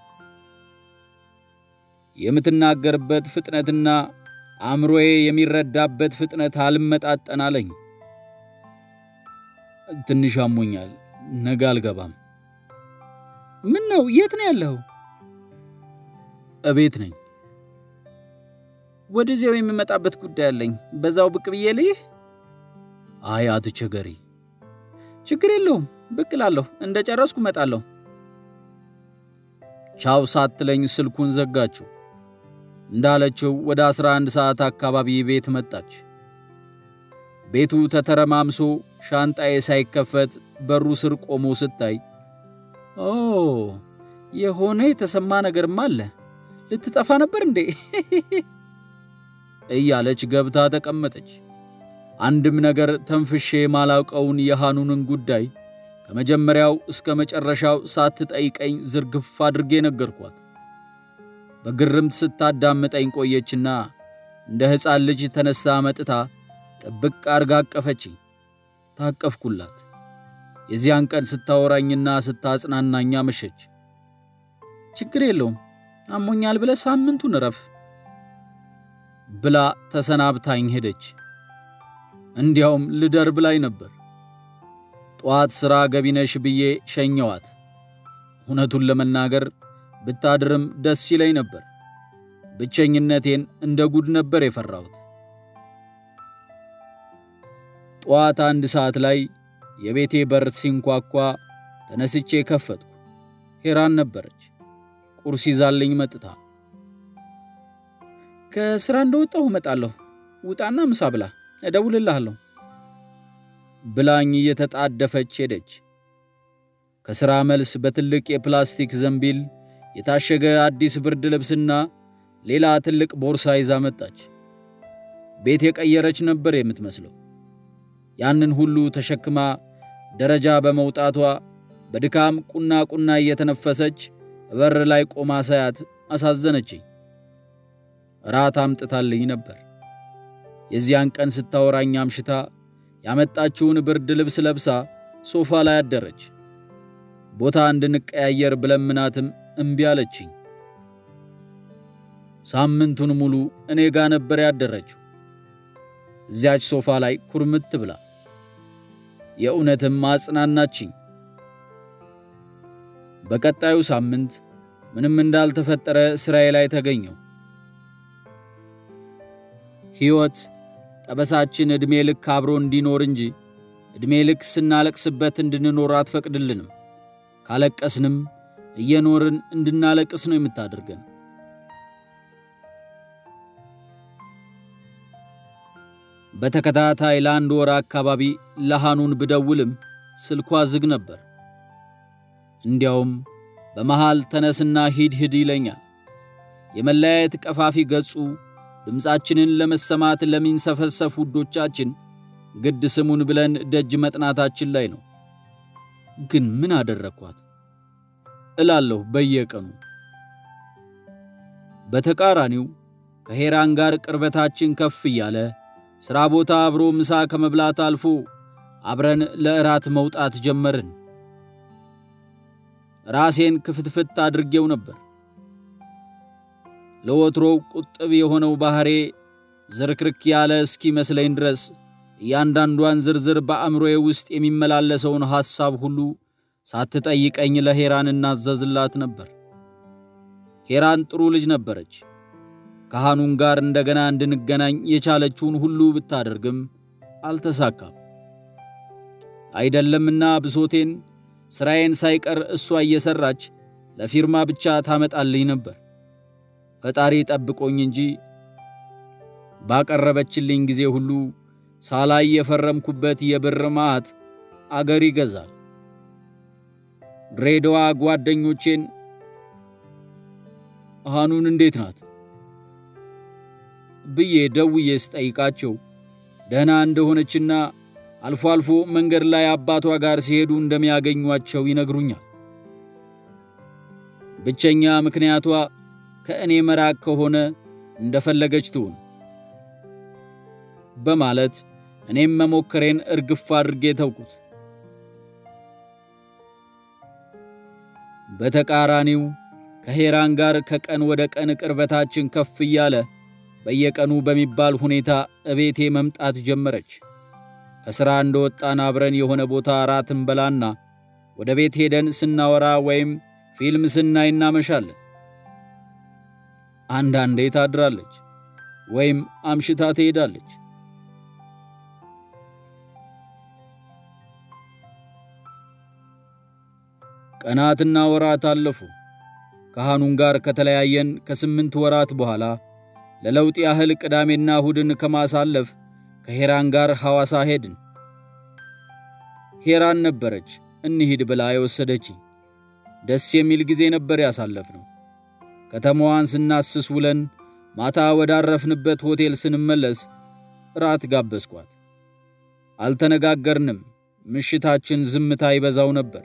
የምትናገርበት ፍጥነትና አእምሮዬ የሚረዳበት ፍጥነት አልመጣጠን አለኝ። ትንሽ አሞኛል። ነገ አልገባም። ምን ነው? የት ነው ያለኸው? እቤት ነኝ። ወደዚያው የምመጣበት ጉዳይ አለኝ። በዛው ብቅ ብዬ ልይህ? አይ አትቸገሪ። ችግር የለውም ብቅ እላለሁ። እንደ ጨረስኩ እመጣለሁ። ቻው ሳትለኝ ስልኩን ዘጋችው። እንዳለችው ወደ 11 ሰዓት አካባቢ ቤት መጣች። ቤቱ ተተረማምሶ ሻንጣዬ ሳይከፈት በሩ ስር ቆሞ ስታይ ኦ የሆነ የተሰማ ነገርማ አለ። ልትጠፋ ነበር እንዴ? እያለች ገብታ ተቀመጠች። አንድም ነገር ተንፍሼ ማላውቀውን የሃኑንን ጉዳይ ከመጀመሪያው እስከ መጨረሻው ሳትጠይቀኝ ዝርግፍ አድርጌ ነገርኳት። በግርምት ስታዳምጠኝ ቆየችና እንደ ሕፃን ልጅ ተነስታ መጥታ ጥብቅ አርጋ አቀፈችኝ። ታቀፍኩላት። የዚያን ቀን ስታወራኝና ስታጽናናኝ አመሸች። ችግር የለውም አሞኛል ብለህ ሳምንቱን እረፍ ብላ ተሰናብታኝ ሄደች። እንዲያውም ልደር ብላኝ ነበር። ጠዋት ሥራ ገቢነሽ ብዬ ሸኘዋት። እውነቱን ለመናገር ብታድርም ደስ ይለኝ ነበር። ብቸኝነቴን እንደ ጉድ ነበር የፈራሁት። ጠዋት አንድ ሰዓት ላይ የቤቴ በር ሲንኳኳ ተነስቼ ከፈትኩ። ሄራን ነበረች። ቁርስ ይዛልኝ መጥታ ከስራ እንደወጣሁ እመጣለሁ፣ ውጣና ምሳ ብላ፣ እደውልልሃለሁ ብላኝ እየተጣደፈች ሄደች። ከሥራ መልስ በትልቅ የፕላስቲክ ዘንቢል የታሸገ አዲስ ብርድ ልብስና ሌላ ትልቅ ቦርሳ ይዛ መጣች። ቤት የቀየረች ነበር የምትመስለው። ያንን ሁሉ ተሸክማ ደረጃ በመውጣቷ በድካም ቁና ቁና እየተነፈሰች በር ላይ ቆማ ሳያት አሳዘነችኝ። ራት አምጥታልኝ ነበር። የዚያን ቀን ስታወራኝ አምሽታ ያመጣችውን ብርድ ልብስ ለብሳ ሶፋ ላይ አደረች። ቦታ እንድንቀያየር ብለምናትም እምቢ አለችኝ። ሳምንቱን ሙሉ እኔ ጋ ነበር ያደረችው፣ እዚያች ሶፋ ላይ ኩርምት ብላ። የእውነትም አጽናናችኝ። በቀጣዩ ሳምንት ምንም እንዳልተፈጠረ ስራዬ ላይ ተገኘው። ሕይወት ጠበሳችን ዕድሜ ልክ አብሮ እንዲኖር እንጂ ዕድሜ ልክ ስናለቅስበት እንድንኖር አትፈቅድልንም። ካለቀስንም እየኖርን እንድናለቅስ ነው የምታደርገን። በተከታታይ ለአንድ ወር አካባቢ ለሃኑን ብደውልም ስልኳ ዝግ ነበር። እንዲያውም በመሃል ተነስና ሂድ ሂድ ይለኛል። የመለያየት ቀፋፊ ገጹ ድምፃችንን ለመሰማት ለሚንሰፈሰፍ ውዶቻችን ግድ ስሙን ብለን ደጅ መጥናታችን ላይ ነው። ግን ምን አደረግኳት እላለሁ በየቀኑ። በተቃራኒው ከሄራን ጋር ቅርበታችን ከፍ እያለ ሥራ ቦታ አብሮ ምሳ ከመብላት አልፎ አብረን ለእራት መውጣት ጀመርን። ራሴን ክፍትፍት አድርጌው ነበር። ለወትሮው ቁጥብ የሆነው ባሕሬ ዝርክርክ ያለ እስኪመስለኝ ድረስ እያንዳንዷን ዝርዝር በአእምሮዬ ውስጥ የሚመላለሰውን ሐሳብ ሁሉ ሳትጠይቀኝ ለሄራን እናዘዝላት ነበር። ሄራን ጥሩ ልጅ ነበረች። ካህኑን ጋር እንደገና እንድንገናኝ የቻለችውን ሁሉ ብታደርግም አልተሳካም። አይደለምና ብሶቴን ሥራዬን ሳይቀር እሷ እየሠራች ለፊርማ ብቻ ታመጣልኝ ነበር። ፈጣሪ ጠብቆኝ እንጂ ባቀረበችልኝ ጊዜ ሁሉ ሳላይ የፈረምኩበት የብር ማዕት አገር ይገዛል። ድሬዳዋ ጓደኞቼን ሃኑን እንዴት ናት ብዬ ደውዬ ስጠይቃቸው ደህና እንደሆነችና አልፎ አልፎ መንገድ ላይ አባቷ ጋር ሲሄዱ እንደሚያገኟቸው ይነግሩኛል። ብቸኛ ምክንያቷ ከእኔ መራቅ ከሆነ እንደፈለገች ትሁን በማለት እኔም መሞከሬን እርግፍ አድርጌ ተውኩት። በተቃራኒው ከሄራን ጋር ከቀን ወደ ቀን ቅርበታችን ከፍ እያለ በየቀኑ በሚባል ሁኔታ እቤቴ መምጣት ጀመረች። ከሥራ እንደወጣን አብረን የሆነ ቦታ ራት እንበላና ወደ ቤት ሄደን ስናወራ ወይም ፊልም ስናይ እናመሻለን። አንዳንዴ ታድራለች ወይም አምሽታ ትሄዳለች። ቀናትና ወራት አለፉ። ከሃኑን ጋር ከተለያየን ከስምንት ወራት በኋላ ለለውጥ ያህል ቅዳሜና እሁድን ከማሳለፍ ከሄራን ጋር ሐዋሳ ሄድን። ሄራን ነበረች እንሂድ ብላ የወሰደችኝ። ደስ የሚል ጊዜ ነበር ያሳለፍነው። ከተማዋን ስናስስ ውለን ማታ ወዳረፍንበት ሆቴል ስንመለስ ራት ጋበዝኳት። አልተነጋገርንም። ምሽታችን ዝምታ ይበዛው ነበር።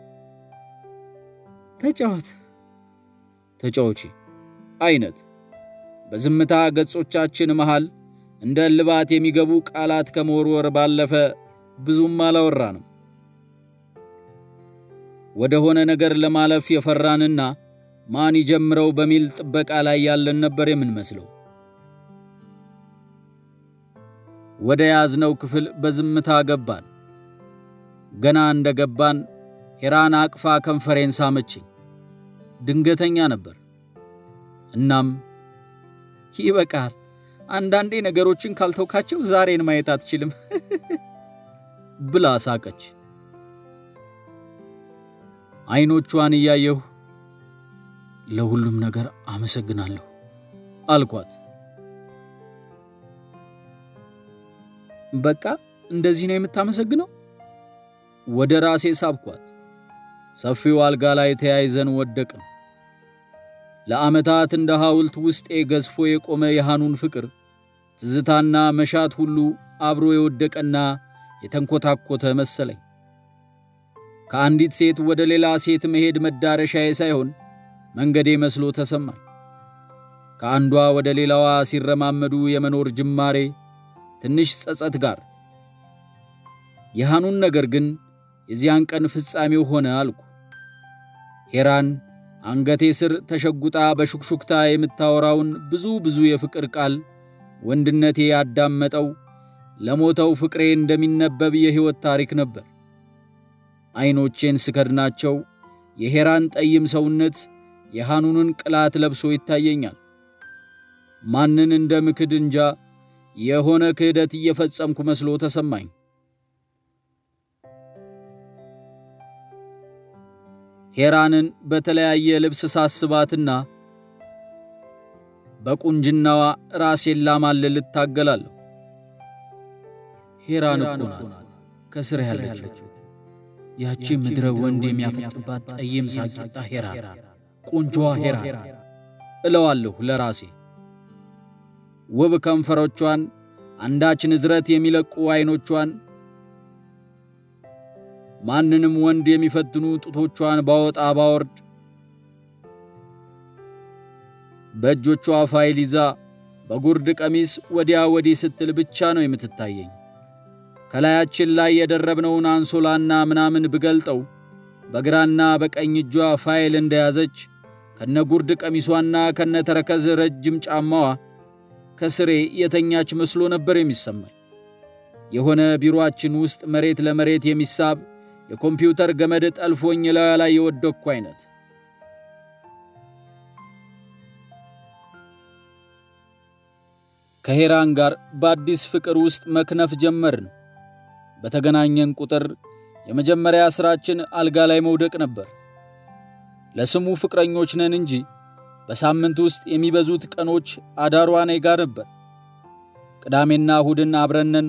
ተጫወት ተጫዎቺ አይነት በዝምታ ገጾቻችን መሃል እንደ እልባት የሚገቡ ቃላት ከመወርወር ባለፈ ብዙም አላወራንም። ወደ ሆነ ነገር ለማለፍ የፈራንና ማን ይጀምረው በሚል ጥበቃ ላይ ያለን ነበር የምንመስለው። ወደ ያዝነው ክፍል በዝምታ ገባን። ገና እንደ ገባን ሄራን አቅፋ ከንፈሬን ሳመችኝ። ድንገተኛ ነበር። እናም ይበቃል፣ አንዳንዴ ነገሮችን ካልተውካቸው ዛሬን ማየት አትችልም ብላ ሳቀች። አይኖቿን እያየሁ ለሁሉም ነገር አመሰግናለሁ አልኳት። በቃ እንደዚህ ነው የምታመሰግነው? ወደ ራሴ ሳብኳት። ሰፊው አልጋ ላይ ተያይዘን ወደቅን። ለዓመታት እንደ ሐውልት ውስጤ ገዝፎ የቆመ የሃኑን ፍቅር ትዝታና መሻት ሁሉ አብሮ የወደቀና የተንኮታኮተ መሰለኝ። ከአንዲት ሴት ወደ ሌላ ሴት መሄድ መዳረሻዬ ሳይሆን መንገዴ መስሎ ተሰማኝ። ከአንዷ ወደ ሌላዋ ሲረማመዱ የመኖር ጅማሬ ትንሽ ጸጸት ጋር የሃኑን ነገር ግን የዚያን ቀን ፍጻሜው ሆነ አልኩ። ሄራን አንገቴ ስር ተሸጉጣ በሹክሹክታ የምታወራውን ብዙ ብዙ የፍቅር ቃል ወንድነቴ ያዳመጠው ለሞተው ፍቅሬ እንደሚነበብ የሕይወት ታሪክ ነበር። ዐይኖቼን ስከድናቸው የሄራን ጠይም ሰውነት የሃኑንን ቅላት ለብሶ ይታየኛል። ማንን እንደ ምክድ እንጃ የሆነ ክህደት እየፈጸምኩ መስሎ ተሰማኝ። ሄራንን በተለያየ ልብስ ሳስባትና በቁንጅናዋ ራሴን ላማልል እታገላለሁ። ሄራን እኮ ናት ከስር ያለችው ያቺ ምድረ ወንድ የሚያፈጥባት ጠይም ሳቂጣ ሄራን፣ ቆንጆዋ ሄራን እለዋለሁ ለራሴ። ውብ ከንፈሮቿን፣ አንዳች ንዝረት የሚለቁ ዐይኖቿን፣ ማንንም ወንድ የሚፈትኑ ጡቶቿን ባወጣ ባወርድ በእጆቿ ፋይል ይዛ በጉርድ ቀሚስ ወዲያ ወዲህ ስትል ብቻ ነው የምትታየኝ። ከላያችን ላይ የደረብነውን አንሶላና ምናምን ብገልጠው በግራና በቀኝ እጇ ፋይል እንደያዘች ከነ ጉርድ ቀሚሷና ከነ ተረከዝ ረጅም ጫማዋ ከስሬ የተኛች መስሎ ነበር የሚሰማኝ። የሆነ ቢሮአችን ውስጥ መሬት ለመሬት የሚሳብ የኮምፒውተር ገመድ ጠልፎኝ ላዩ ላይ የወደቅኩ አይነት። ከሄራን ጋር በአዲስ ፍቅር ውስጥ መክነፍ ጀመርን። በተገናኘን ቁጥር የመጀመሪያ ሥራችን አልጋ ላይ መውደቅ ነበር። ለስሙ ፍቅረኞች ነን እንጂ በሳምንት ውስጥ የሚበዙት ቀኖች አዳሯ እኔ ጋ ነበር። ቅዳሜና እሁድን አብረነን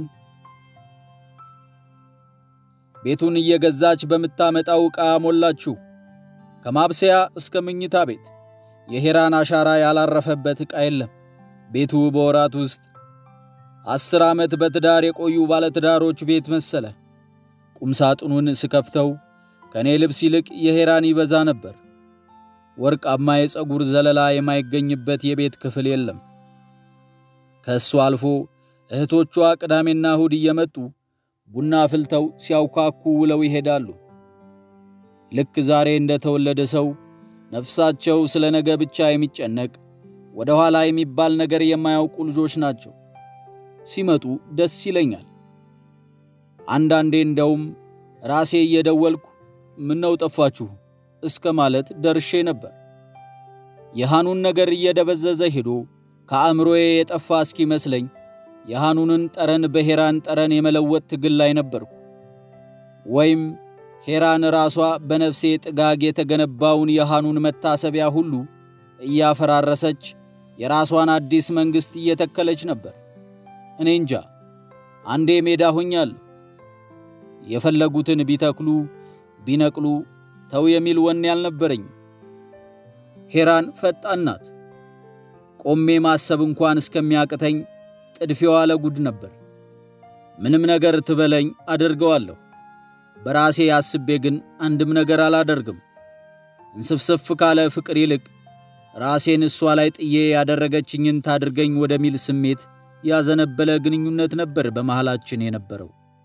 ቤቱን እየገዛች በምታመጣው ዕቃ ሞላችሁ። ከማብሰያ እስከ መኝታ ቤት የሄራን አሻራ ያላረፈበት ዕቃ የለም። ቤቱ በወራት ውስጥ አስር ዓመት በትዳር የቆዩ ባለትዳሮች ቤት መሰለ። ቁምሳጥኑን ስከፍተው ከእኔ ልብስ ይልቅ የሄራን ይበዛ ነበር። ወርቃማ የፀጉር ዘለላ የማይገኝበት የቤት ክፍል የለም። ከእሱ አልፎ እህቶቿ ቅዳሜና እሁድ እየመጡ ቡና ፍልተው ሲያውካኩ ውለው ይሄዳሉ። ልክ ዛሬ እንደተወለደ ሰው ነፍሳቸው ስለ ነገ ብቻ የሚጨነቅ ወደ ኋላ የሚባል ነገር የማያውቁ ልጆች ናቸው። ሲመጡ ደስ ይለኛል። አንዳንዴ እንደውም ራሴ እየደወልኩ ምነው ጠፋችሁ እስከ ማለት ደርሼ ነበር። የሃኑን ነገር እየደበዘዘ ሄዶ ከአእምሮዬ የጠፋ እስኪመስለኝ የሃኑንን ጠረን በሄራን ጠረን የመለወጥ ትግል ላይ ነበርኩ። ወይም ሄራን ራሷ በነፍሴ ጥጋግ የተገነባውን የሃኑን መታሰቢያ ሁሉ እያፈራረሰች የራሷን አዲስ መንግሥት እየተከለች ነበር። እኔ እንጃ። አንዴ ሜዳ ሆኛለሁ። የፈለጉትን ቢተክሉ ቢነቅሉ ተው የሚል ወኔ አልነበረኝም። ሄራን ፈጣን ናት። ቆሜ ማሰብ እንኳን እስከሚያቅተኝ ጥድፊያዋ ለጉድ ነበር። ምንም ነገር ትበለኝ አደርገዋለሁ። በራሴ አስቤ ግን አንድም ነገር አላደርግም። እንስፍስፍ ካለ ፍቅር ይልቅ ራሴን እሷ ላይ ጥዬ ያደረገችኝን ታድርገኝ ወደሚል ስሜት ያዘነበለ ግንኙነት ነበር በመሃላችን የነበረው።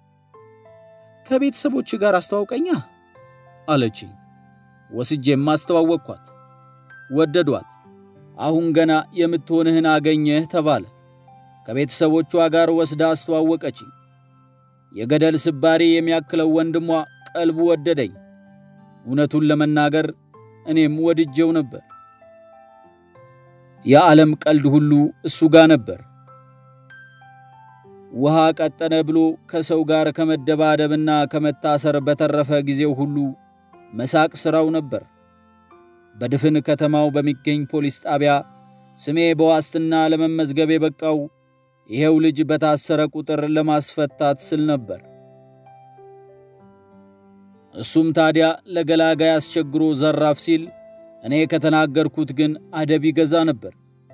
ከቤተሰቦች ጋር አስተዋውቀኛ አለችኝ። ወስጄም አስተዋወቅኳት። ወደዷት። አሁን ገና የምትሆንህን አገኘህ ተባለ። ከቤተሰቦቿ ጋር ወስዳ አስተዋወቀችኝ። የገደል ስባሪ የሚያክለው ወንድሟ ቀልቡ ወደደኝ። እውነቱን ለመናገር እኔም ወድጄው ነበር። የዓለም ቀልድ ሁሉ እሱ ጋር ነበር። ውሃ ቀጠነ ብሎ ከሰው ጋር ከመደባደብና ከመታሰር በተረፈ ጊዜው ሁሉ መሳቅ ሥራው ነበር። በድፍን ከተማው በሚገኝ ፖሊስ ጣቢያ ስሜ በዋስትና ለመመዝገብ የበቃው ይሄው ልጅ በታሰረ ቁጥር ለማስፈታት ስል ነበር። እሱም ታዲያ ለገላጋይ አስቸግሮ ዘራፍ ሲል እኔ ከተናገርኩት ግን አደብ ይገዛ ነበር።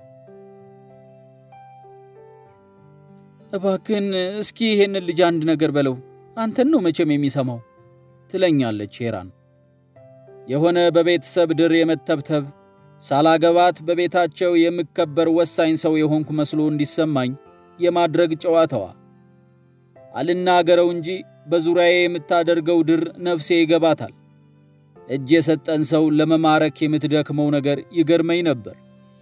እባክህን እስኪ ይሄንን ልጅ አንድ ነገር በለው፣ አንተን ነው መቼም የሚሰማው ትለኛለች ሄራን። የሆነ በቤተሰብ ድር የመተብተብ ሳላገባት በቤታቸው የምከበር ወሳኝ ሰው የሆንኩ መስሎ እንዲሰማኝ የማድረግ ጨዋታዋ። አልናገረው እንጂ በዙሪያዬ የምታደርገው ድር ነፍሴ ይገባታል። እጅ የሰጠን ሰው ለመማረክ የምትደክመው ነገር ይገርመኝ ነበር።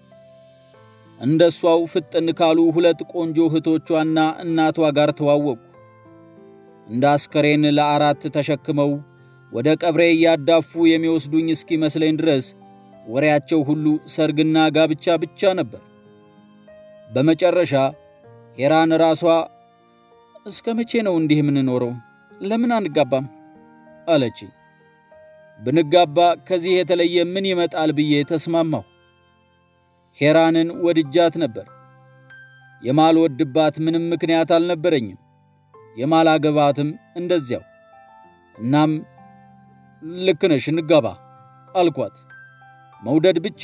እንደሷው ፍጥን ካሉ ሁለት ቆንጆ እህቶቿና እናቷ ጋር ተዋወቅኩ። እንደ አስከሬን ለአራት ተሸክመው ወደ ቀብሬ እያዳፉ የሚወስዱኝ እስኪመስለኝ ድረስ ወሬያቸው ሁሉ ሰርግና ጋብቻ ብቻ ነበር። በመጨረሻ ሄራን ራሷ እስከ መቼ ነው እንዲህ የምንኖረው? ለምን አንጋባም? አለች። ብንጋባ ከዚህ የተለየ ምን ይመጣል ብዬ ተስማማሁ። ሄራንን ወድጃት ነበር። የማልወድባት ምንም ምክንያት አልነበረኝም። የማላገባትም እንደዚያው። እናም ልክ ነሽ እንጋባ አልኳት። መውደድ ብቻ።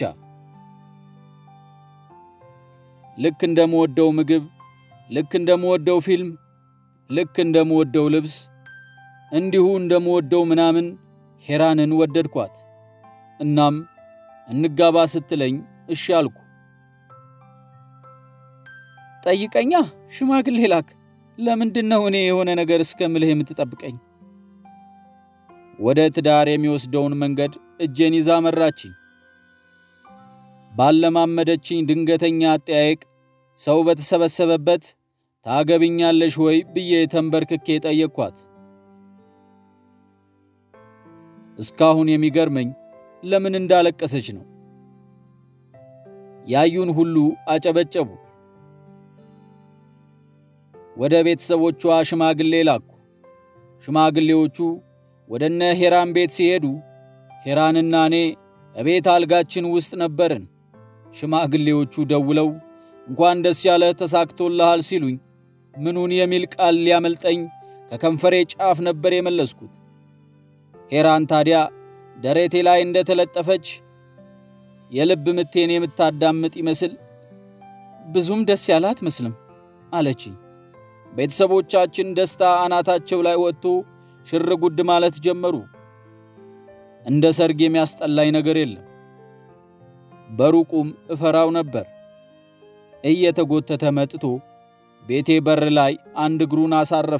ልክ እንደምወደው ምግብ፣ ልክ እንደምወደው ፊልም፣ ልክ እንደምወደው ልብስ፣ እንዲሁ እንደምወደው ምናምን ሄራንን ወደድኳት። እናም እንጋባ ስትለኝ እሺ አልኩ። ጠይቀኛ፣ ሽማግሌ ላክ። ለምንድን ነው እኔ የሆነ ነገር እስከምልህ የምትጠብቀኝ? ወደ ትዳር የሚወስደውን መንገድ እጄን ይዛ መራችኝ። ባለማመደችኝ ድንገተኛ አጠያየቅ ሰው በተሰበሰበበት ታገብኛለሽ ወይ ብዬ ተንበርክኬ ጠየቅኳት። እስካሁን የሚገርመኝ ለምን እንዳለቀሰች ነው። ያዩን ሁሉ አጨበጨቡ። ወደ ቤተሰቦቿ ሽማግሌ ላኩ። ሽማግሌዎቹ ወደ እነ ሄራን ቤት ሲሄዱ ሄራንና እኔ እቤት አልጋችን ውስጥ ነበርን። ሽማግሌዎቹ ደውለው እንኳን ደስ ያለህ ተሳክቶልሃል ሲሉኝ ምኑን የሚል ቃል ሊያመልጠኝ ከከንፈሬ ጫፍ ነበር የመለስኩት። ሄራን ታዲያ ደረቴ ላይ እንደተለጠፈች የልብ ምቴን የምታዳምጥ ይመስል ብዙም ደስ ያለ አትመስልም አለችኝ። ቤተሰቦቻችን ደስታ አናታቸው ላይ ወጥቶ ሽር ጉድ ማለት ጀመሩ። እንደ ሰርግ የሚያስጠላኝ ነገር የለም። በሩቁም እፈራው ነበር። እየተጎተተ መጥቶ ቤቴ በር ላይ አንድ እግሩን አሳረፈ።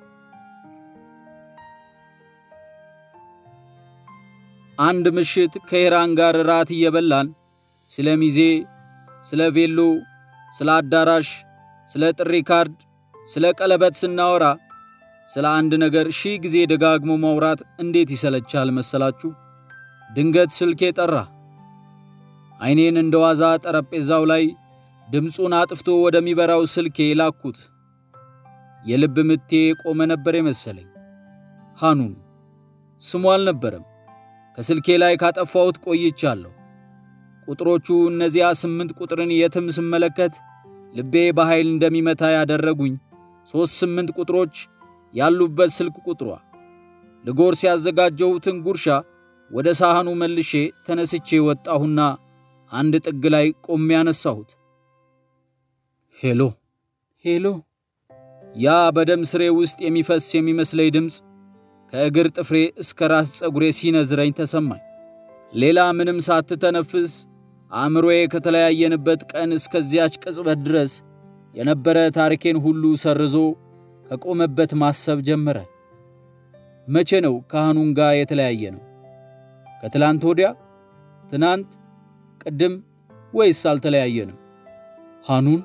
አንድ ምሽት ከሄራን ጋር ራት እየበላን ስለ ሚዜ፣ ስለ ቬሎ፣ ስለ አዳራሽ፣ ስለ ጥሪ ካርድ፣ ስለ ቀለበት ስናወራ ስለ አንድ ነገር ሺህ ጊዜ ደጋግሞ ማውራት እንዴት ይሰለቻል መሰላችሁ? ድንገት ስልኬ ጠራ። ዓይኔን እንደ ዋዛ ጠረጴዛው ላይ ድምፁን አጥፍቶ ወደሚበራው ስልኬ ላኩት። የልብ ምቴ ቆመ ነበር የመሰለኝ። ሃኑን ስሙ አልነበረም። ከስልኬ ላይ ካጠፋሁት ቆይቻለሁ። ቁጥሮቹ እነዚያ ስምንት ቁጥርን የትም ስመለከት ልቤ በኃይል እንደሚመታ ያደረጉኝ ሦስት ስምንት ቁጥሮች ያሉበት ስልክ ቁጥሯ። ልጎርስ ያዘጋጀሁትን ጉርሻ ወደ ሳህኑ መልሼ ተነስቼ ወጣሁና አንድ ጥግ ላይ ቆሜ ያነሳሁት። ሄሎ ሄሎ። ያ በደም ስሬ ውስጥ የሚፈስ የሚመስለኝ ድምፅ ከእግር ጥፍሬ እስከ ራስ ፀጉሬ ሲነዝረኝ ተሰማኝ። ሌላ ምንም ሳትተነፍስ አእምሮዬ ከተለያየንበት ቀን እስከዚያች ቅጽበት ድረስ የነበረ ታሪኬን ሁሉ ሰርዞ ከቆመበት ማሰብ ጀመረ። መቼ ነው ከሃኑን ጋር የተለያየ ነው? ከትላንት ወዲያ፣ ትናንት፣ ቅድም ወይስ አልተለያየንም? ሃኑን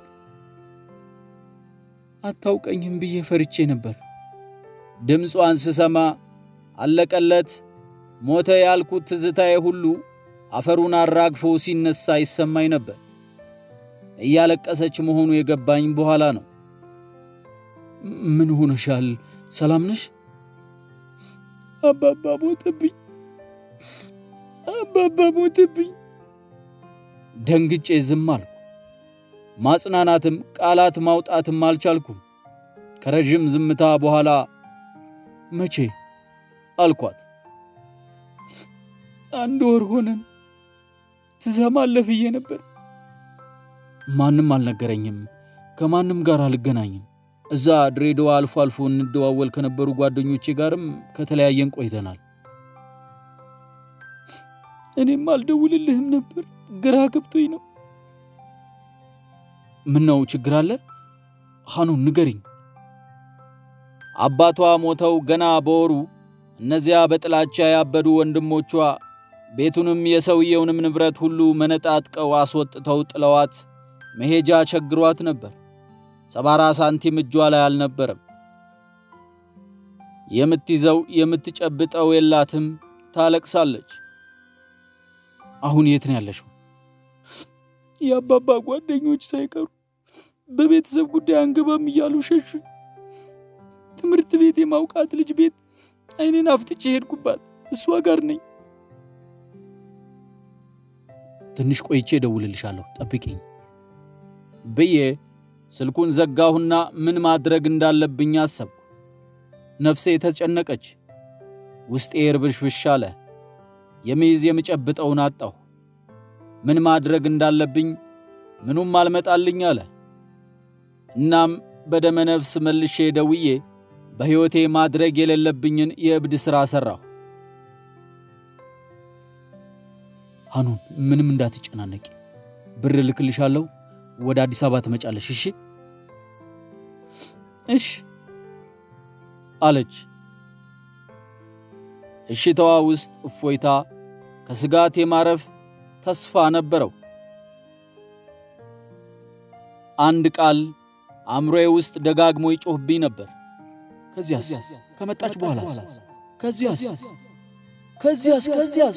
አታውቀኝም ብዬ ፈርቼ ነበር። ድምጿን ስሰማ አለቀለት ሞተ ያልኩት ትዝታዬ ሁሉ አፈሩን አራግፎ ሲነሳ ይሰማኝ ነበር። እያለቀሰች መሆኑ የገባኝ በኋላ ነው። ምን ሆነሻል? ሰላም ነሽ? አባባ ሞተብኝ፣ አባባ ሞተብኝ። ደንግጬ ዝም አልኩ። ማጽናናትም ቃላት ማውጣትም አልቻልኩም። ከረዥም ዝምታ በኋላ መቼ አልኳት። አንድ ወር ሆነን። ትሰማለህ ብዬ ነበር። ማንም አልነገረኝም። ከማንም ጋር አልገናኝም። እዛ ድሬዳዋ አልፎ አልፎ እንደዋወል ከነበሩ ጓደኞቼ ጋርም ከተለያየን ቆይተናል። እኔም አልደውልልህም ነበር፣ ግራ ገብቶኝ ነው። ምን ነው ችግር አለ? ሃኑን ንገሪኝ። አባቷ ሞተው ገና በወሩ እነዚያ በጥላቻ ያበዱ ወንድሞቿ ቤቱንም የሰውየውንም ንብረት ሁሉ መነጣጥቀው አስወጥተው ጥለዋት መሄጃ ቸግሯት ነበር። ሰባራ ሳንቲም እጇ ላይ አልነበረም። የምትይዘው የምትጨብጠው የላትም። ታለቅሳለች። አሁን የት ነው ያለሽው? የአባባ ጓደኞች ሳይቀሩ በቤተሰብ ጉዳይ አንገባም እያሉ ሸሹኝ። ትምህርት ቤት የማውቃት ልጅ ቤት አይኔን አፍጥጬ ሄድኩባት። እሷ ጋር ነኝ። ትንሽ ቆይቼ እደውልልሻለሁ፣ ጠብቂኝ ብዬ ስልኩን ዘጋሁና ምን ማድረግ እንዳለብኝ አሰብኩ። ነፍሴ ተጨነቀች፣ ውስጤ እርብሽብሽ አለ። የሚይዝ የምጨብጠውን አጣሁ። ምን ማድረግ እንዳለብኝ ምኑም አልመጣልኝ አለ። እናም በደመ ነፍስ መልሼ ደውዬ በሕይወቴ ማድረግ የሌለብኝን የእብድ ሥራ ሠራሁ። ሃኑን ምንም እንዳትጨናነቂ፣ ብር ልክልሻለሁ። ወደ አዲስ አበባ ትመጫለሽ። እሺ እሽ አለች። እሽታዋ ውስጥ እፎይታ፣ ከስጋት የማረፍ ተስፋ ነበረው። አንድ ቃል አእምሮዬ ውስጥ ደጋግሞ ይጮህብኝ ነበር። ከዚያስ ከመጣች በኋላስ? ከዚያስ ከዚያስ ከዚያስ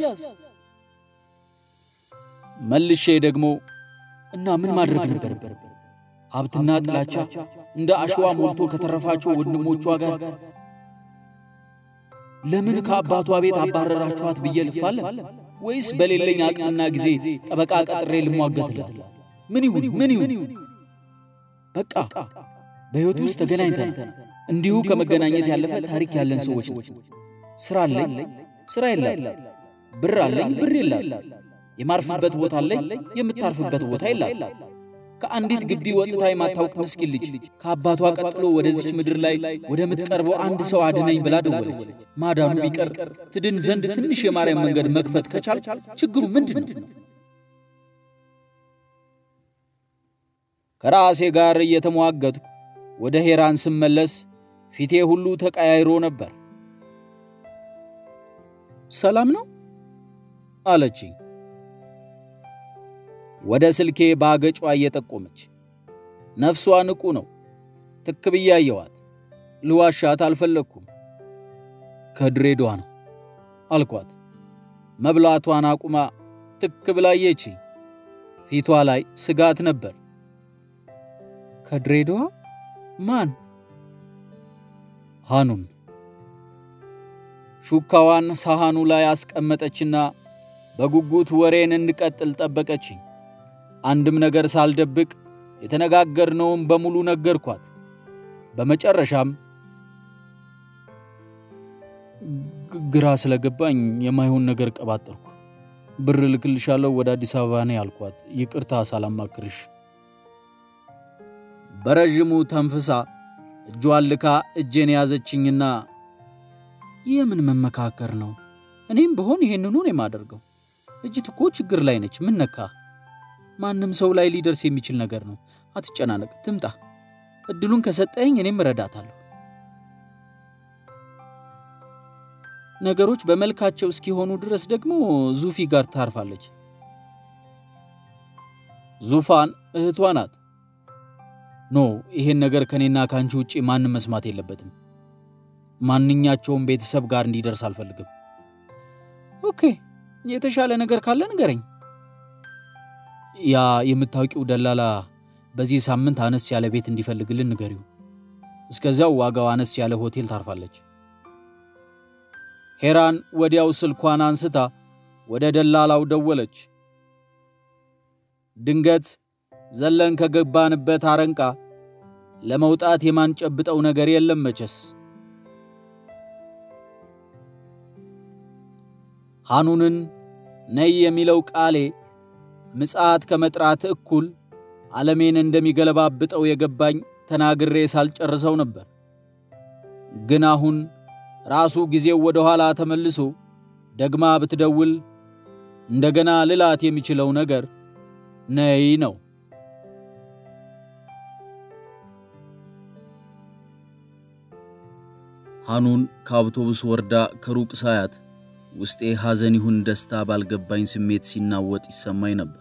መልሼ ደግሞ እና ምን ማድረግ ነበር? ሀብትና ጥላቻ እንደ አሸዋ ሞልቶ ከተረፋቸው ወንድሞቿ ጋር ለምን ከአባቷ ቤት አባረራችኋት ብዬ ልፋለም? ወይስ በሌለኝ አቅምና ጊዜ ጠበቃ ቀጥሬ ልሟገትላት? ምን ይሁን ምን ይሁን? በቃ በሕይወት ውስጥ ተገናኝተናል። እንዲሁ ከመገናኘት ያለፈ ታሪክ ያለን ሰዎች ነው። ስራ አለኝ፣ ስራ የላት። ብር አለኝ፣ ብር የላት። የማርፍበት ቦታ አለኝ፣ የምታርፍበት ቦታ የላት። ከአንዲት ግቢ ወጥታ የማታውቅ ምስኪን ልጅ ከአባቷ ቀጥሎ ወደዚች ምድር ላይ ወደምትቀርበው አንድ ሰው አድነኝ ብላ ደወለች። ማዳኑ ቢቀር ትድን ዘንድ ትንሽ የማርያም መንገድ መክፈት ከቻል ችግሩ ምንድን ነው? ከራሴ ጋር እየተሟገትኩ ወደ ሄራን ስመለስ ፊቴ ሁሉ ተቀያይሮ ነበር። ሰላም ነው አለችኝ ወደ ስልኬ በአገጯ እየጠቆመች። ነፍሷ ንቁ ነው። ትክ ብዬ አየኋት። ልዋሻት አልፈለግኩም። ከድሬዳዋ ነው አልኳት። መብላቷን አቁማ ትክ ብላ አየችኝ። ፊቷ ላይ ስጋት ነበር። ከድሬዳዋ ማን? ሃኑን። ሹካዋን ሳህኑ ላይ አስቀመጠችና በጉጉት ወሬን እንድቀጥል ጠበቀችኝ። አንድም ነገር ሳልደብቅ የተነጋገርነውን በሙሉ ነገርኳት። በመጨረሻም ግራ ስለገባኝ የማይሆን ነገር ቀባጠርኩ። ብር ልክልሻለሁ፣ ወደ አዲስ አበባ ነኝ አልኳት። ይቅርታ ሳላማክርሽ። በረዥሙ ተንፍሳ እጇን ልካ እጄን ያዘችኝና የምን መመካከር ነው? እኔም ብሆን ይሄንኑ ነው የማደርገው። ልጅት እኮ ችግር ላይ ነች። ምን ነካ? ማንም ሰው ላይ ሊደርስ የሚችል ነገር ነው። አትጨናነቅ፣ ትምጣ። እድሉን ከሰጠኝ እኔም እረዳታለሁ። ነገሮች በመልካቸው እስኪሆኑ ድረስ ደግሞ ዙፊ ጋር ታርፋለች። ዙፋን እህቷ ናት። ኖ ይሄን ነገር ከኔና ከአንቺ ውጪ ማንም መስማት የለበትም። ማንኛቸውም ቤተሰብ ጋር እንዲደርስ አልፈልግም። ኦኬ፣ የተሻለ ነገር ካለ ንገረኝ። ያ የምታውቂው ደላላ በዚህ ሳምንት አነስ ያለ ቤት እንዲፈልግልን ንገሪው። እስከዚያው ዋጋው አነስ ያለ ሆቴል ታርፋለች። ሄራን ወዲያው ስልኳን አንስታ ወደ ደላላው ደወለች። ድንገት ዘለን ከገባንበት አረንቃ ለመውጣት የማንጨብጠው ነገር የለም መቼስ። ሐኑንን ነይ የሚለው ቃሌ ምጽዓት ከመጥራት እኩል ዓለሜን እንደሚገለባብጠው የገባኝ ተናግሬ ሳልጨርሰው ነበር። ግን አሁን ራሱ ጊዜው ወደ ኋላ ተመልሶ ደግማ ብትደውል እንደገና ልላት የሚችለው ነገር ነይ ነው። ሐኑን ከአውቶቡስ ወርዳ ከሩቅ ሳያት ውስጤ ሐዘን ይሁን ደስታ ባልገባኝ ስሜት ሲናወጥ ይሰማኝ ነበር።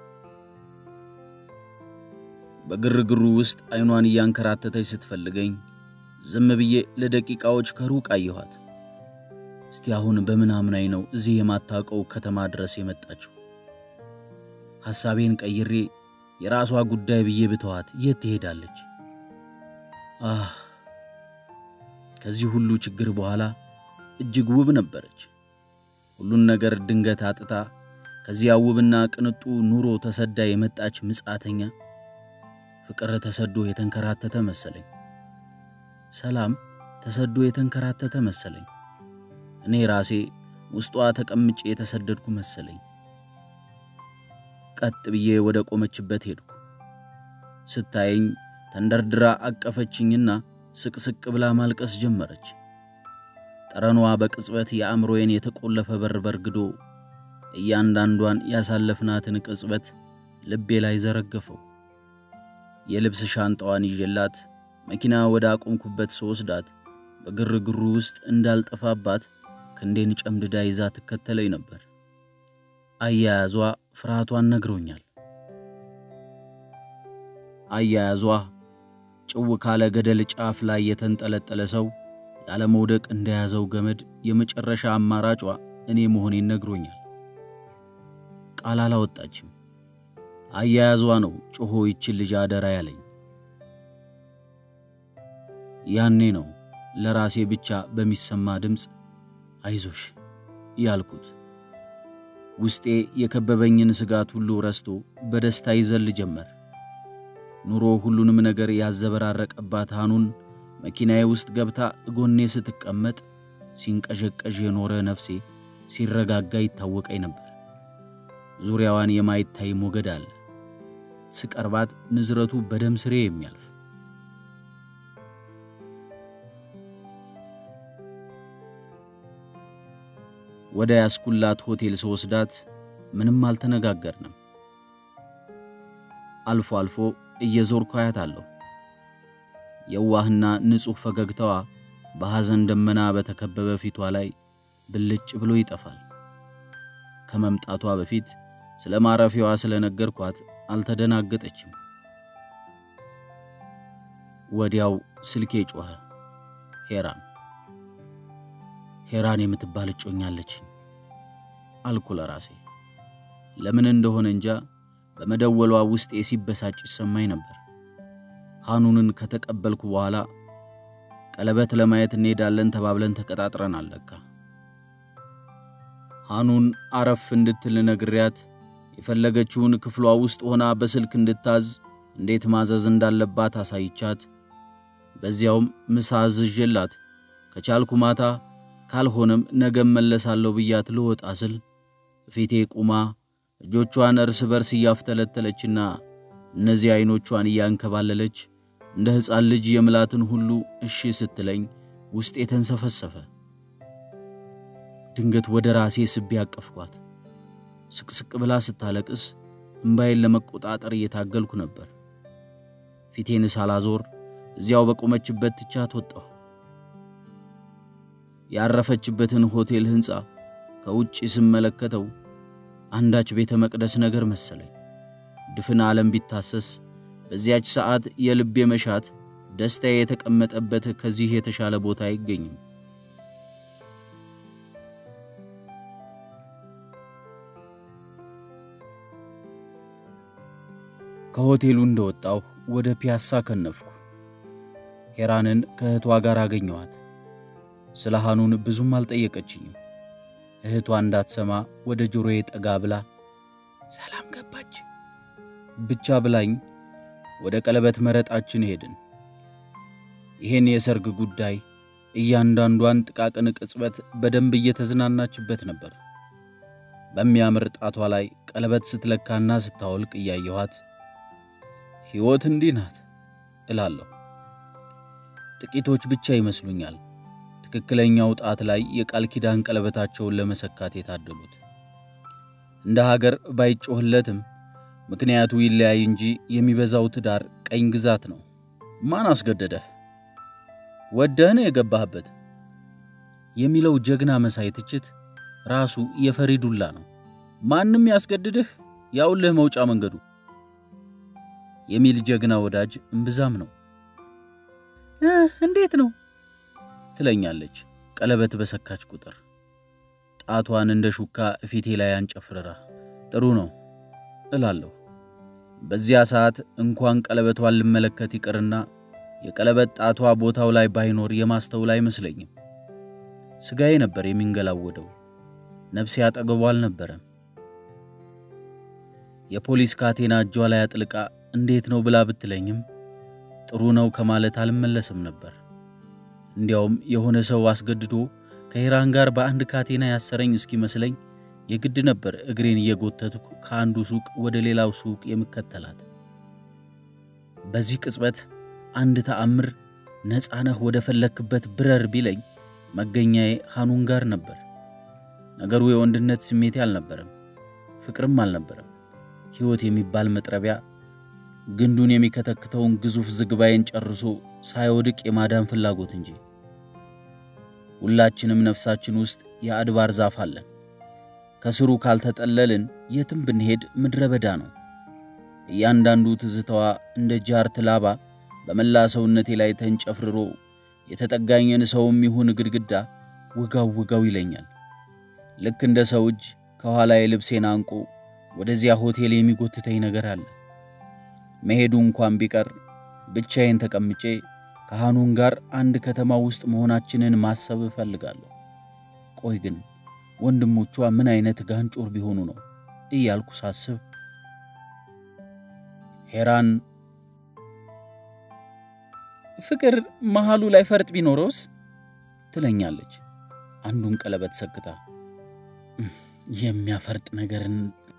በግርግሩ ውስጥ አይኗን እያንከራተተች ስትፈልገኝ ዝም ብዬ ለደቂቃዎች ከሩቅ አየኋት። እስቲ አሁን በምናምናይ ነው እዚህ የማታውቀው ከተማ ድረስ የመጣችው? ሐሳቤን ቀይሬ የራሷ ጉዳይ ብዬ ብተዋት የት ትሄዳለች? አህ ከዚህ ሁሉ ችግር በኋላ እጅግ ውብ ነበረች። ሁሉን ነገር ድንገት አጥታ ከዚያ ውብና ቅንጡ ኑሮ ተሰዳ የመጣች ምጻተኛ ፍቅር ተሰዶ የተንከራተተ መሰለኝ። ሰላም ተሰዶ የተንከራተተ መሰለኝ። እኔ ራሴ ውስጧ ተቀምጬ የተሰደድኩ መሰለኝ። ቀጥ ብዬ ወደ ቆመችበት ሄድኩ። ስታየኝ ተንደርድራ አቀፈችኝና ስቅስቅ ብላ ማልቀስ ጀመረች። ጠረኗ በቅጽበት የአእምሮዬን የተቆለፈ በር በርግዶ እያንዳንዷን ያሳለፍናትን ቅጽበት ልቤ ላይ ዘረገፈው። የልብስ ሻንጣዋን ይዤላት መኪና ወደ አቆምኩበት ስወስዳት በግርግሩ ውስጥ እንዳልጠፋባት ክንዴን ጨምድዳ ይዛ ትከተለኝ ነበር። አያያዟ ፍርሃቷን ነግሮኛል። አያያዟ ጭው ካለ ገደል ጫፍ ላይ የተንጠለጠለ ሰው ላለመውደቅ እንደያዘው ገመድ የመጨረሻ አማራጯ እኔ መሆኔን ነግሮኛል። ቃል አላወጣችም። አያያዟ ነው ጮሆ ይችን ልጅ አደራ ያለኝ። ያኔ ነው ለራሴ ብቻ በሚሰማ ድምፅ አይዞሽ ያልኩት። ውስጤ የከበበኝን ስጋት ሁሉ ረስቶ በደስታ ይዘል ጀመር። ኑሮ ሁሉንም ነገር ያዘበራረቀባት ሃኑን መኪናዬ ውስጥ ገብታ እጎኔ ስትቀመጥ ሲንቀዠቀዥ የኖረ ነፍሴ ሲረጋጋ ይታወቀኝ ነበር። ዙሪያዋን የማይታይ ሞገድ አለ። ስቀርባት ንዝረቱ በደም ስሬ የሚያልፍ ወደ ያስኩላት ሆቴል ስወስዳት ምንም አልተነጋገርንም። አልፎ አልፎ እየዞርኩ አያታለሁ። የዋህና ንጹሕ ፈገግታዋ በሐዘን ደመና በተከበበ ፊቷ ላይ ብልጭ ብሎ ይጠፋል። ከመምጣቷ በፊት ስለ ማረፊያዋ ስለነገርኳት አልተደናገጠችም። ወዲያው ስልኬ ጮኸ። ሄራን ሄራን የምትባል እጮኛለችኝ አልኩ ለራሴ። ለምን እንደሆነ እንጃ በመደወሏ ውስጤ ሲበሳጭ ይሰማኝ ነበር። ሃኑንን ከተቀበልኩ በኋላ ቀለበት ለማየት እንሄዳለን ተባብለን ተቀጣጥረናል። ለካ ሃኑን አረፍ እንድትል ነግሪያት የፈለገችውን ክፍሏ ውስጥ ሆና በስልክ እንድታዝ እንዴት ማዘዝ እንዳለባት አሳይቻት፣ በዚያውም ምሳ አዝዤላት ከቻልኩ ማታ ካልሆነም ነገም መለሳለሁ ብያት ልወጣ ስል ፊቴ ቁማ እጆቿን እርስ በርስ እያፍተለተለችና እነዚህ ዐይኖቿን እያንከባለለች እንደ ሕፃን ልጅ የምላትን ሁሉ እሺ ስትለኝ ውስጤ ተንሰፈሰፈ። ድንገት ወደ ራሴ ስቤ ያቀፍኳት። ስቅስቅ ብላ ስታለቅስ እምባዬን ለመቆጣጠር እየታገልኩ ነበር። ፊቴን ሳላዞር እዚያው በቆመችበት ትቻት ወጣሁ። ያረፈችበትን ሆቴል ሕንፃ ከውጭ ስመለከተው አንዳች ቤተ መቅደስ ነገር መሰለኝ። ድፍን ዓለም ቢታሰስ በዚያች ሰዓት የልቤ መሻት ደስታዬ የተቀመጠበት ከዚህ የተሻለ ቦታ አይገኝም። ከሆቴሉ እንደወጣሁ ወደ ፒያሳ ከነፍኩ። ሄራንን ከእህቷ ጋር አገኘኋት። ስለ ሃኑን ብዙም አልጠየቀችኝም። እህቷ እንዳትሰማ ወደ ጆሮዬ ጠጋ ብላ ሰላም ገባች ብቻ ብላኝ ወደ ቀለበት መረጣችን ሄድን። ይህን የሰርግ ጉዳይ እያንዳንዷን ጥቃቅን ቅጽበት በደንብ እየተዝናናችበት ነበር። በሚያምር ጣቷ ላይ ቀለበት ስትለካና ስታወልቅ እያየኋት ሕይወት እንዲህ ናት እላለሁ። ጥቂቶች ብቻ ይመስሉኛል ትክክለኛው ጣት ላይ የቃል ኪዳን ቀለበታቸውን ለመሰካት የታደሉት። እንደ ሀገር ባይጮህለትም ምክንያቱ ይለያይ እንጂ የሚበዛው ትዳር ቀኝ ግዛት ነው። ማን አስገደደህ? ወደህ ነው የገባህበት የሚለው ጀግና መሳይ ትችት ራሱ የፈሪ ዱላ ነው። ማንም ያስገድድህ ያውልህ መውጫ መንገዱ የሚል ጀግና ወዳጅ እምብዛም ነው። እንዴት ነው ትለኛለች ቀለበት በሰካች ቁጥር ጣቷን እንደ ሹካ ፊቴ ላይ አንጨፍርራ። ጥሩ ነው እላለሁ። በዚያ ሰዓት እንኳን ቀለበቷን ልመለከት ይቅርና የቀለበት ጣቷ ቦታው ላይ ባይኖር የማስተውል አይመስለኝም። ስጋዬ ነበር የሚንገላወደው፣ ነፍሴ አጠገቧ አልነበረም። የፖሊስ ካቴና እጇ ላይ አጥልቃ እንዴት ነው ብላ ብትለኝም ጥሩ ነው ከማለት አልመለስም ነበር። እንዲያውም የሆነ ሰው አስገድዶ ከሄራን ጋር በአንድ ካቴና ያሰረኝ እስኪመስለኝ የግድ ነበር እግሬን እየጎተትኩ ከአንዱ ሱቅ ወደ ሌላው ሱቅ የምከተላት። በዚህ ቅጽበት አንድ ተአምር ነፃነህ ወደ ፈለክበት ብረር ቢለኝ መገኛዬ ሃኑን ጋር ነበር። ነገሩ የወንድነት ስሜቴ አልነበረም፣ ፍቅርም አልነበረም። ሕይወት የሚባል መጥረቢያ ግንዱን የሚከተክተውን ግዙፍ ዝግባዬን ጨርሶ ሳይወድቅ የማዳን ፍላጎት እንጂ። ሁላችንም ነፍሳችን ውስጥ የአድባር ዛፍ አለን። ከስሩ ካልተጠለልን የትም ብንሄድ ምድረ በዳ ነው። እያንዳንዱ ትዝታዋ እንደ ጃርት ላባ በመላ ሰውነቴ ላይ ተንጨፍርሮ የተጠጋኘን ሰውም ይሁን ግድግዳ ውጋው ውጋው ይለኛል። ልክ እንደ ሰው እጅ ከኋላ የልብሴን አንቆ ወደዚያ ሆቴል የሚጎትተኝ ነገር አለ። መሄዱ እንኳን ቢቀር ብቻዬን ተቀምጬ ከሃኑን ጋር አንድ ከተማ ውስጥ መሆናችንን ማሰብ እፈልጋለሁ። ቆይ ግን ወንድሞቿ ምን አይነት ጋንጮር ቢሆኑ ነው እያልኩ ሳስብ ሄራን ፍቅር መሃሉ ላይ ፈርጥ ቢኖረውስ ትለኛለች። አንዱን ቀለበት ሰክታ የሚያፈርጥ ነገርን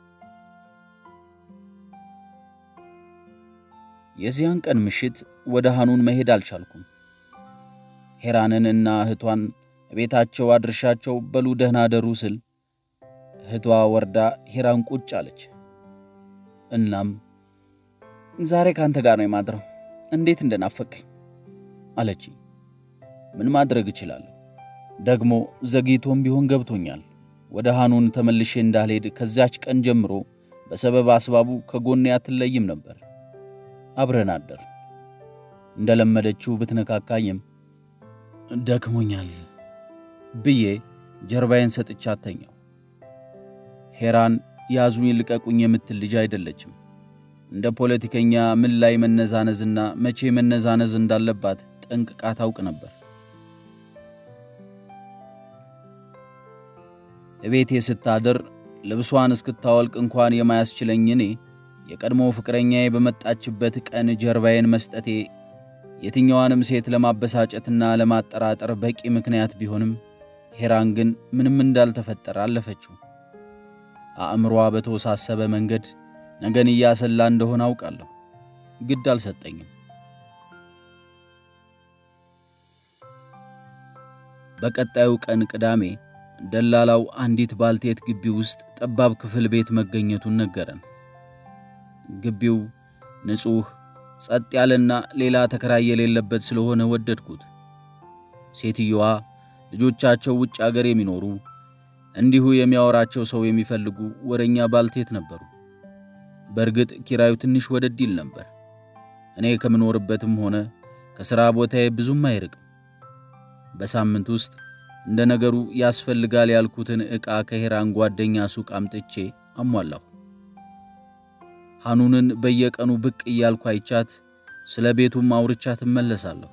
የዚያን ቀን ምሽት ወደ ሃኑን መሄድ አልቻልኩም። ሄራንን እና እህቷን ቤታቸው አድርሻቸው በሉ ደህና ደሩ ስል እህቷ ወርዳ ሄራን ቁጭ አለች። እናም ዛሬ ካንተ ጋር ነው የማድረው፣ እንዴት እንደናፈቀኝ አለች። ምን ማድረግ እችላለሁ? ደግሞ ዘግይቶም ቢሆን ገብቶኛል። ወደ ሃኑን ተመልሼ እንዳልሄድ ከዚያች ቀን ጀምሮ በሰበብ አስባቡ ከጎኔ አትለይም ነበር። አብረን አደር እንደለመደችው ብትነካካኝም ደክሞኛል ብዬ ጀርባዬን ሰጥቻ አተኛው። ሄራን ያዙኝ ልቀቁኝ የምትል ልጅ አይደለችም። እንደ ፖለቲከኛ ምን ላይ መነዛነዝና መቼ መነዛነዝ እንዳለባት ጠንቅቃ ታውቅ ነበር። እቤቴ ስታድር ልብሷን እስክታወልቅ እንኳን የማያስችለኝ እኔ የቀድሞ ፍቅረኛዬ በመጣችበት ቀን ጀርባዬን መስጠቴ የትኛዋንም ሴት ለማበሳጨትና ለማጠራጠር በቂ ምክንያት ቢሆንም ሄራን ግን ምንም እንዳልተፈጠረ አለፈችው። አእምሯ በተወሳሰበ መንገድ ነገን እያሰላ እንደሆነ አውቃለሁ። ግድ አልሰጠኝም። በቀጣዩ ቀን ቅዳሜ ደላላው አንዲት ባልቴት ግቢ ውስጥ ጠባብ ክፍል ቤት መገኘቱን ነገረን። ግቢው ንጹሕ፣ ጸጥ ያለና ሌላ ተከራይ የሌለበት ስለሆነ ወደድኩት። ሴትየዋ ልጆቻቸው ውጭ አገር የሚኖሩ እንዲሁ የሚያወራቸው ሰው የሚፈልጉ ወረኛ ባልቴት ነበሩ። በእርግጥ ኪራዩ ትንሽ ወደድ ይል ነበር። እኔ ከምኖርበትም ሆነ ከሥራ ቦታዬ ብዙም አይርቅም። በሳምንት ውስጥ እንደ ነገሩ ያስፈልጋል ያልኩትን ዕቃ ከሄራን ጓደኛ ሱቅ አምጥቼ አሟላሁ። ሃኑንን በየቀኑ ብቅ እያልኩ አይቻት ስለ ቤቱም አውርቻት እመለሳለሁ።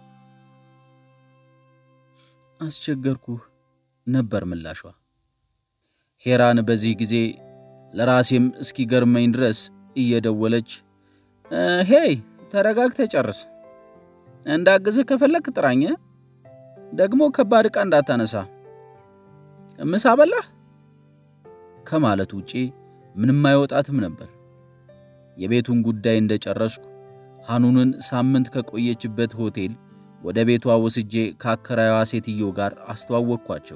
አስቸገርኩህ ነበር ምላሿ። ሄራን በዚህ ጊዜ ለራሴም እስኪገርመኝ ድረስ እየደወለች ሄይ ተረጋግተ ጨርስ፣ እንዳግዝህ ከፈለክ ጥራኝ፣ ደግሞ ከባድ ዕቃ እንዳታነሳ፣ ምሳ በላህ ከማለት ውጪ ምንም አይወጣትም ነበር። የቤቱን ጉዳይ እንደጨረስኩ ሃኑንን ሳምንት ከቆየችበት ሆቴል ወደ ቤቷ ወስጄ ከአከራዩዋ ሴትዮ ጋር አስተዋወቅኳቸው።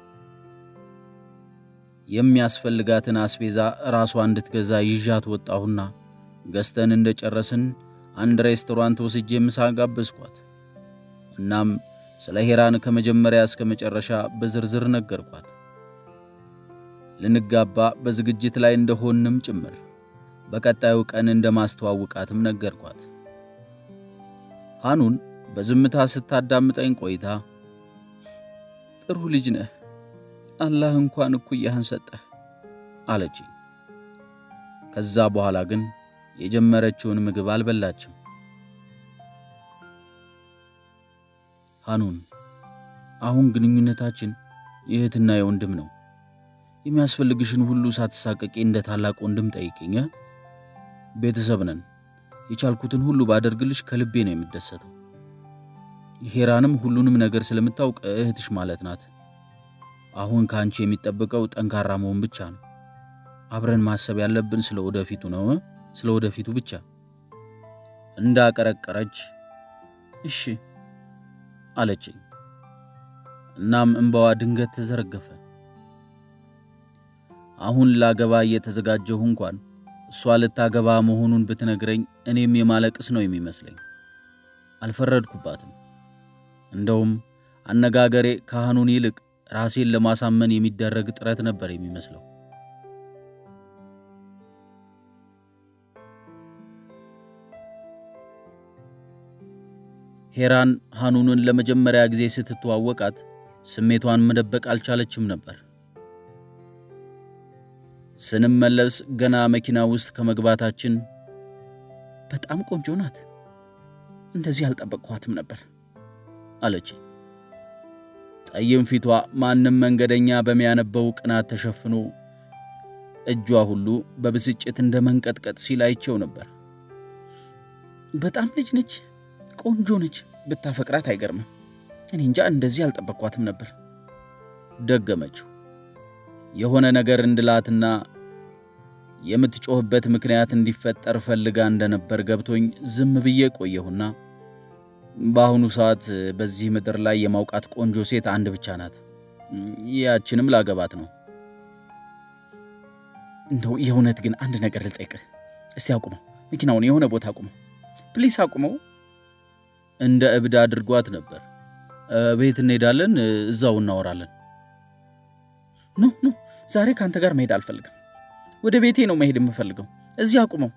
የሚያስፈልጋትን አስቤዛ ራሷ እንድትገዛ ይዣት ወጣሁና ገዝተን እንደጨረስን አንድ ሬስቶራንት ወስጄ ምሳ ጋበዝኳት። እናም ስለ ሄራን ከመጀመሪያ እስከ መጨረሻ በዝርዝር ነገርኳት። ልንጋባ በዝግጅት ላይ እንደሆንም ጭምር በቀጣዩ ቀን እንደማስተዋውቃትም ነገርኳት። ሃኑን በዝምታ ስታዳምጠኝ ቆይታ ጥሩ ልጅ ነህ፣ አላህ እንኳን እኩያህን ሰጠህ አለችኝ። ከዛ በኋላ ግን የጀመረችውን ምግብ አልበላችም። ሃኑን፣ አሁን ግንኙነታችን የእህትና የወንድም ነው። የሚያስፈልግሽን ሁሉ ሳትሳቀቂ እንደ ታላቅ ወንድም ጠይቅኝ። ቤተሰብ ነን። የቻልኩትን ሁሉ ባደርግልሽ ከልቤ ነው የምደሰተው። ሄራንም ሁሉንም ነገር ስለምታውቅ እህትሽ ማለት ናት። አሁን ከአንቺ የሚጠበቀው ጠንካራ መሆን ብቻ ነው። አብረን ማሰብ ያለብን ስለ ወደፊቱ ነው፣ ስለ ወደፊቱ ብቻ። እንዳቀረቀረች እሺ አለችኝ። እናም እንባዋ ድንገት ተዘረገፈ። አሁን ላገባ እየተዘጋጀሁ እንኳን እሷ ልታገባ መሆኑን ብትነግረኝ እኔም የማለቅስ ነው የሚመስለኝ። አልፈረድኩባትም። እንደውም አነጋገሬ ካህኑን ይልቅ ራሴን ለማሳመን የሚደረግ ጥረት ነበር የሚመስለው። ሄራን ሃኑንን ለመጀመሪያ ጊዜ ስትተዋወቃት ስሜቷን መደበቅ አልቻለችም ነበር። ስንመለስ ገና መኪና ውስጥ ከመግባታችን በጣም ቆንጆ ናት፣ እንደዚህ አልጠበቅኳትም ነበር አለች። ጠይም ፊቷ ማንም መንገደኛ በሚያነበው ቅናት ተሸፍኖ እጇ ሁሉ በብስጭት እንደ መንቀጥቀጥ ሲል አይቼው ነበር። በጣም ልጅ ነች፣ ቆንጆ ነች። ብታፈቅራት አይገርምም። እኔ እንጃ እንደዚህ አልጠበቅኳትም ነበር ደገመችው። የሆነ ነገር እንድላትና የምትጮህበት ምክንያት እንዲፈጠር ፈልጋ እንደነበር ገብቶኝ ዝም ብዬ ቆየሁና በአሁኑ ሰዓት በዚህ ምድር ላይ የማውቃት ቆንጆ ሴት አንድ ብቻ ናት። ያችንም ላገባት ነው። እንደው የእውነት ግን አንድ ነገር ልጠይቅህ። እስቲ አቁመው፣ መኪናውን የሆነ ቦታ አቁመው፣ ፕሊስ አቁመው። እንደ እብድ አድርጓት ነበር። ቤት እንሄዳለን፣ እዛው እናወራለን። ኖ ኖ፣ ዛሬ ከአንተ ጋር መሄድ አልፈልግም። ወደ ቤቴ ነው መሄድ የምፈልገው። እዚህ አቁመው።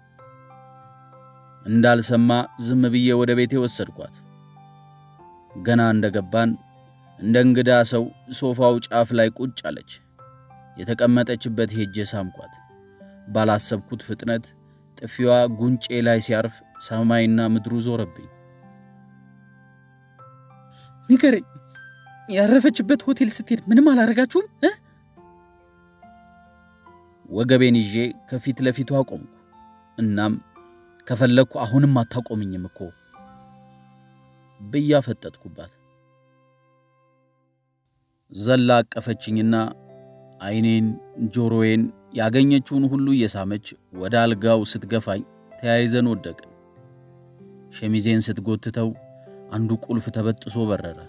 እንዳልሰማ ዝም ብዬ ወደ ቤቴ ወሰድኳት። ገና እንደገባን እንደ እንግዳ ሰው ሶፋው ጫፍ ላይ ቁጭ አለች። የተቀመጠችበት ሄጄ ሳምኳት። ባላሰብኩት ፍጥነት ጥፊዋ ጉንጬ ላይ ሲያርፍ ሰማይና ምድሩ ዞረብኝ። ንገረኝ፣ ያረፈችበት ሆቴል ስትሄድ ምንም አላረጋችሁም? ወገቤን ይዤ ከፊት ለፊቱ አቆምኩ። እናም ከፈለግኩ አሁንም አታቆምኝም እኮ ብያ ፈጠጥኩባት። ዘላ አቀፈችኝና ዓይኔን፣ ጆሮዬን ያገኘችውን ሁሉ እየሳመች ወደ አልጋው ስትገፋኝ ተያይዘን ወደቅን። ሸሚዜን ስትጎትተው አንዱ ቁልፍ ተበጥሶ በረረ።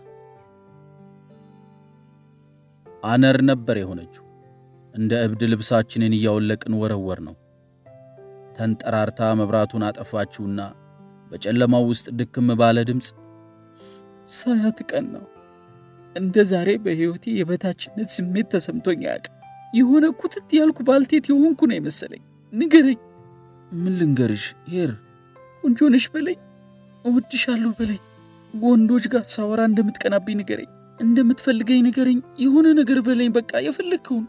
አነር ነበር የሆነችው። እንደ እብድ ልብሳችንን እያወለቅን ወረወር ነው። ተንጠራርታ መብራቱን አጠፋችውና በጨለማው ውስጥ ድክም ባለ ድምፅ ሳያት ቀን ነው እንደ ዛሬ በሕይወቴ የበታችነት ስሜት ተሰምቶኝ አያውቅም። የሆነ ኩትት ያልኩ ባልቴት የሆንኩ ነው የመሰለኝ። ንገረኝ። ምን ልንገርሽ ሄር? ቆንጆ ነሽ በለኝ፣ እወድሻለሁ በለኝ። ወንዶች ጋር ሳወራ እንደምትቀናብኝ ንገረኝ፣ እንደምትፈልገኝ ንገረኝ፣ የሆነ ነገር በለኝ። በቃ የፈለግከውን።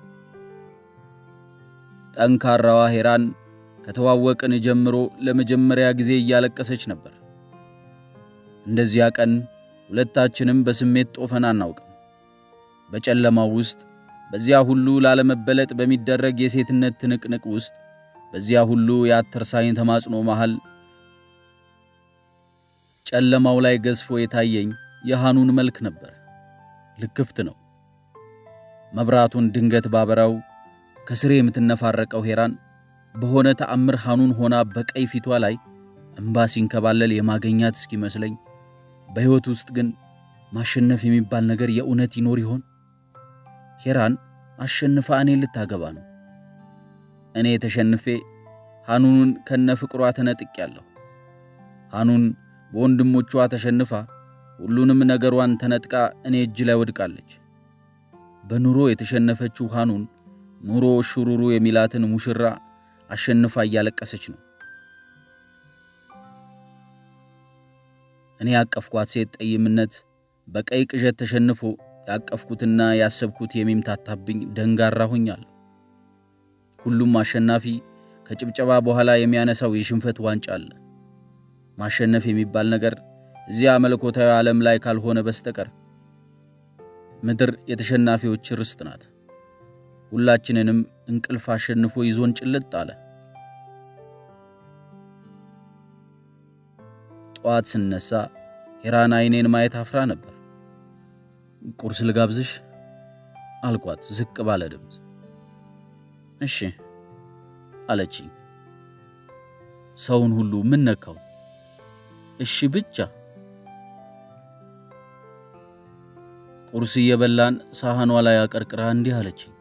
ጠንካራዋ ሄራን ከተዋወቅን ጀምሮ ለመጀመሪያ ጊዜ እያለቀሰች ነበር። እንደዚያ ቀን ሁለታችንም በስሜት ጦፈን አናውቅም። በጨለማው ውስጥ በዚያ ሁሉ ላለመበለጥ በሚደረግ የሴትነት ትንቅንቅ ውስጥ በዚያ ሁሉ የአተርሳኝ ተማጽኖ መሃል ጨለማው ላይ ገዝፎ የታየኝ የሃኑን መልክ ነበር። ልክፍት ነው። መብራቱን ድንገት ባበራው ከስሬ የምትነፋረቀው ሄራን በሆነ ተአምር ሃኑን ሆና በቀይ ፊቷ ላይ እምባ ሲንከባለል የማገኛት እስኪመስለኝ በሕይወት ውስጥ ግን ማሸነፍ የሚባል ነገር የእውነት ይኖር ይሆን? ሄራን አሸንፋ እኔን ልታገባ ነው። እኔ ተሸንፌ ሃኑንን ከነ ፍቅሯ ተነጥቄያለሁ። ሃኑን በወንድሞቿ ተሸንፋ ሁሉንም ነገሯን ተነጥቃ እኔ እጅ ላይ ወድቃለች። በኑሮ የተሸነፈችው ሃኑን ኑሮ ሹሩሩ የሚላትን ሙሽራ አሸንፋ እያለቀሰች ነው። እኔ ያቀፍኳት ሴት ጠይምነት በቀይ ቅዠት ተሸንፎ ያቀፍኩትና ያሰብኩት የሚምታታብኝ ደንጋራ ሆኛለሁ። ሁሉም አሸናፊ ከጭብጨባ በኋላ የሚያነሳው የሽንፈት ዋንጫ አለ። ማሸነፍ የሚባል ነገር እዚያ መለኮታዊ ዓለም ላይ ካልሆነ በስተቀር ምድር የተሸናፊዎች ርስት ናት። ሁላችንንም እንቅልፍ አሸንፎ ይዞን ጭልጥ አለ። ጠዋት ስነሳ ሄራን አይኔን ማየት አፍራ ነበር። ቁርስ ልጋብዝሽ አልኳት ዝቅ ባለ ድምፅ። እሺ አለችኝ። ሰውን ሁሉ ምን ነካው? እሺ ብቻ። ቁርስ እየበላን ሳህኗ ላይ አቀርቅራ እንዲህ አለችኝ።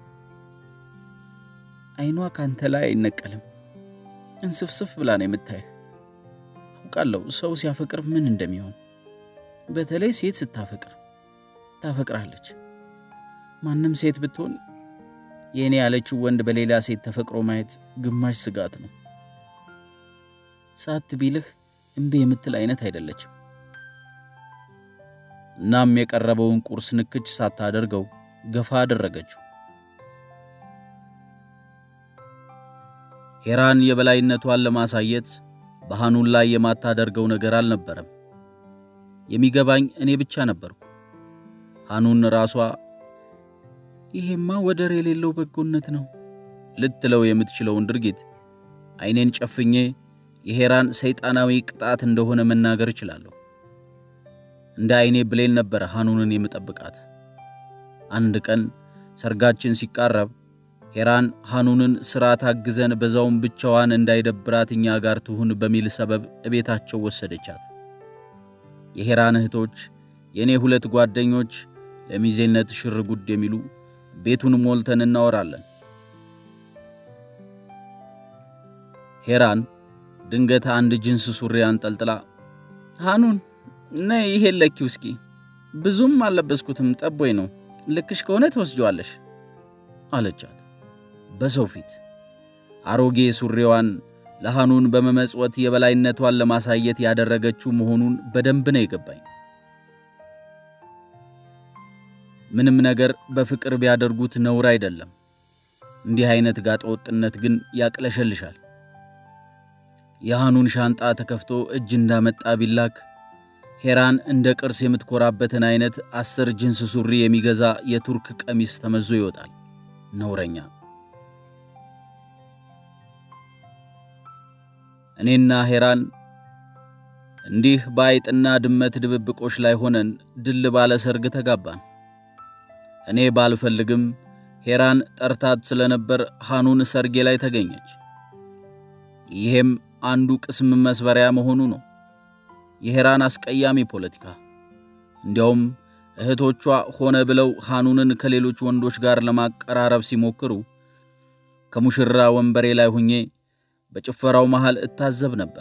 አይኗ ካንተ ላይ አይነቀልም። እንስፍስፍ ብላ ነው የምታየህ። አውቃለሁ ሰው ሲያፈቅር ምን እንደሚሆን፣ በተለይ ሴት ስታፈቅር ታፈቅራለች። ማንም ሴት ብትሆን የእኔ ያለችው ወንድ በሌላ ሴት ተፈቅሮ ማየት ግማሽ ስጋት ነው። ሳት ቢልህ እምቢ የምትል አይነት አይደለችም። እናም የቀረበውን ቁርስ ንክች ሳታደርገው ገፋ አደረገችው። ሄራን የበላይነቷን ለማሳየት በሐኑን ላይ የማታደርገው ነገር አልነበረም። የሚገባኝ እኔ ብቻ ነበርኩ። ሐኑን ራሷ ይሄማ ወደር የሌለው በጎነት ነው ልትለው የምትችለውን ድርጊት ዓይኔን ጨፍኜ የሄራን ሰይጣናዊ ቅጣት እንደሆነ መናገር እችላለሁ። እንደ ዓይኔ ብሌን ነበር ሐኑንን የምጠብቃት። አንድ ቀን ሰርጋችን ሲቃረብ ሄራን ሐኑንን ሥራ ታግዘን በዛውም ብቻዋን እንዳይደብራት እኛ ጋር ትሁን በሚል ሰበብ እቤታቸው ወሰደቻት። የሄራን እህቶች የእኔ ሁለት ጓደኞች ለሚዜነት ሽር ጉድ የሚሉ ቤቱን ሞልተን እናወራለን። ሄራን ድንገት አንድ ጅንስ ሱሪ አንጠልጥላ ሐኑን ነይ ይሄን ለኪው እስኪ ብዙም አልለበስኩትም ጠቦይ ነው ልክሽ ከሆነ ትወስጀዋለሽ አለቻት በሰው ፊት። አሮጌ ሱሪዋን ለሐኑን በመመጽወት የበላይነቷን ለማሳየት ያደረገችው መሆኑን በደንብ ነው የገባኝ። ምንም ነገር በፍቅር ቢያደርጉት ነውር አይደለም። እንዲህ አይነት ጋጠ ወጥነት ግን ያቅለሸልሻል። የሐኑን ሻንጣ ተከፍቶ እጅ እንዳመጣ ቢላክ ሄራን እንደ ቅርስ የምትኮራበትን አይነት አስር ጅንስ ሱሪ የሚገዛ የቱርክ ቀሚስ ተመዞ ይወጣል። ነውረኛ። እኔና ሄራን እንዲህ በአይጥና ድመት ድብብቆች ላይ ሆነን ድል ባለ ሰርግ ተጋባን። እኔ ባልፈልግም ሄራን ጠርታት ስለነበር ሐኑን ሰርጌ ላይ ተገኘች። ይሄም አንዱ ቅስም መስበሪያ መሆኑ ነው። የሄራን አስቀያሚ ፖለቲካ። እንዲያውም እህቶቿ ሆነ ብለው ሐኑንን ከሌሎች ወንዶች ጋር ለማቀራረብ ሲሞክሩ ከሙሽራ ወንበሬ ላይ ሁኜ በጭፈራው መሃል እታዘብ ነበር።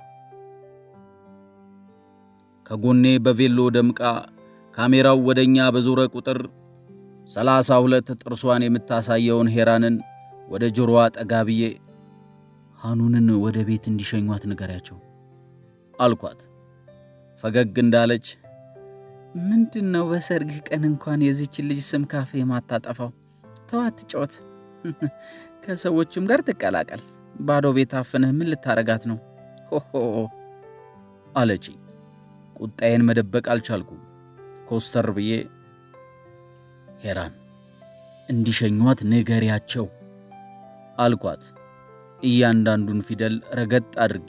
ከጎኔ በቬሎ ደምቃ ካሜራው ወደኛ በዞረ ቁጥር ሰላሳ ሁለት ጥርሷን የምታሳየውን ሄራንን ወደ ጆሮዋ ጠጋ ብዬ ሐኑንን ወደ ቤት እንዲሸኟት ንገሪያቸው አልኳት። ፈገግ እንዳለች ምንድን ነው በሰርግህ ቀን እንኳን የዚችን ልጅ ስም ካፌ የማታጠፋው? ተዋት ጮት ከሰዎችም ጋር ትቀላቀል። ባዶ ቤት አፍንህ ምን ልታረጋት ነው? ሆሆ አለች። ቁጣዬን መደበቅ አልቻልኩም። ኮስተር ብዬ ሄራን እንዲሸኟት ንገሪያቸው አልኳት፣ እያንዳንዱን ፊደል ረገጥ አድርጌ።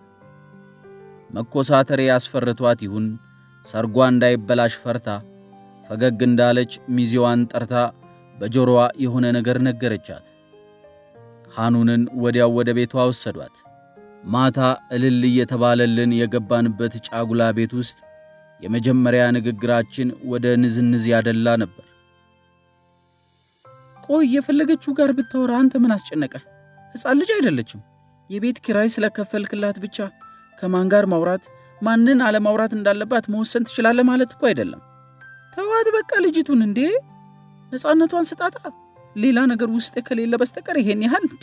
መኮሳተሬ ያስፈርቷት ይሁን ሰርጓ እንዳይበላሽ ፈርታ ፈገግ እንዳለች ሚዜዋን ጠርታ በጆሮዋ የሆነ ነገር ነገረቻት። ሐኑንን ወዲያው ወደ ቤቷ ወሰዷት። ማታ እልል እየተባለልን የገባንበት ጫጉላ ቤት ውስጥ የመጀመሪያ ንግግራችን ወደ ንዝንዝ ያደላ ነበር። ቆይ የፈለገችው ጋር ብታወራ አንተ ምን አስጨነቀ? ሕፃን ልጅ አይደለችም። የቤት ኪራይ ስለከፈልክላት ብቻ ከማን ጋር ማውራት ማንን አለማውራት እንዳለባት መወሰን ትችላለህ ማለት እኮ አይደለም። ተዋት በቃ ልጅቱን እንዴ፣ ነፃነቷን ስጣታ። ሌላ ነገር ውስጥ ከሌለ በስተቀር ይሄን ያህል እንዴ።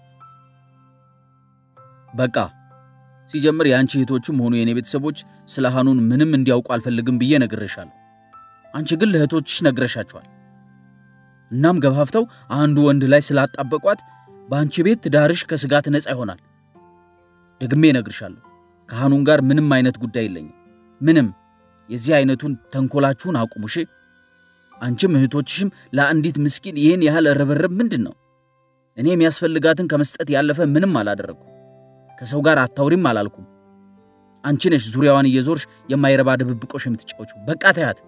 በቃ ሲጀምር የአንቺ እህቶችም ሆኑ የእኔ ቤተሰቦች ስለ ሐኑን ምንም እንዲያውቁ አልፈልግም ብዬ ነግሬሻለሁ። አንቺ ግን ለእህቶችሽ ነግረሻቸዋል። እናም ገፋፍተው አንዱ ወንድ ላይ ስላጣበቋት በአንቺ ቤት ትዳርሽ ከስጋት ነፃ ይሆናል። ደግሜ እነግርሻለሁ ከሐኑን ጋር ምንም አይነት ጉዳይ የለኝም። ምንም የዚህ አይነቱን ተንኮላችሁን አቁሙ እሺ። አንቺም እህቶችሽም ለአንዲት ምስኪን ይህን ያህል ርብርብ ምንድን ነው? እኔ የሚያስፈልጋትን ከመስጠት ያለፈ ምንም አላደረግኩም። ከሰው ጋር አታውሪም አላልኩም። አንቺ ነሽ ዙሪያዋን እየዞርሽ የማይረባ ድብብቆሽ የምትጫወቹ። በቃ ተያት።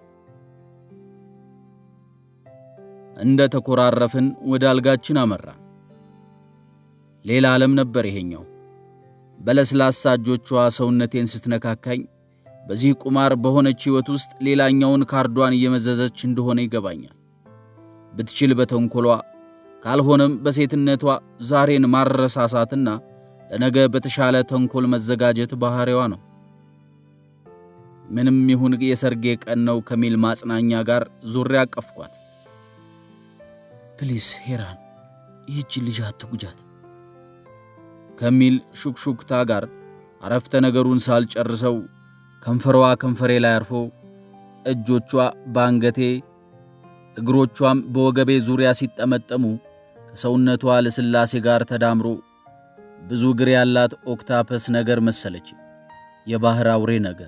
እንደ ተኮራረፍን ወደ አልጋችን አመራን። ሌላ ዓለም ነበር ይሄኛው። በለስላሳ እጆቿ ሰውነቴን ስትነካካኝ በዚህ ቁማር በሆነች ሕይወት ውስጥ ሌላኛውን ካርዷን እየመዘዘች እንደሆነ ይገባኛል። ብትችል በተንኮሏ ካልሆነም በሴትነቷ ዛሬን ማረሳሳትና ለነገ በተሻለ ተንኮል መዘጋጀት ባሕሪዋ ነው። ምንም ይሁን የሰርጌ ቀን ነው ከሚል ማጽናኛ ጋር ዙሪያ አቀፍኳት። ፕሊስ ሄራን፣ ይህች ልጅ አትጉጃት ከሚል ሹክሹክታ ጋር አረፍተ ነገሩን ሳልጨርሰው ከንፈሯ ከንፈሬ ላይ አርፎ እጆቿ በአንገቴ እግሮቿም በወገቤ ዙሪያ ሲጠመጠሙ ከሰውነቷ ልስላሴ ጋር ተዳምሮ ብዙ እግር ያላት ኦክታፐስ ነገር መሰለች፣ የባህር አውሬ ነገር።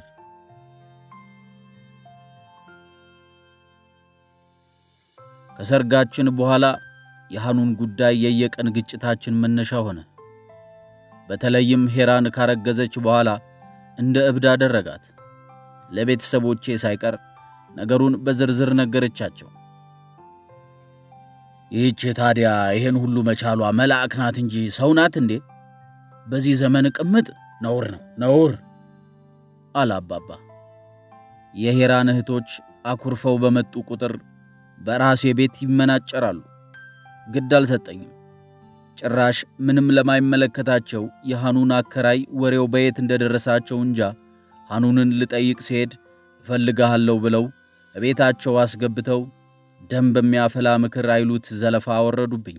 ከሰርጋችን በኋላ የሐኑን ጉዳይ የየቀን ግጭታችን መነሻ ሆነ። በተለይም ሄራን ካረገዘች በኋላ እንደ እብድ አደረጋት። ለቤተሰቦቼ ሳይቀር ነገሩን በዝርዝር ነገረቻቸው። ይህች ታዲያ ይሄን ሁሉ መቻሏ መልአክ ናት እንጂ ሰው ናት እንዴ? በዚህ ዘመን ቅምጥ ነውር ነው ነውር አለ አባባ። የሄራን እህቶች አኩርፈው በመጡ ቁጥር በራሴ ቤት ይመናጨራሉ። ግድ አልሰጠኝም። ጭራሽ ምንም ለማይመለከታቸው የሐኑን አከራይ ወሬው በየት እንደደረሳቸው እንጃ ሐኑንን ልጠይቅ ሲሄድ እፈልግሃለሁ ብለው እቤታቸው አስገብተው ደም በሚያፈላ ምክር አይሉት ዘለፋ አወረዱብኝ።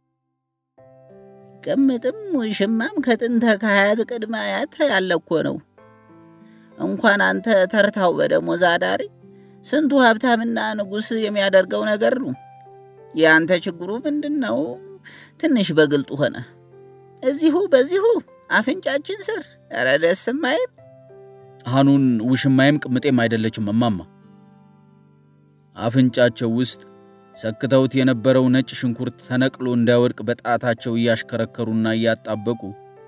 ቅምጥም ውሽማም ከጥንተ ከሀያት ቅድመ አያት ያለ እኮ ነው። እንኳን አንተ ተርታው በደሞዝ አዳሪ ስንቱ ሀብታምና ንጉሥ የሚያደርገው ነገር ነው። የአንተ ችግሩ ምንድን ነው? ትንሽ በግልጡ ሆነ። እዚሁ በዚሁ አፍንጫችን ስር ኧረ ደስ የማይል ሐኑን ውሽማይም ቅምጤም አይደለችም እማማ። አፍንጫቸው ውስጥ ሰክተውት የነበረው ነጭ ሽንኩርት ተነቅሎ እንዳይወድቅ በጣታቸው እያሽከረከሩና እያጣበቁ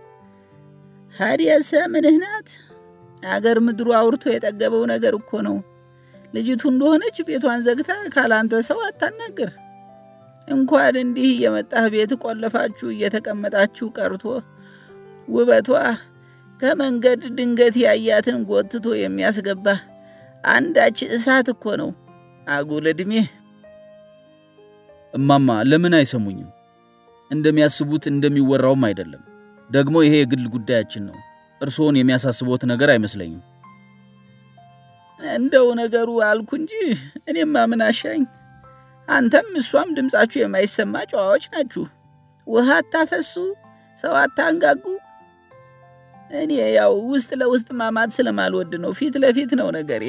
ሀዲያሰ ምንህ ናት? አገር ምድሩ አውርቶ የጠገበው ነገር እኮ ነው። ልጅቱ እንደሆነች ቤቷን ዘግታ ካላንተ ሰው አታናግር። እንኳን እንዲህ እየመጣህ ቤት ቆለፋችሁ እየተቀመጣችሁ ቀርቶ ውበቷ ከመንገድ ድንገት ያያትን ጎትቶ የሚያስገባ አንዳች እሳት እኮ ነው። አጉል ዕድሜ እማማ ለምን አይሰሙኝም? እንደሚያስቡት እንደሚወራውም አይደለም። ደግሞ ይሄ የግል ጉዳያችን ነው። እርስዎን የሚያሳስቦት ነገር አይመስለኝም። እንደው ነገሩ አልኩ እንጂ እኔማ ምን አሻኝ። አንተም እሷም ድምፃችሁ የማይሰማ ጨዋዎች ናችሁ። ውሃ አታፈሱ፣ ሰው አታንጋጉ። እኔ ያው ውስጥ ለውስጥ ማማት ስለማልወድ ነው። ፊት ለፊት ነው ነገሬ።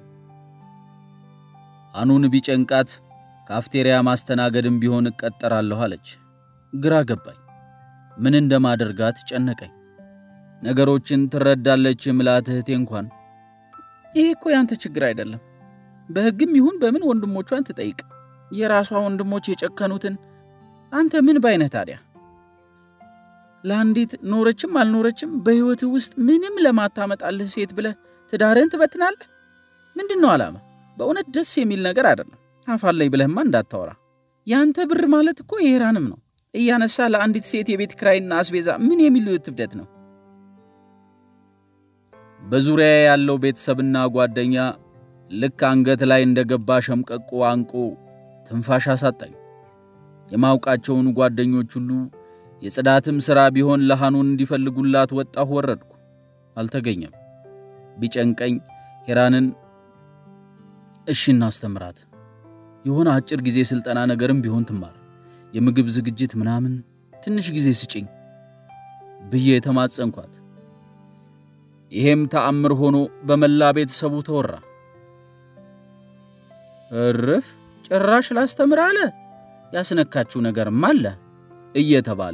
ሐኑን ቢጨንቃት ካፍቴሪያ ማስተናገድም ቢሆን እቀጠራለሁ አለች። ግራ ገባኝ። ምን እንደማደርጋት ጨነቀኝ። ነገሮችን ትረዳለች የምላት እህቴ እንኳን ይሄ እኮ ያንተ ችግር አይደለም፣ በሕግም ይሁን በምን ወንድሞቿን ትጠይቅ። የራሷ ወንድሞች የጨከኑትን አንተ ምን ባይነህ ታዲያ? ለአንዲት ኖረችም አልኖረችም በሕይወትህ ውስጥ ምንም ለማታመጣልህ ሴት ብለህ ትዳርህን ትበትናለህ? ምንድን ነው ዓላማ? በእውነት ደስ የሚል ነገር አይደለም። አፋለኝ ብለህማ እንዳታወራ። ያንተ ብር ማለት እኮ የሄራንም ነው። እያነሳ ለአንዲት ሴት የቤት ክራይና አስቤዛ ምን የሚሉት እብደት ነው? በዙሪያ ያለው ቤተሰብና ጓደኛ ልክ አንገት ላይ እንደገባ ሸምቀቆ አንቆ ትንፋሽ አሳጣኝ። የማውቃቸውን ጓደኞች ሁሉ የጽዳትም ሥራ ቢሆን ለሐኑን እንዲፈልጉላት ወጣሁ ወረድኩ። አልተገኘም። ቢጨንቀኝ ሄራንን እሺ እናስተምራት፣ የሆነ አጭር ጊዜ ሥልጠና ነገርም ቢሆን ትማር፣ የምግብ ዝግጅት ምናምን ትንሽ ጊዜ ስጭኝ ብዬ የተማጸንኳት። ይሄም ተአምር ሆኖ በመላ ቤተሰቡ ተወራ። እርፍ ጭራሽ ላስተምር አለ። ያስነካችው ነገርም አለ እየተባለ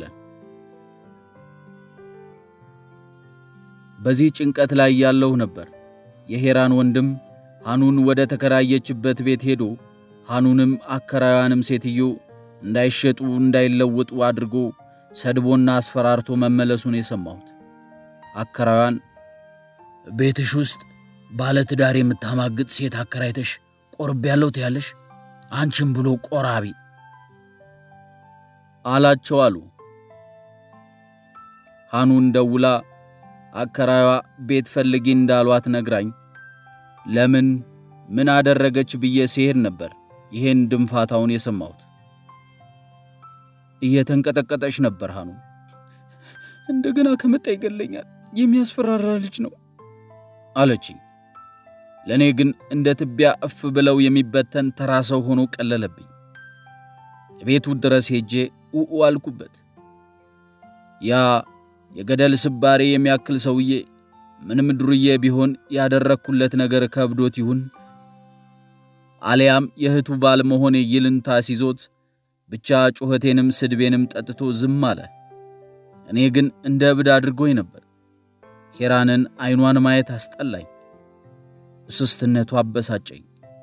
በዚህ ጭንቀት ላይ ያለሁ ነበር። የሄራን ወንድም ሐኑን ወደ ተከራየችበት ቤት ሄዶ ሐኑንም አከራዩንም ሴትዮ እንዳይሸጡ እንዳይለወጡ አድርጎ ሰድቦና አስፈራርቶ መመለሱን የሰማሁት። አከራዩን ቤትሽ ውስጥ ባለ ትዳር የምታማግጥ ሴት አከራይተሽ ቆርቤ ያለው ትያለሽ፣ አንቺም ብሎ ቆራቢ አላቸው አሉ። ሐኑን ደውላ አከራዩዋ ቤት ፈልጊ እንዳሏት ነግራኝ ለምን ምን አደረገች ብዬ ሲሄድ ነበር ይሄን ድንፋታውን የሰማሁት። እየተንቀጠቀጠች ነበር ሐኑን። እንደገና ከመጣ ይገለኛል፣ የሚያስፈራራ ልጅ ነው አለችኝ። ለእኔ ግን እንደ ትቢያ እፍ ብለው የሚበተን ተራ ሰው ሆኖ ቀለለብኝ። ቤቱ ድረስ ሄጄ ኡኡ አልኩበት። ያ የገደል ስባሪ የሚያክል ሰውዬ ምንም ዱርዬ ቢሆን ያደረግኩለት ነገር ከብዶት ይሁን አሊያም የእህቱ ባል መሆኔ ይልንታ ሲዞት ብቻ ጩኸቴንም ስድቤንም ጠጥቶ ዝም አለ። እኔ ግን እንደ እብድ አድርጎኝ ነበር። ሄራንን አይኗን ማየት አስጠላኝ። እስስትነቱ አበሳጨኝ።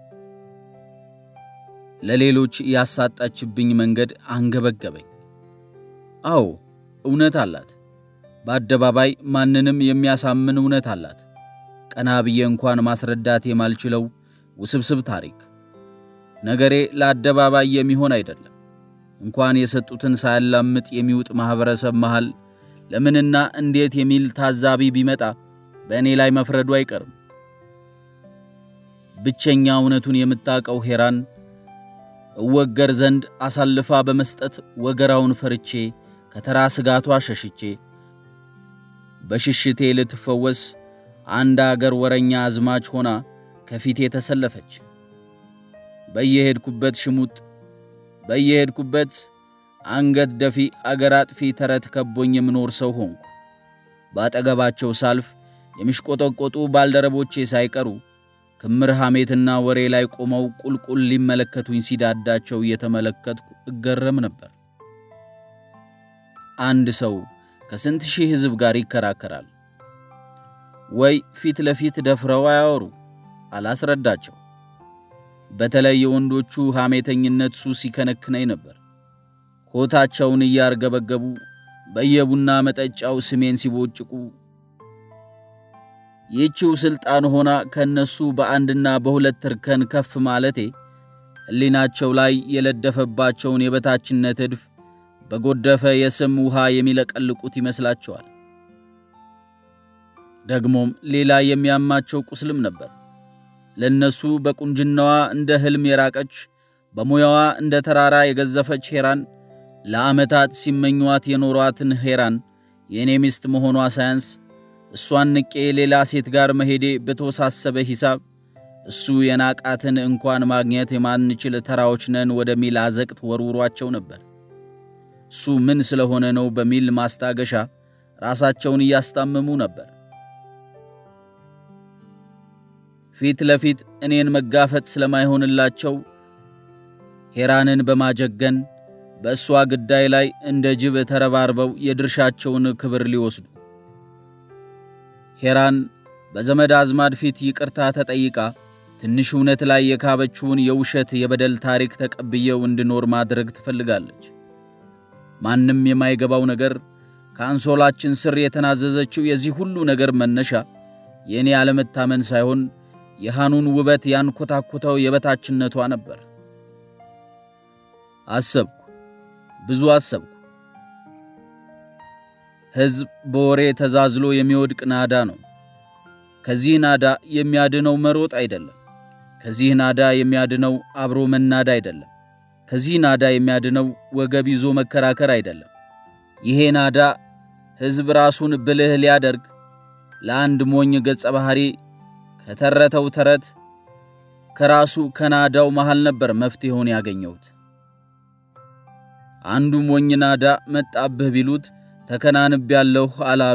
ለሌሎች ያሳጣችብኝ መንገድ አንገበገበኝ። አዎ እውነት አላት። በአደባባይ ማንንም የሚያሳምን እውነት አላት። ቀና ብዬ እንኳን ማስረዳት የማልችለው ውስብስብ ታሪክ። ነገሬ ለአደባባይ የሚሆን አይደለም። እንኳን የሰጡትን ሳያላምጥ የሚውጥ ማኅበረሰብ መሃል ለምንና እንዴት የሚል ታዛቢ ቢመጣ በእኔ ላይ መፍረዱ አይቀርም። ብቸኛ እውነቱን የምታውቀው ሄራን እወገር ዘንድ አሳልፋ በመስጠት ወገራውን ፈርቼ ከተራ ስጋቷ ሸሽቼ በሽሽቴ ልትፈወስ አንድ አገር ወረኛ አዝማች ሆና ከፊቴ ተሰለፈች። በየሄድኩበት ሽሙጥ፣ በየሄድኩበት አንገት ደፊ አገር አጥፊ ተረት ከቦኝ የምኖር ሰው ሆንኩ። ባጠገባቸው ሳልፍ የሚሽቆጠቆጡ ባልደረቦቼ ሳይቀሩ ክምር ሐሜትና ወሬ ላይ ቆመው ቁልቁል ሊመለከቱኝ ሲዳዳቸው እየተመለከትኩ እገረም ነበር። አንድ ሰው ከስንት ሺህ ሕዝብ ጋር ይከራከራል ወይ? ፊት ለፊት ደፍረው አያወሩ፣ አላስረዳቸው። በተለይ የወንዶቹ ሐሜተኝነት ሱስ ይከነክነኝ ነበር። ኮታቸውን እያርገበገቡ በየቡና መጠጫው ስሜን ሲቦጭቁ ይህችው ሥልጣን ሆና ከእነሱ በአንድና በሁለት እርከን ከፍ ማለቴ ሕሊናቸው ላይ የለደፈባቸውን የበታችነት እድፍ በጎደፈ የስም ውሃ የሚለቀልቁት ይመስላቸዋል። ደግሞም ሌላ የሚያማቸው ቁስልም ነበር። ለእነሱ በቁንጅናዋ እንደ ሕልም የራቀች በሙያዋ እንደ ተራራ የገዘፈች ሄራን ለዓመታት ሲመኟት የኖሯትን ሄራን የእኔ ሚስት መሆኗ ሳያንስ እሷን ንቄ ሌላ ሴት ጋር መሄዴ በተወሳሰበ ሂሳብ እሱ የናቃትን እንኳን ማግኘት የማንችል ተራዎች ነን ወደሚል አዘቅት ወርውሯቸው ነበር። እሱ ምን ስለሆነ ነው በሚል ማስታገሻ ራሳቸውን እያስታመሙ ነበር። ፊት ለፊት እኔን መጋፈጥ ስለማይሆንላቸው ሄራንን በማጀገን በእሷ ግዳይ ላይ እንደ ጅብ ተረባርበው የድርሻቸውን ክብር ሊወስዱ ሄራን በዘመድ አዝማድ ፊት ይቅርታ ተጠይቃ ትንሽ እውነት ላይ የካበችውን የውሸት የበደል ታሪክ ተቀብየው እንድኖር ማድረግ ትፈልጋለች። ማንም የማይገባው ነገር ከአንሶላችን ስር የተናዘዘችው የዚህ ሁሉ ነገር መነሻ የእኔ አለመታመን ሳይሆን የሃኑን ውበት ያንኮታኮተው የበታችነቷ ነበር። አሰብኩ፣ ብዙ አሰብኩ። ሕዝብ በወሬ ተዛዝሎ የሚወድቅ ናዳ ነው። ከዚህ ናዳ የሚያድነው መሮጥ አይደለም። ከዚህ ናዳ የሚያድነው አብሮ መናድ አይደለም። ከዚህ ናዳ የሚያድነው ወገብ ይዞ መከራከር አይደለም። ይሄ ናዳ ሕዝብ ራሱን ብልህ ሊያደርግ ለአንድ ሞኝ ገጸ ባህሪ ከተረተው ተረት ከራሱ ከናዳው መሃል ነበር መፍትሄውን ያገኘሁት። አንዱ ሞኝ ናዳ መጣብህ ቢሉት ተከናንብ ያለሁ አላሉ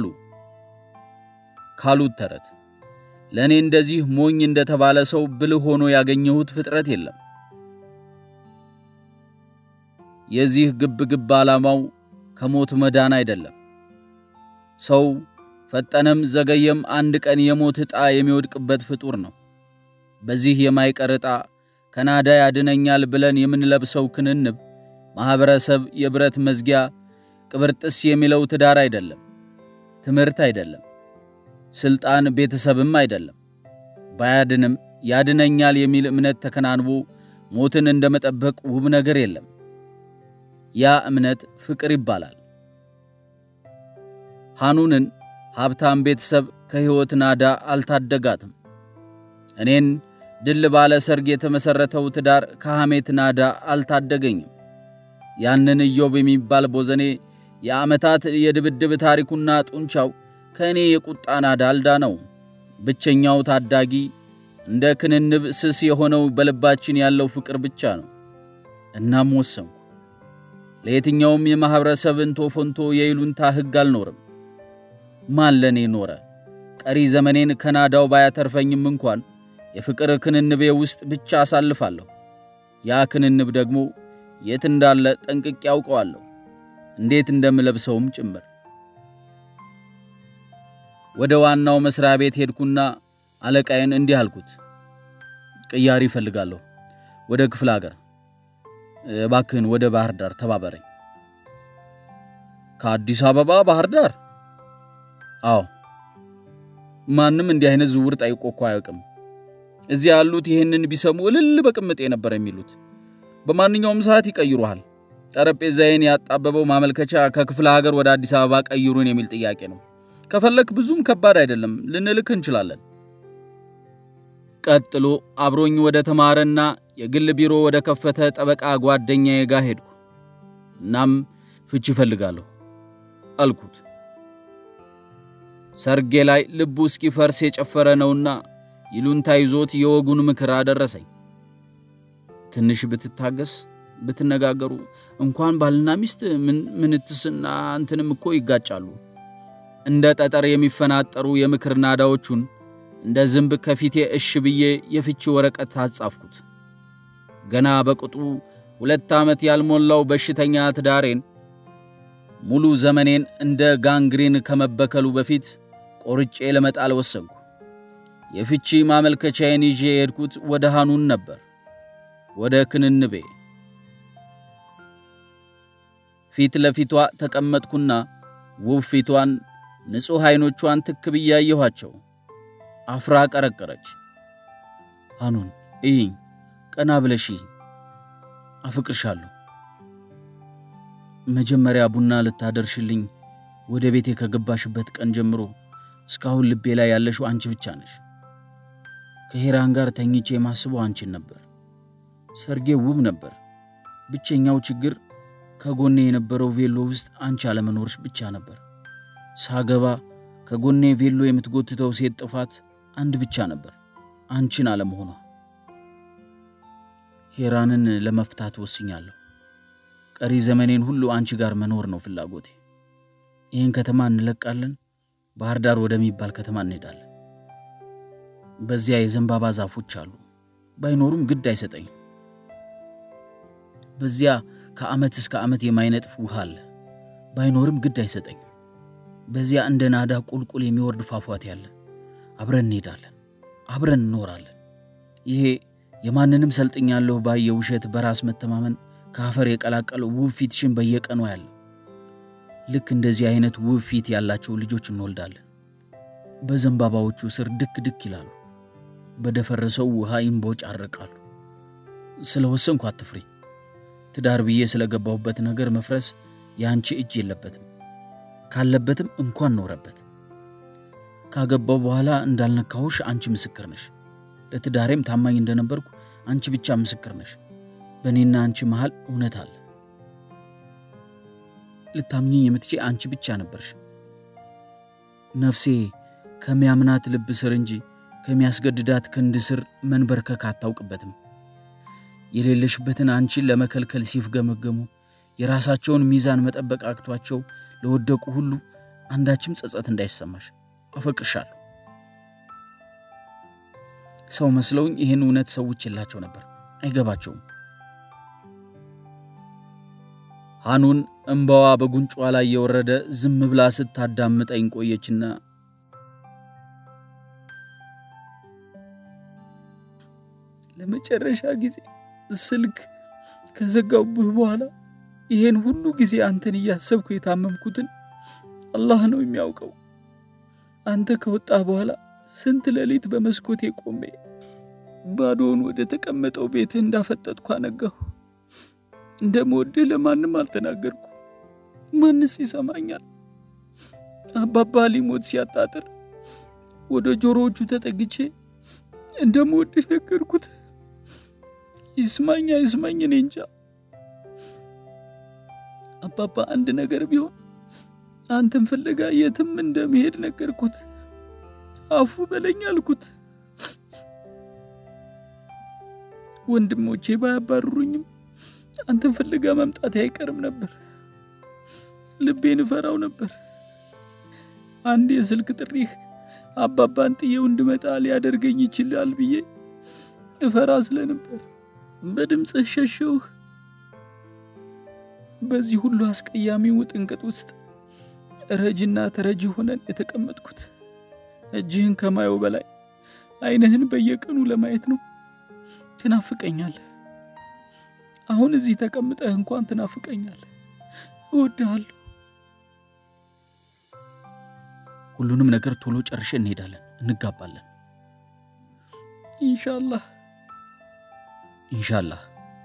ካሉት ተረት ለእኔ እንደዚህ ሞኝ እንደተባለ ሰው ብልህ ሆኖ ያገኘሁት ፍጥረት የለም። የዚህ ግብ ግብ ዓላማው ከሞት መዳን አይደለም። ሰው ፈጠነም ዘገየም አንድ ቀን የሞት ዕጣ የሚወድቅበት ፍጡር ነው። በዚህ የማይቀር ዕጣ ከናዳ ያድነኛል ብለን የምንለብሰው ክንንብ ማኅበረሰብ፣ የብረት መዝጊያ፣ ቅብርጥስ የሚለው ትዳር አይደለም፣ ትምህርት አይደለም፣ ሥልጣን ቤተሰብም አይደለም። ባያድንም ያድነኛል የሚል እምነት ተከናንቦ ሞትን እንደ መጠበቅ ውብ ነገር የለም። ያ እምነት ፍቅር ይባላል። ሐኑንን ሀብታም ቤተሰብ ከሕይወት ናዳ አልታደጋትም። እኔን ድል ባለ ሰርግ የተመሠረተው ትዳር ከሐሜት ናዳ አልታደገኝም። ያንን ኢዮብ የሚባል ቦዘኔ የዓመታት የድብድብ ታሪኩና ጡንቻው ከእኔ የቁጣ ናዳ አልዳነው። ብቸኛው ታዳጊ እንደ ክንንብ ስስ የሆነው በልባችን ያለው ፍቅር ብቻ ነው። እናም ወሰንኩ። ለየትኛውም የማኅበረሰብ እንቶ ፈንቶ የይሉንታ ሕግ አልኖርም። ማን ለእኔ ኖረ? ቀሪ ዘመኔን ከናዳው ባያተርፈኝም እንኳን የፍቅር ክንንቤ ውስጥ ብቻ አሳልፋለሁ። ያ ክንንብ ደግሞ የት እንዳለ ጠንቅቄ ያውቀዋለሁ፣ እንዴት እንደምለብሰውም ጭምር። ወደ ዋናው መስሪያ ቤት ሄድኩና አለቃዬን እንዲህ አልኩት። ቅያሪ እፈልጋለሁ ወደ ክፍለ ሀገር፣ እባክህን ወደ ባህር ዳር ተባበረኝ። ከአዲስ አበባ ባህር ዳር? አዎ። ማንም እንዲህ አይነት ዝውውር ጠይቆ እኮ አያውቅም። እዚያ ያሉት ይህንን ቢሰሙ እልል በቅምጤ ነበር የሚሉት። በማንኛውም ሰዓት ይቀይሩሃል። ጠረጴዛዬን ያጣበበው ማመልከቻ ከክፍለ ሀገር ወደ አዲስ አበባ ቀይሩን የሚል ጥያቄ ነው። ከፈለክ ብዙም ከባድ አይደለም፣ ልንልክ እንችላለን። ቀጥሎ አብሮኝ ወደ ተማረና የግል ቢሮ ወደ ከፈተ ጠበቃ ጓደኛዬ ጋር ሄድኩ። እናም ፍቺ እፈልጋለሁ አልኩት። ሰርጌ ላይ ልቡ እስኪፈርስ የጨፈረ ነውና ይሉንታ ይዞት የወጉን ምክር አደረሰኝ። ትንሽ ብትታገስ ብትነጋገሩ እንኳን ባልና ሚስት ምንትስና እንትንም እኮ ይጋጫሉ። እንደ ጠጠር የሚፈናጠሩ የምክር ናዳዎቹን እንደ ዝንብ ከፊቴ እሽ ብዬ የፍቺ ወረቀት አጻፍኩት። ገና በቅጡ ሁለት ዓመት ያልሞላው በሽተኛ ትዳሬን ሙሉ ዘመኔን እንደ ጋንግሪን ከመበከሉ በፊት ቆርጬ ለመጣል ወሰንኩ። የፍቺ ማመልከቻዬን ይዤ የሄድኩት ወደ ሃኑን ነበር፣ ወደ ክንንቤ። ፊት ለፊቷ ተቀመጥኩና ውብ ፊቷን፣ ንጹሕ ዐይኖቿን ትክ ብዬ አየኋቸው። አፍራ ቀረቀረች። ሃኑን እይኝ፣ ቀና ብለሽ አፍቅርሻለሁ። መጀመሪያ ቡና ልታደርሽልኝ ወደ ቤቴ ከገባሽበት ቀን ጀምሮ እስካሁን ልቤ ላይ ያለሽው አንቺ ብቻ ነሽ። ከሄራን ጋር ተኝቼ የማስበው አንቺን ነበር። ሰርጌ ውብ ነበር። ብቸኛው ችግር ከጎኔ የነበረው ቬሎ ውስጥ አንቺ አለመኖርሽ ብቻ ነበር። ሳገባ ከጎኔ ቬሎ የምትጎትተው ሴት ጥፋት አንድ ብቻ ነበር፣ አንቺን አለመሆኗ። ሄራንን ለመፍታት ወስኛለሁ። ቀሪ ዘመኔን ሁሉ አንቺ ጋር መኖር ነው ፍላጎቴ። ይህን ከተማ እንለቃለን፣ ባህር ዳር ወደሚባል ከተማ እንሄዳለን። በዚያ የዘንባባ ዛፎች አሉ፣ ባይኖሩም ግድ አይሰጠኝም። በዚያ ከዓመት እስከ ዓመት የማይነጥፍ ውሃ አለ፣ ባይኖርም ግድ አይሰጠኝም። በዚያ እንደ ናዳ ቁልቁል የሚወርድ ፏፏቴ አለ፣ አብረን እንሄዳለን፣ አብረን እንኖራለን። ይሄ የማንንም ሰልጥኛለሁ ባይ የውሸት በራስ መተማመን ከአፈር የቀላቀለው ውብ ፊትሽን በየቀኑ ያለው ልክ እንደዚህ አይነት ውብ ፊት ያላቸው ልጆች እንወልዳለን። በዘንባባዎቹ ስር ድክ ድክ ይላሉ፣ በደፈረሰው ውሃ ይንቦጫረቃሉ። ስለ ወሰንኩ አትፍሪ። ትዳር ብዬ ስለገባሁበት ነገር መፍረስ የአንቺ እጅ የለበትም። ካለበትም እንኳን ኖረበት። ካገባው በኋላ እንዳልነካሁሽ አንቺ ምስክር ነሽ። ለትዳሬም ታማኝ እንደነበርኩ አንቺ ብቻ ምስክር ነሽ። በእኔና አንቺ መሃል እውነት አለ። ልታምኚኝ የምትችይ አንቺ ብቻ ነበርሽ። ነፍሴ ከሚያምናት ልብ ስር እንጂ ከሚያስገድዳት ክንድ ስር መንበርከክ አታውቅበትም። የሌለሽበትን አንቺን ለመከልከል ሲፍገመገሙ የራሳቸውን ሚዛን መጠበቅ አቅቷቸው ለወደቁ ሁሉ አንዳችም ጸጸት እንዳይሰማሽ አፈቅርሻለሁ። ሰው መስለውኝ ይህን እውነት ሰዎች የላቸው ነበር፣ አይገባቸውም። ሃኑን እምባዋ በጉንጯ ላይ የወረደ ዝም ብላ ስታዳምጠኝ ቆየችና ለመጨረሻ ጊዜ ስልክ ከዘጋውብህ በኋላ ይሄን ሁሉ ጊዜ አንተን እያሰብኩ የታመምኩትን አላህ ነው የሚያውቀው። አንተ ከወጣህ በኋላ ስንት ሌሊት በመስኮቴ ቆሜ ባዶውን ወደ ተቀመጠው ቤትህ እንዳፈጠጥኩ አነጋሁ። እንደምወድህ ለማንም አልተናገርኩ። ማንስ ይሰማኛል? አባባ ሊሞት ሲያጣጥር ወደ ጆሮዎቹ ተጠግቼ እንደምወድህ ነገርኩት። ይስማኝ አይስማኝ እኔ እንጃ። አባባ አንድ ነገር ቢሆን አንተን ፍለጋ የትም እንደምሄድ ነገርኩት። አፉ በለኝ አልኩት። ወንድሞቼ ባያባርሩኝም አንተን ፍለጋ መምጣቴ አይቀርም ነበር። ልቤን እፈራው ነበር። አንድ የስልክ ጥሪህ አባባን ጥዬው እንድመጣ ሊያደርገኝ ይችላል ብዬ እፈራ ስለነበር በድምፅህ ሸሸውህ። በዚህ ሁሉ አስቀያሚ ውጥንቅጥ ውስጥ ረጅና ተረጂ ሆነን የተቀመጥኩት እጅህን ከማየው በላይ ዓይንህን በየቀኑ ለማየት ነው። ትናፍቀኛለህ። አሁን እዚህ ተቀምጠህ እንኳን ትናፍቀኛለህ። እወድሃለሁ። ሁሉንም ነገር ቶሎ ጨርሼ እንሄዳለን፣ እንጋባለን። ኢንሻአላህ ኢንሻላህ።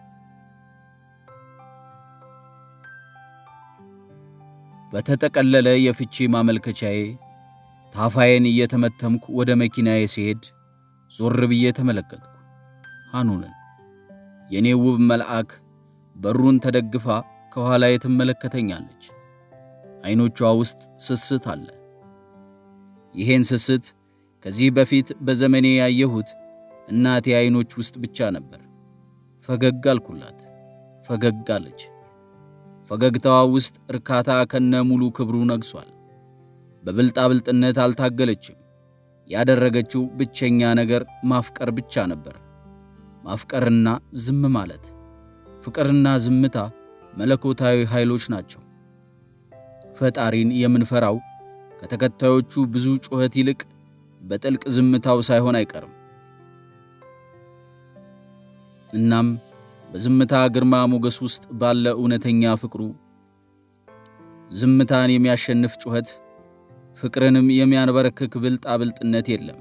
በተጠቀለለ የፍቺ ማመልከቻዬ ታፋዬን እየተመተምኩ ወደ መኪናዬ ሲሄድ ዞር ብዬ ተመለከትኩ። ሐኑንን የእኔ ውብ መልአክ በሩን ተደግፋ ከኋላዬ ትመለከተኛለች። ዐይኖቿ ውስጥ ስስት አለ። ይሄን ስስት ከዚህ በፊት በዘመኔ ያየሁት እናቴ ዐይኖች ውስጥ ብቻ ነበር። ፈገግ አልኩላት። ፈገግ አለች። ፈገግታዋ ውስጥ እርካታ ከነ ሙሉ ክብሩ ነግሷል። በብልጣብልጥነት አልታገለችም። ያደረገችው ብቸኛ ነገር ማፍቀር ብቻ ነበር። ማፍቀርና ዝም ማለት። ፍቅርና ዝምታ መለኮታዊ ኃይሎች ናቸው። ፈጣሪን የምንፈራው ከተከታዮቹ ብዙ ጩኸት ይልቅ በጥልቅ ዝምታው ሳይሆን አይቀርም። እናም በዝምታ ግርማ ሞገስ ውስጥ ባለ እውነተኛ ፍቅሩ ዝምታን የሚያሸንፍ ጩኸት፣ ፍቅርንም የሚያንበረክክ ብልጣብልጥነት የለም።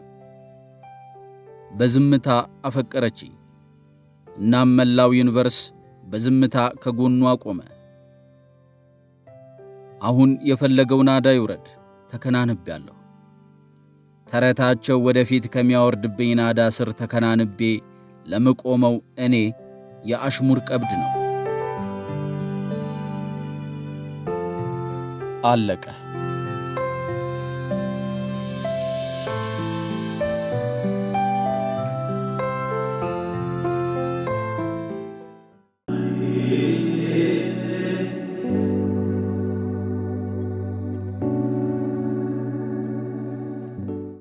በዝምታ አፈቀረችኝ። እናም መላው ዩኒቨርስ በዝምታ ከጎኗ ቆመ። አሁን የፈለገው ናዳ ይውረድ፣ ተከናንቤያለሁ። ተረታቸው ወደፊት ከሚያወርድብኝ ናዳ ስር ተከናንቤ ለምቆመው እኔ የአሽሙር ቀብድ ነው። አለቀ።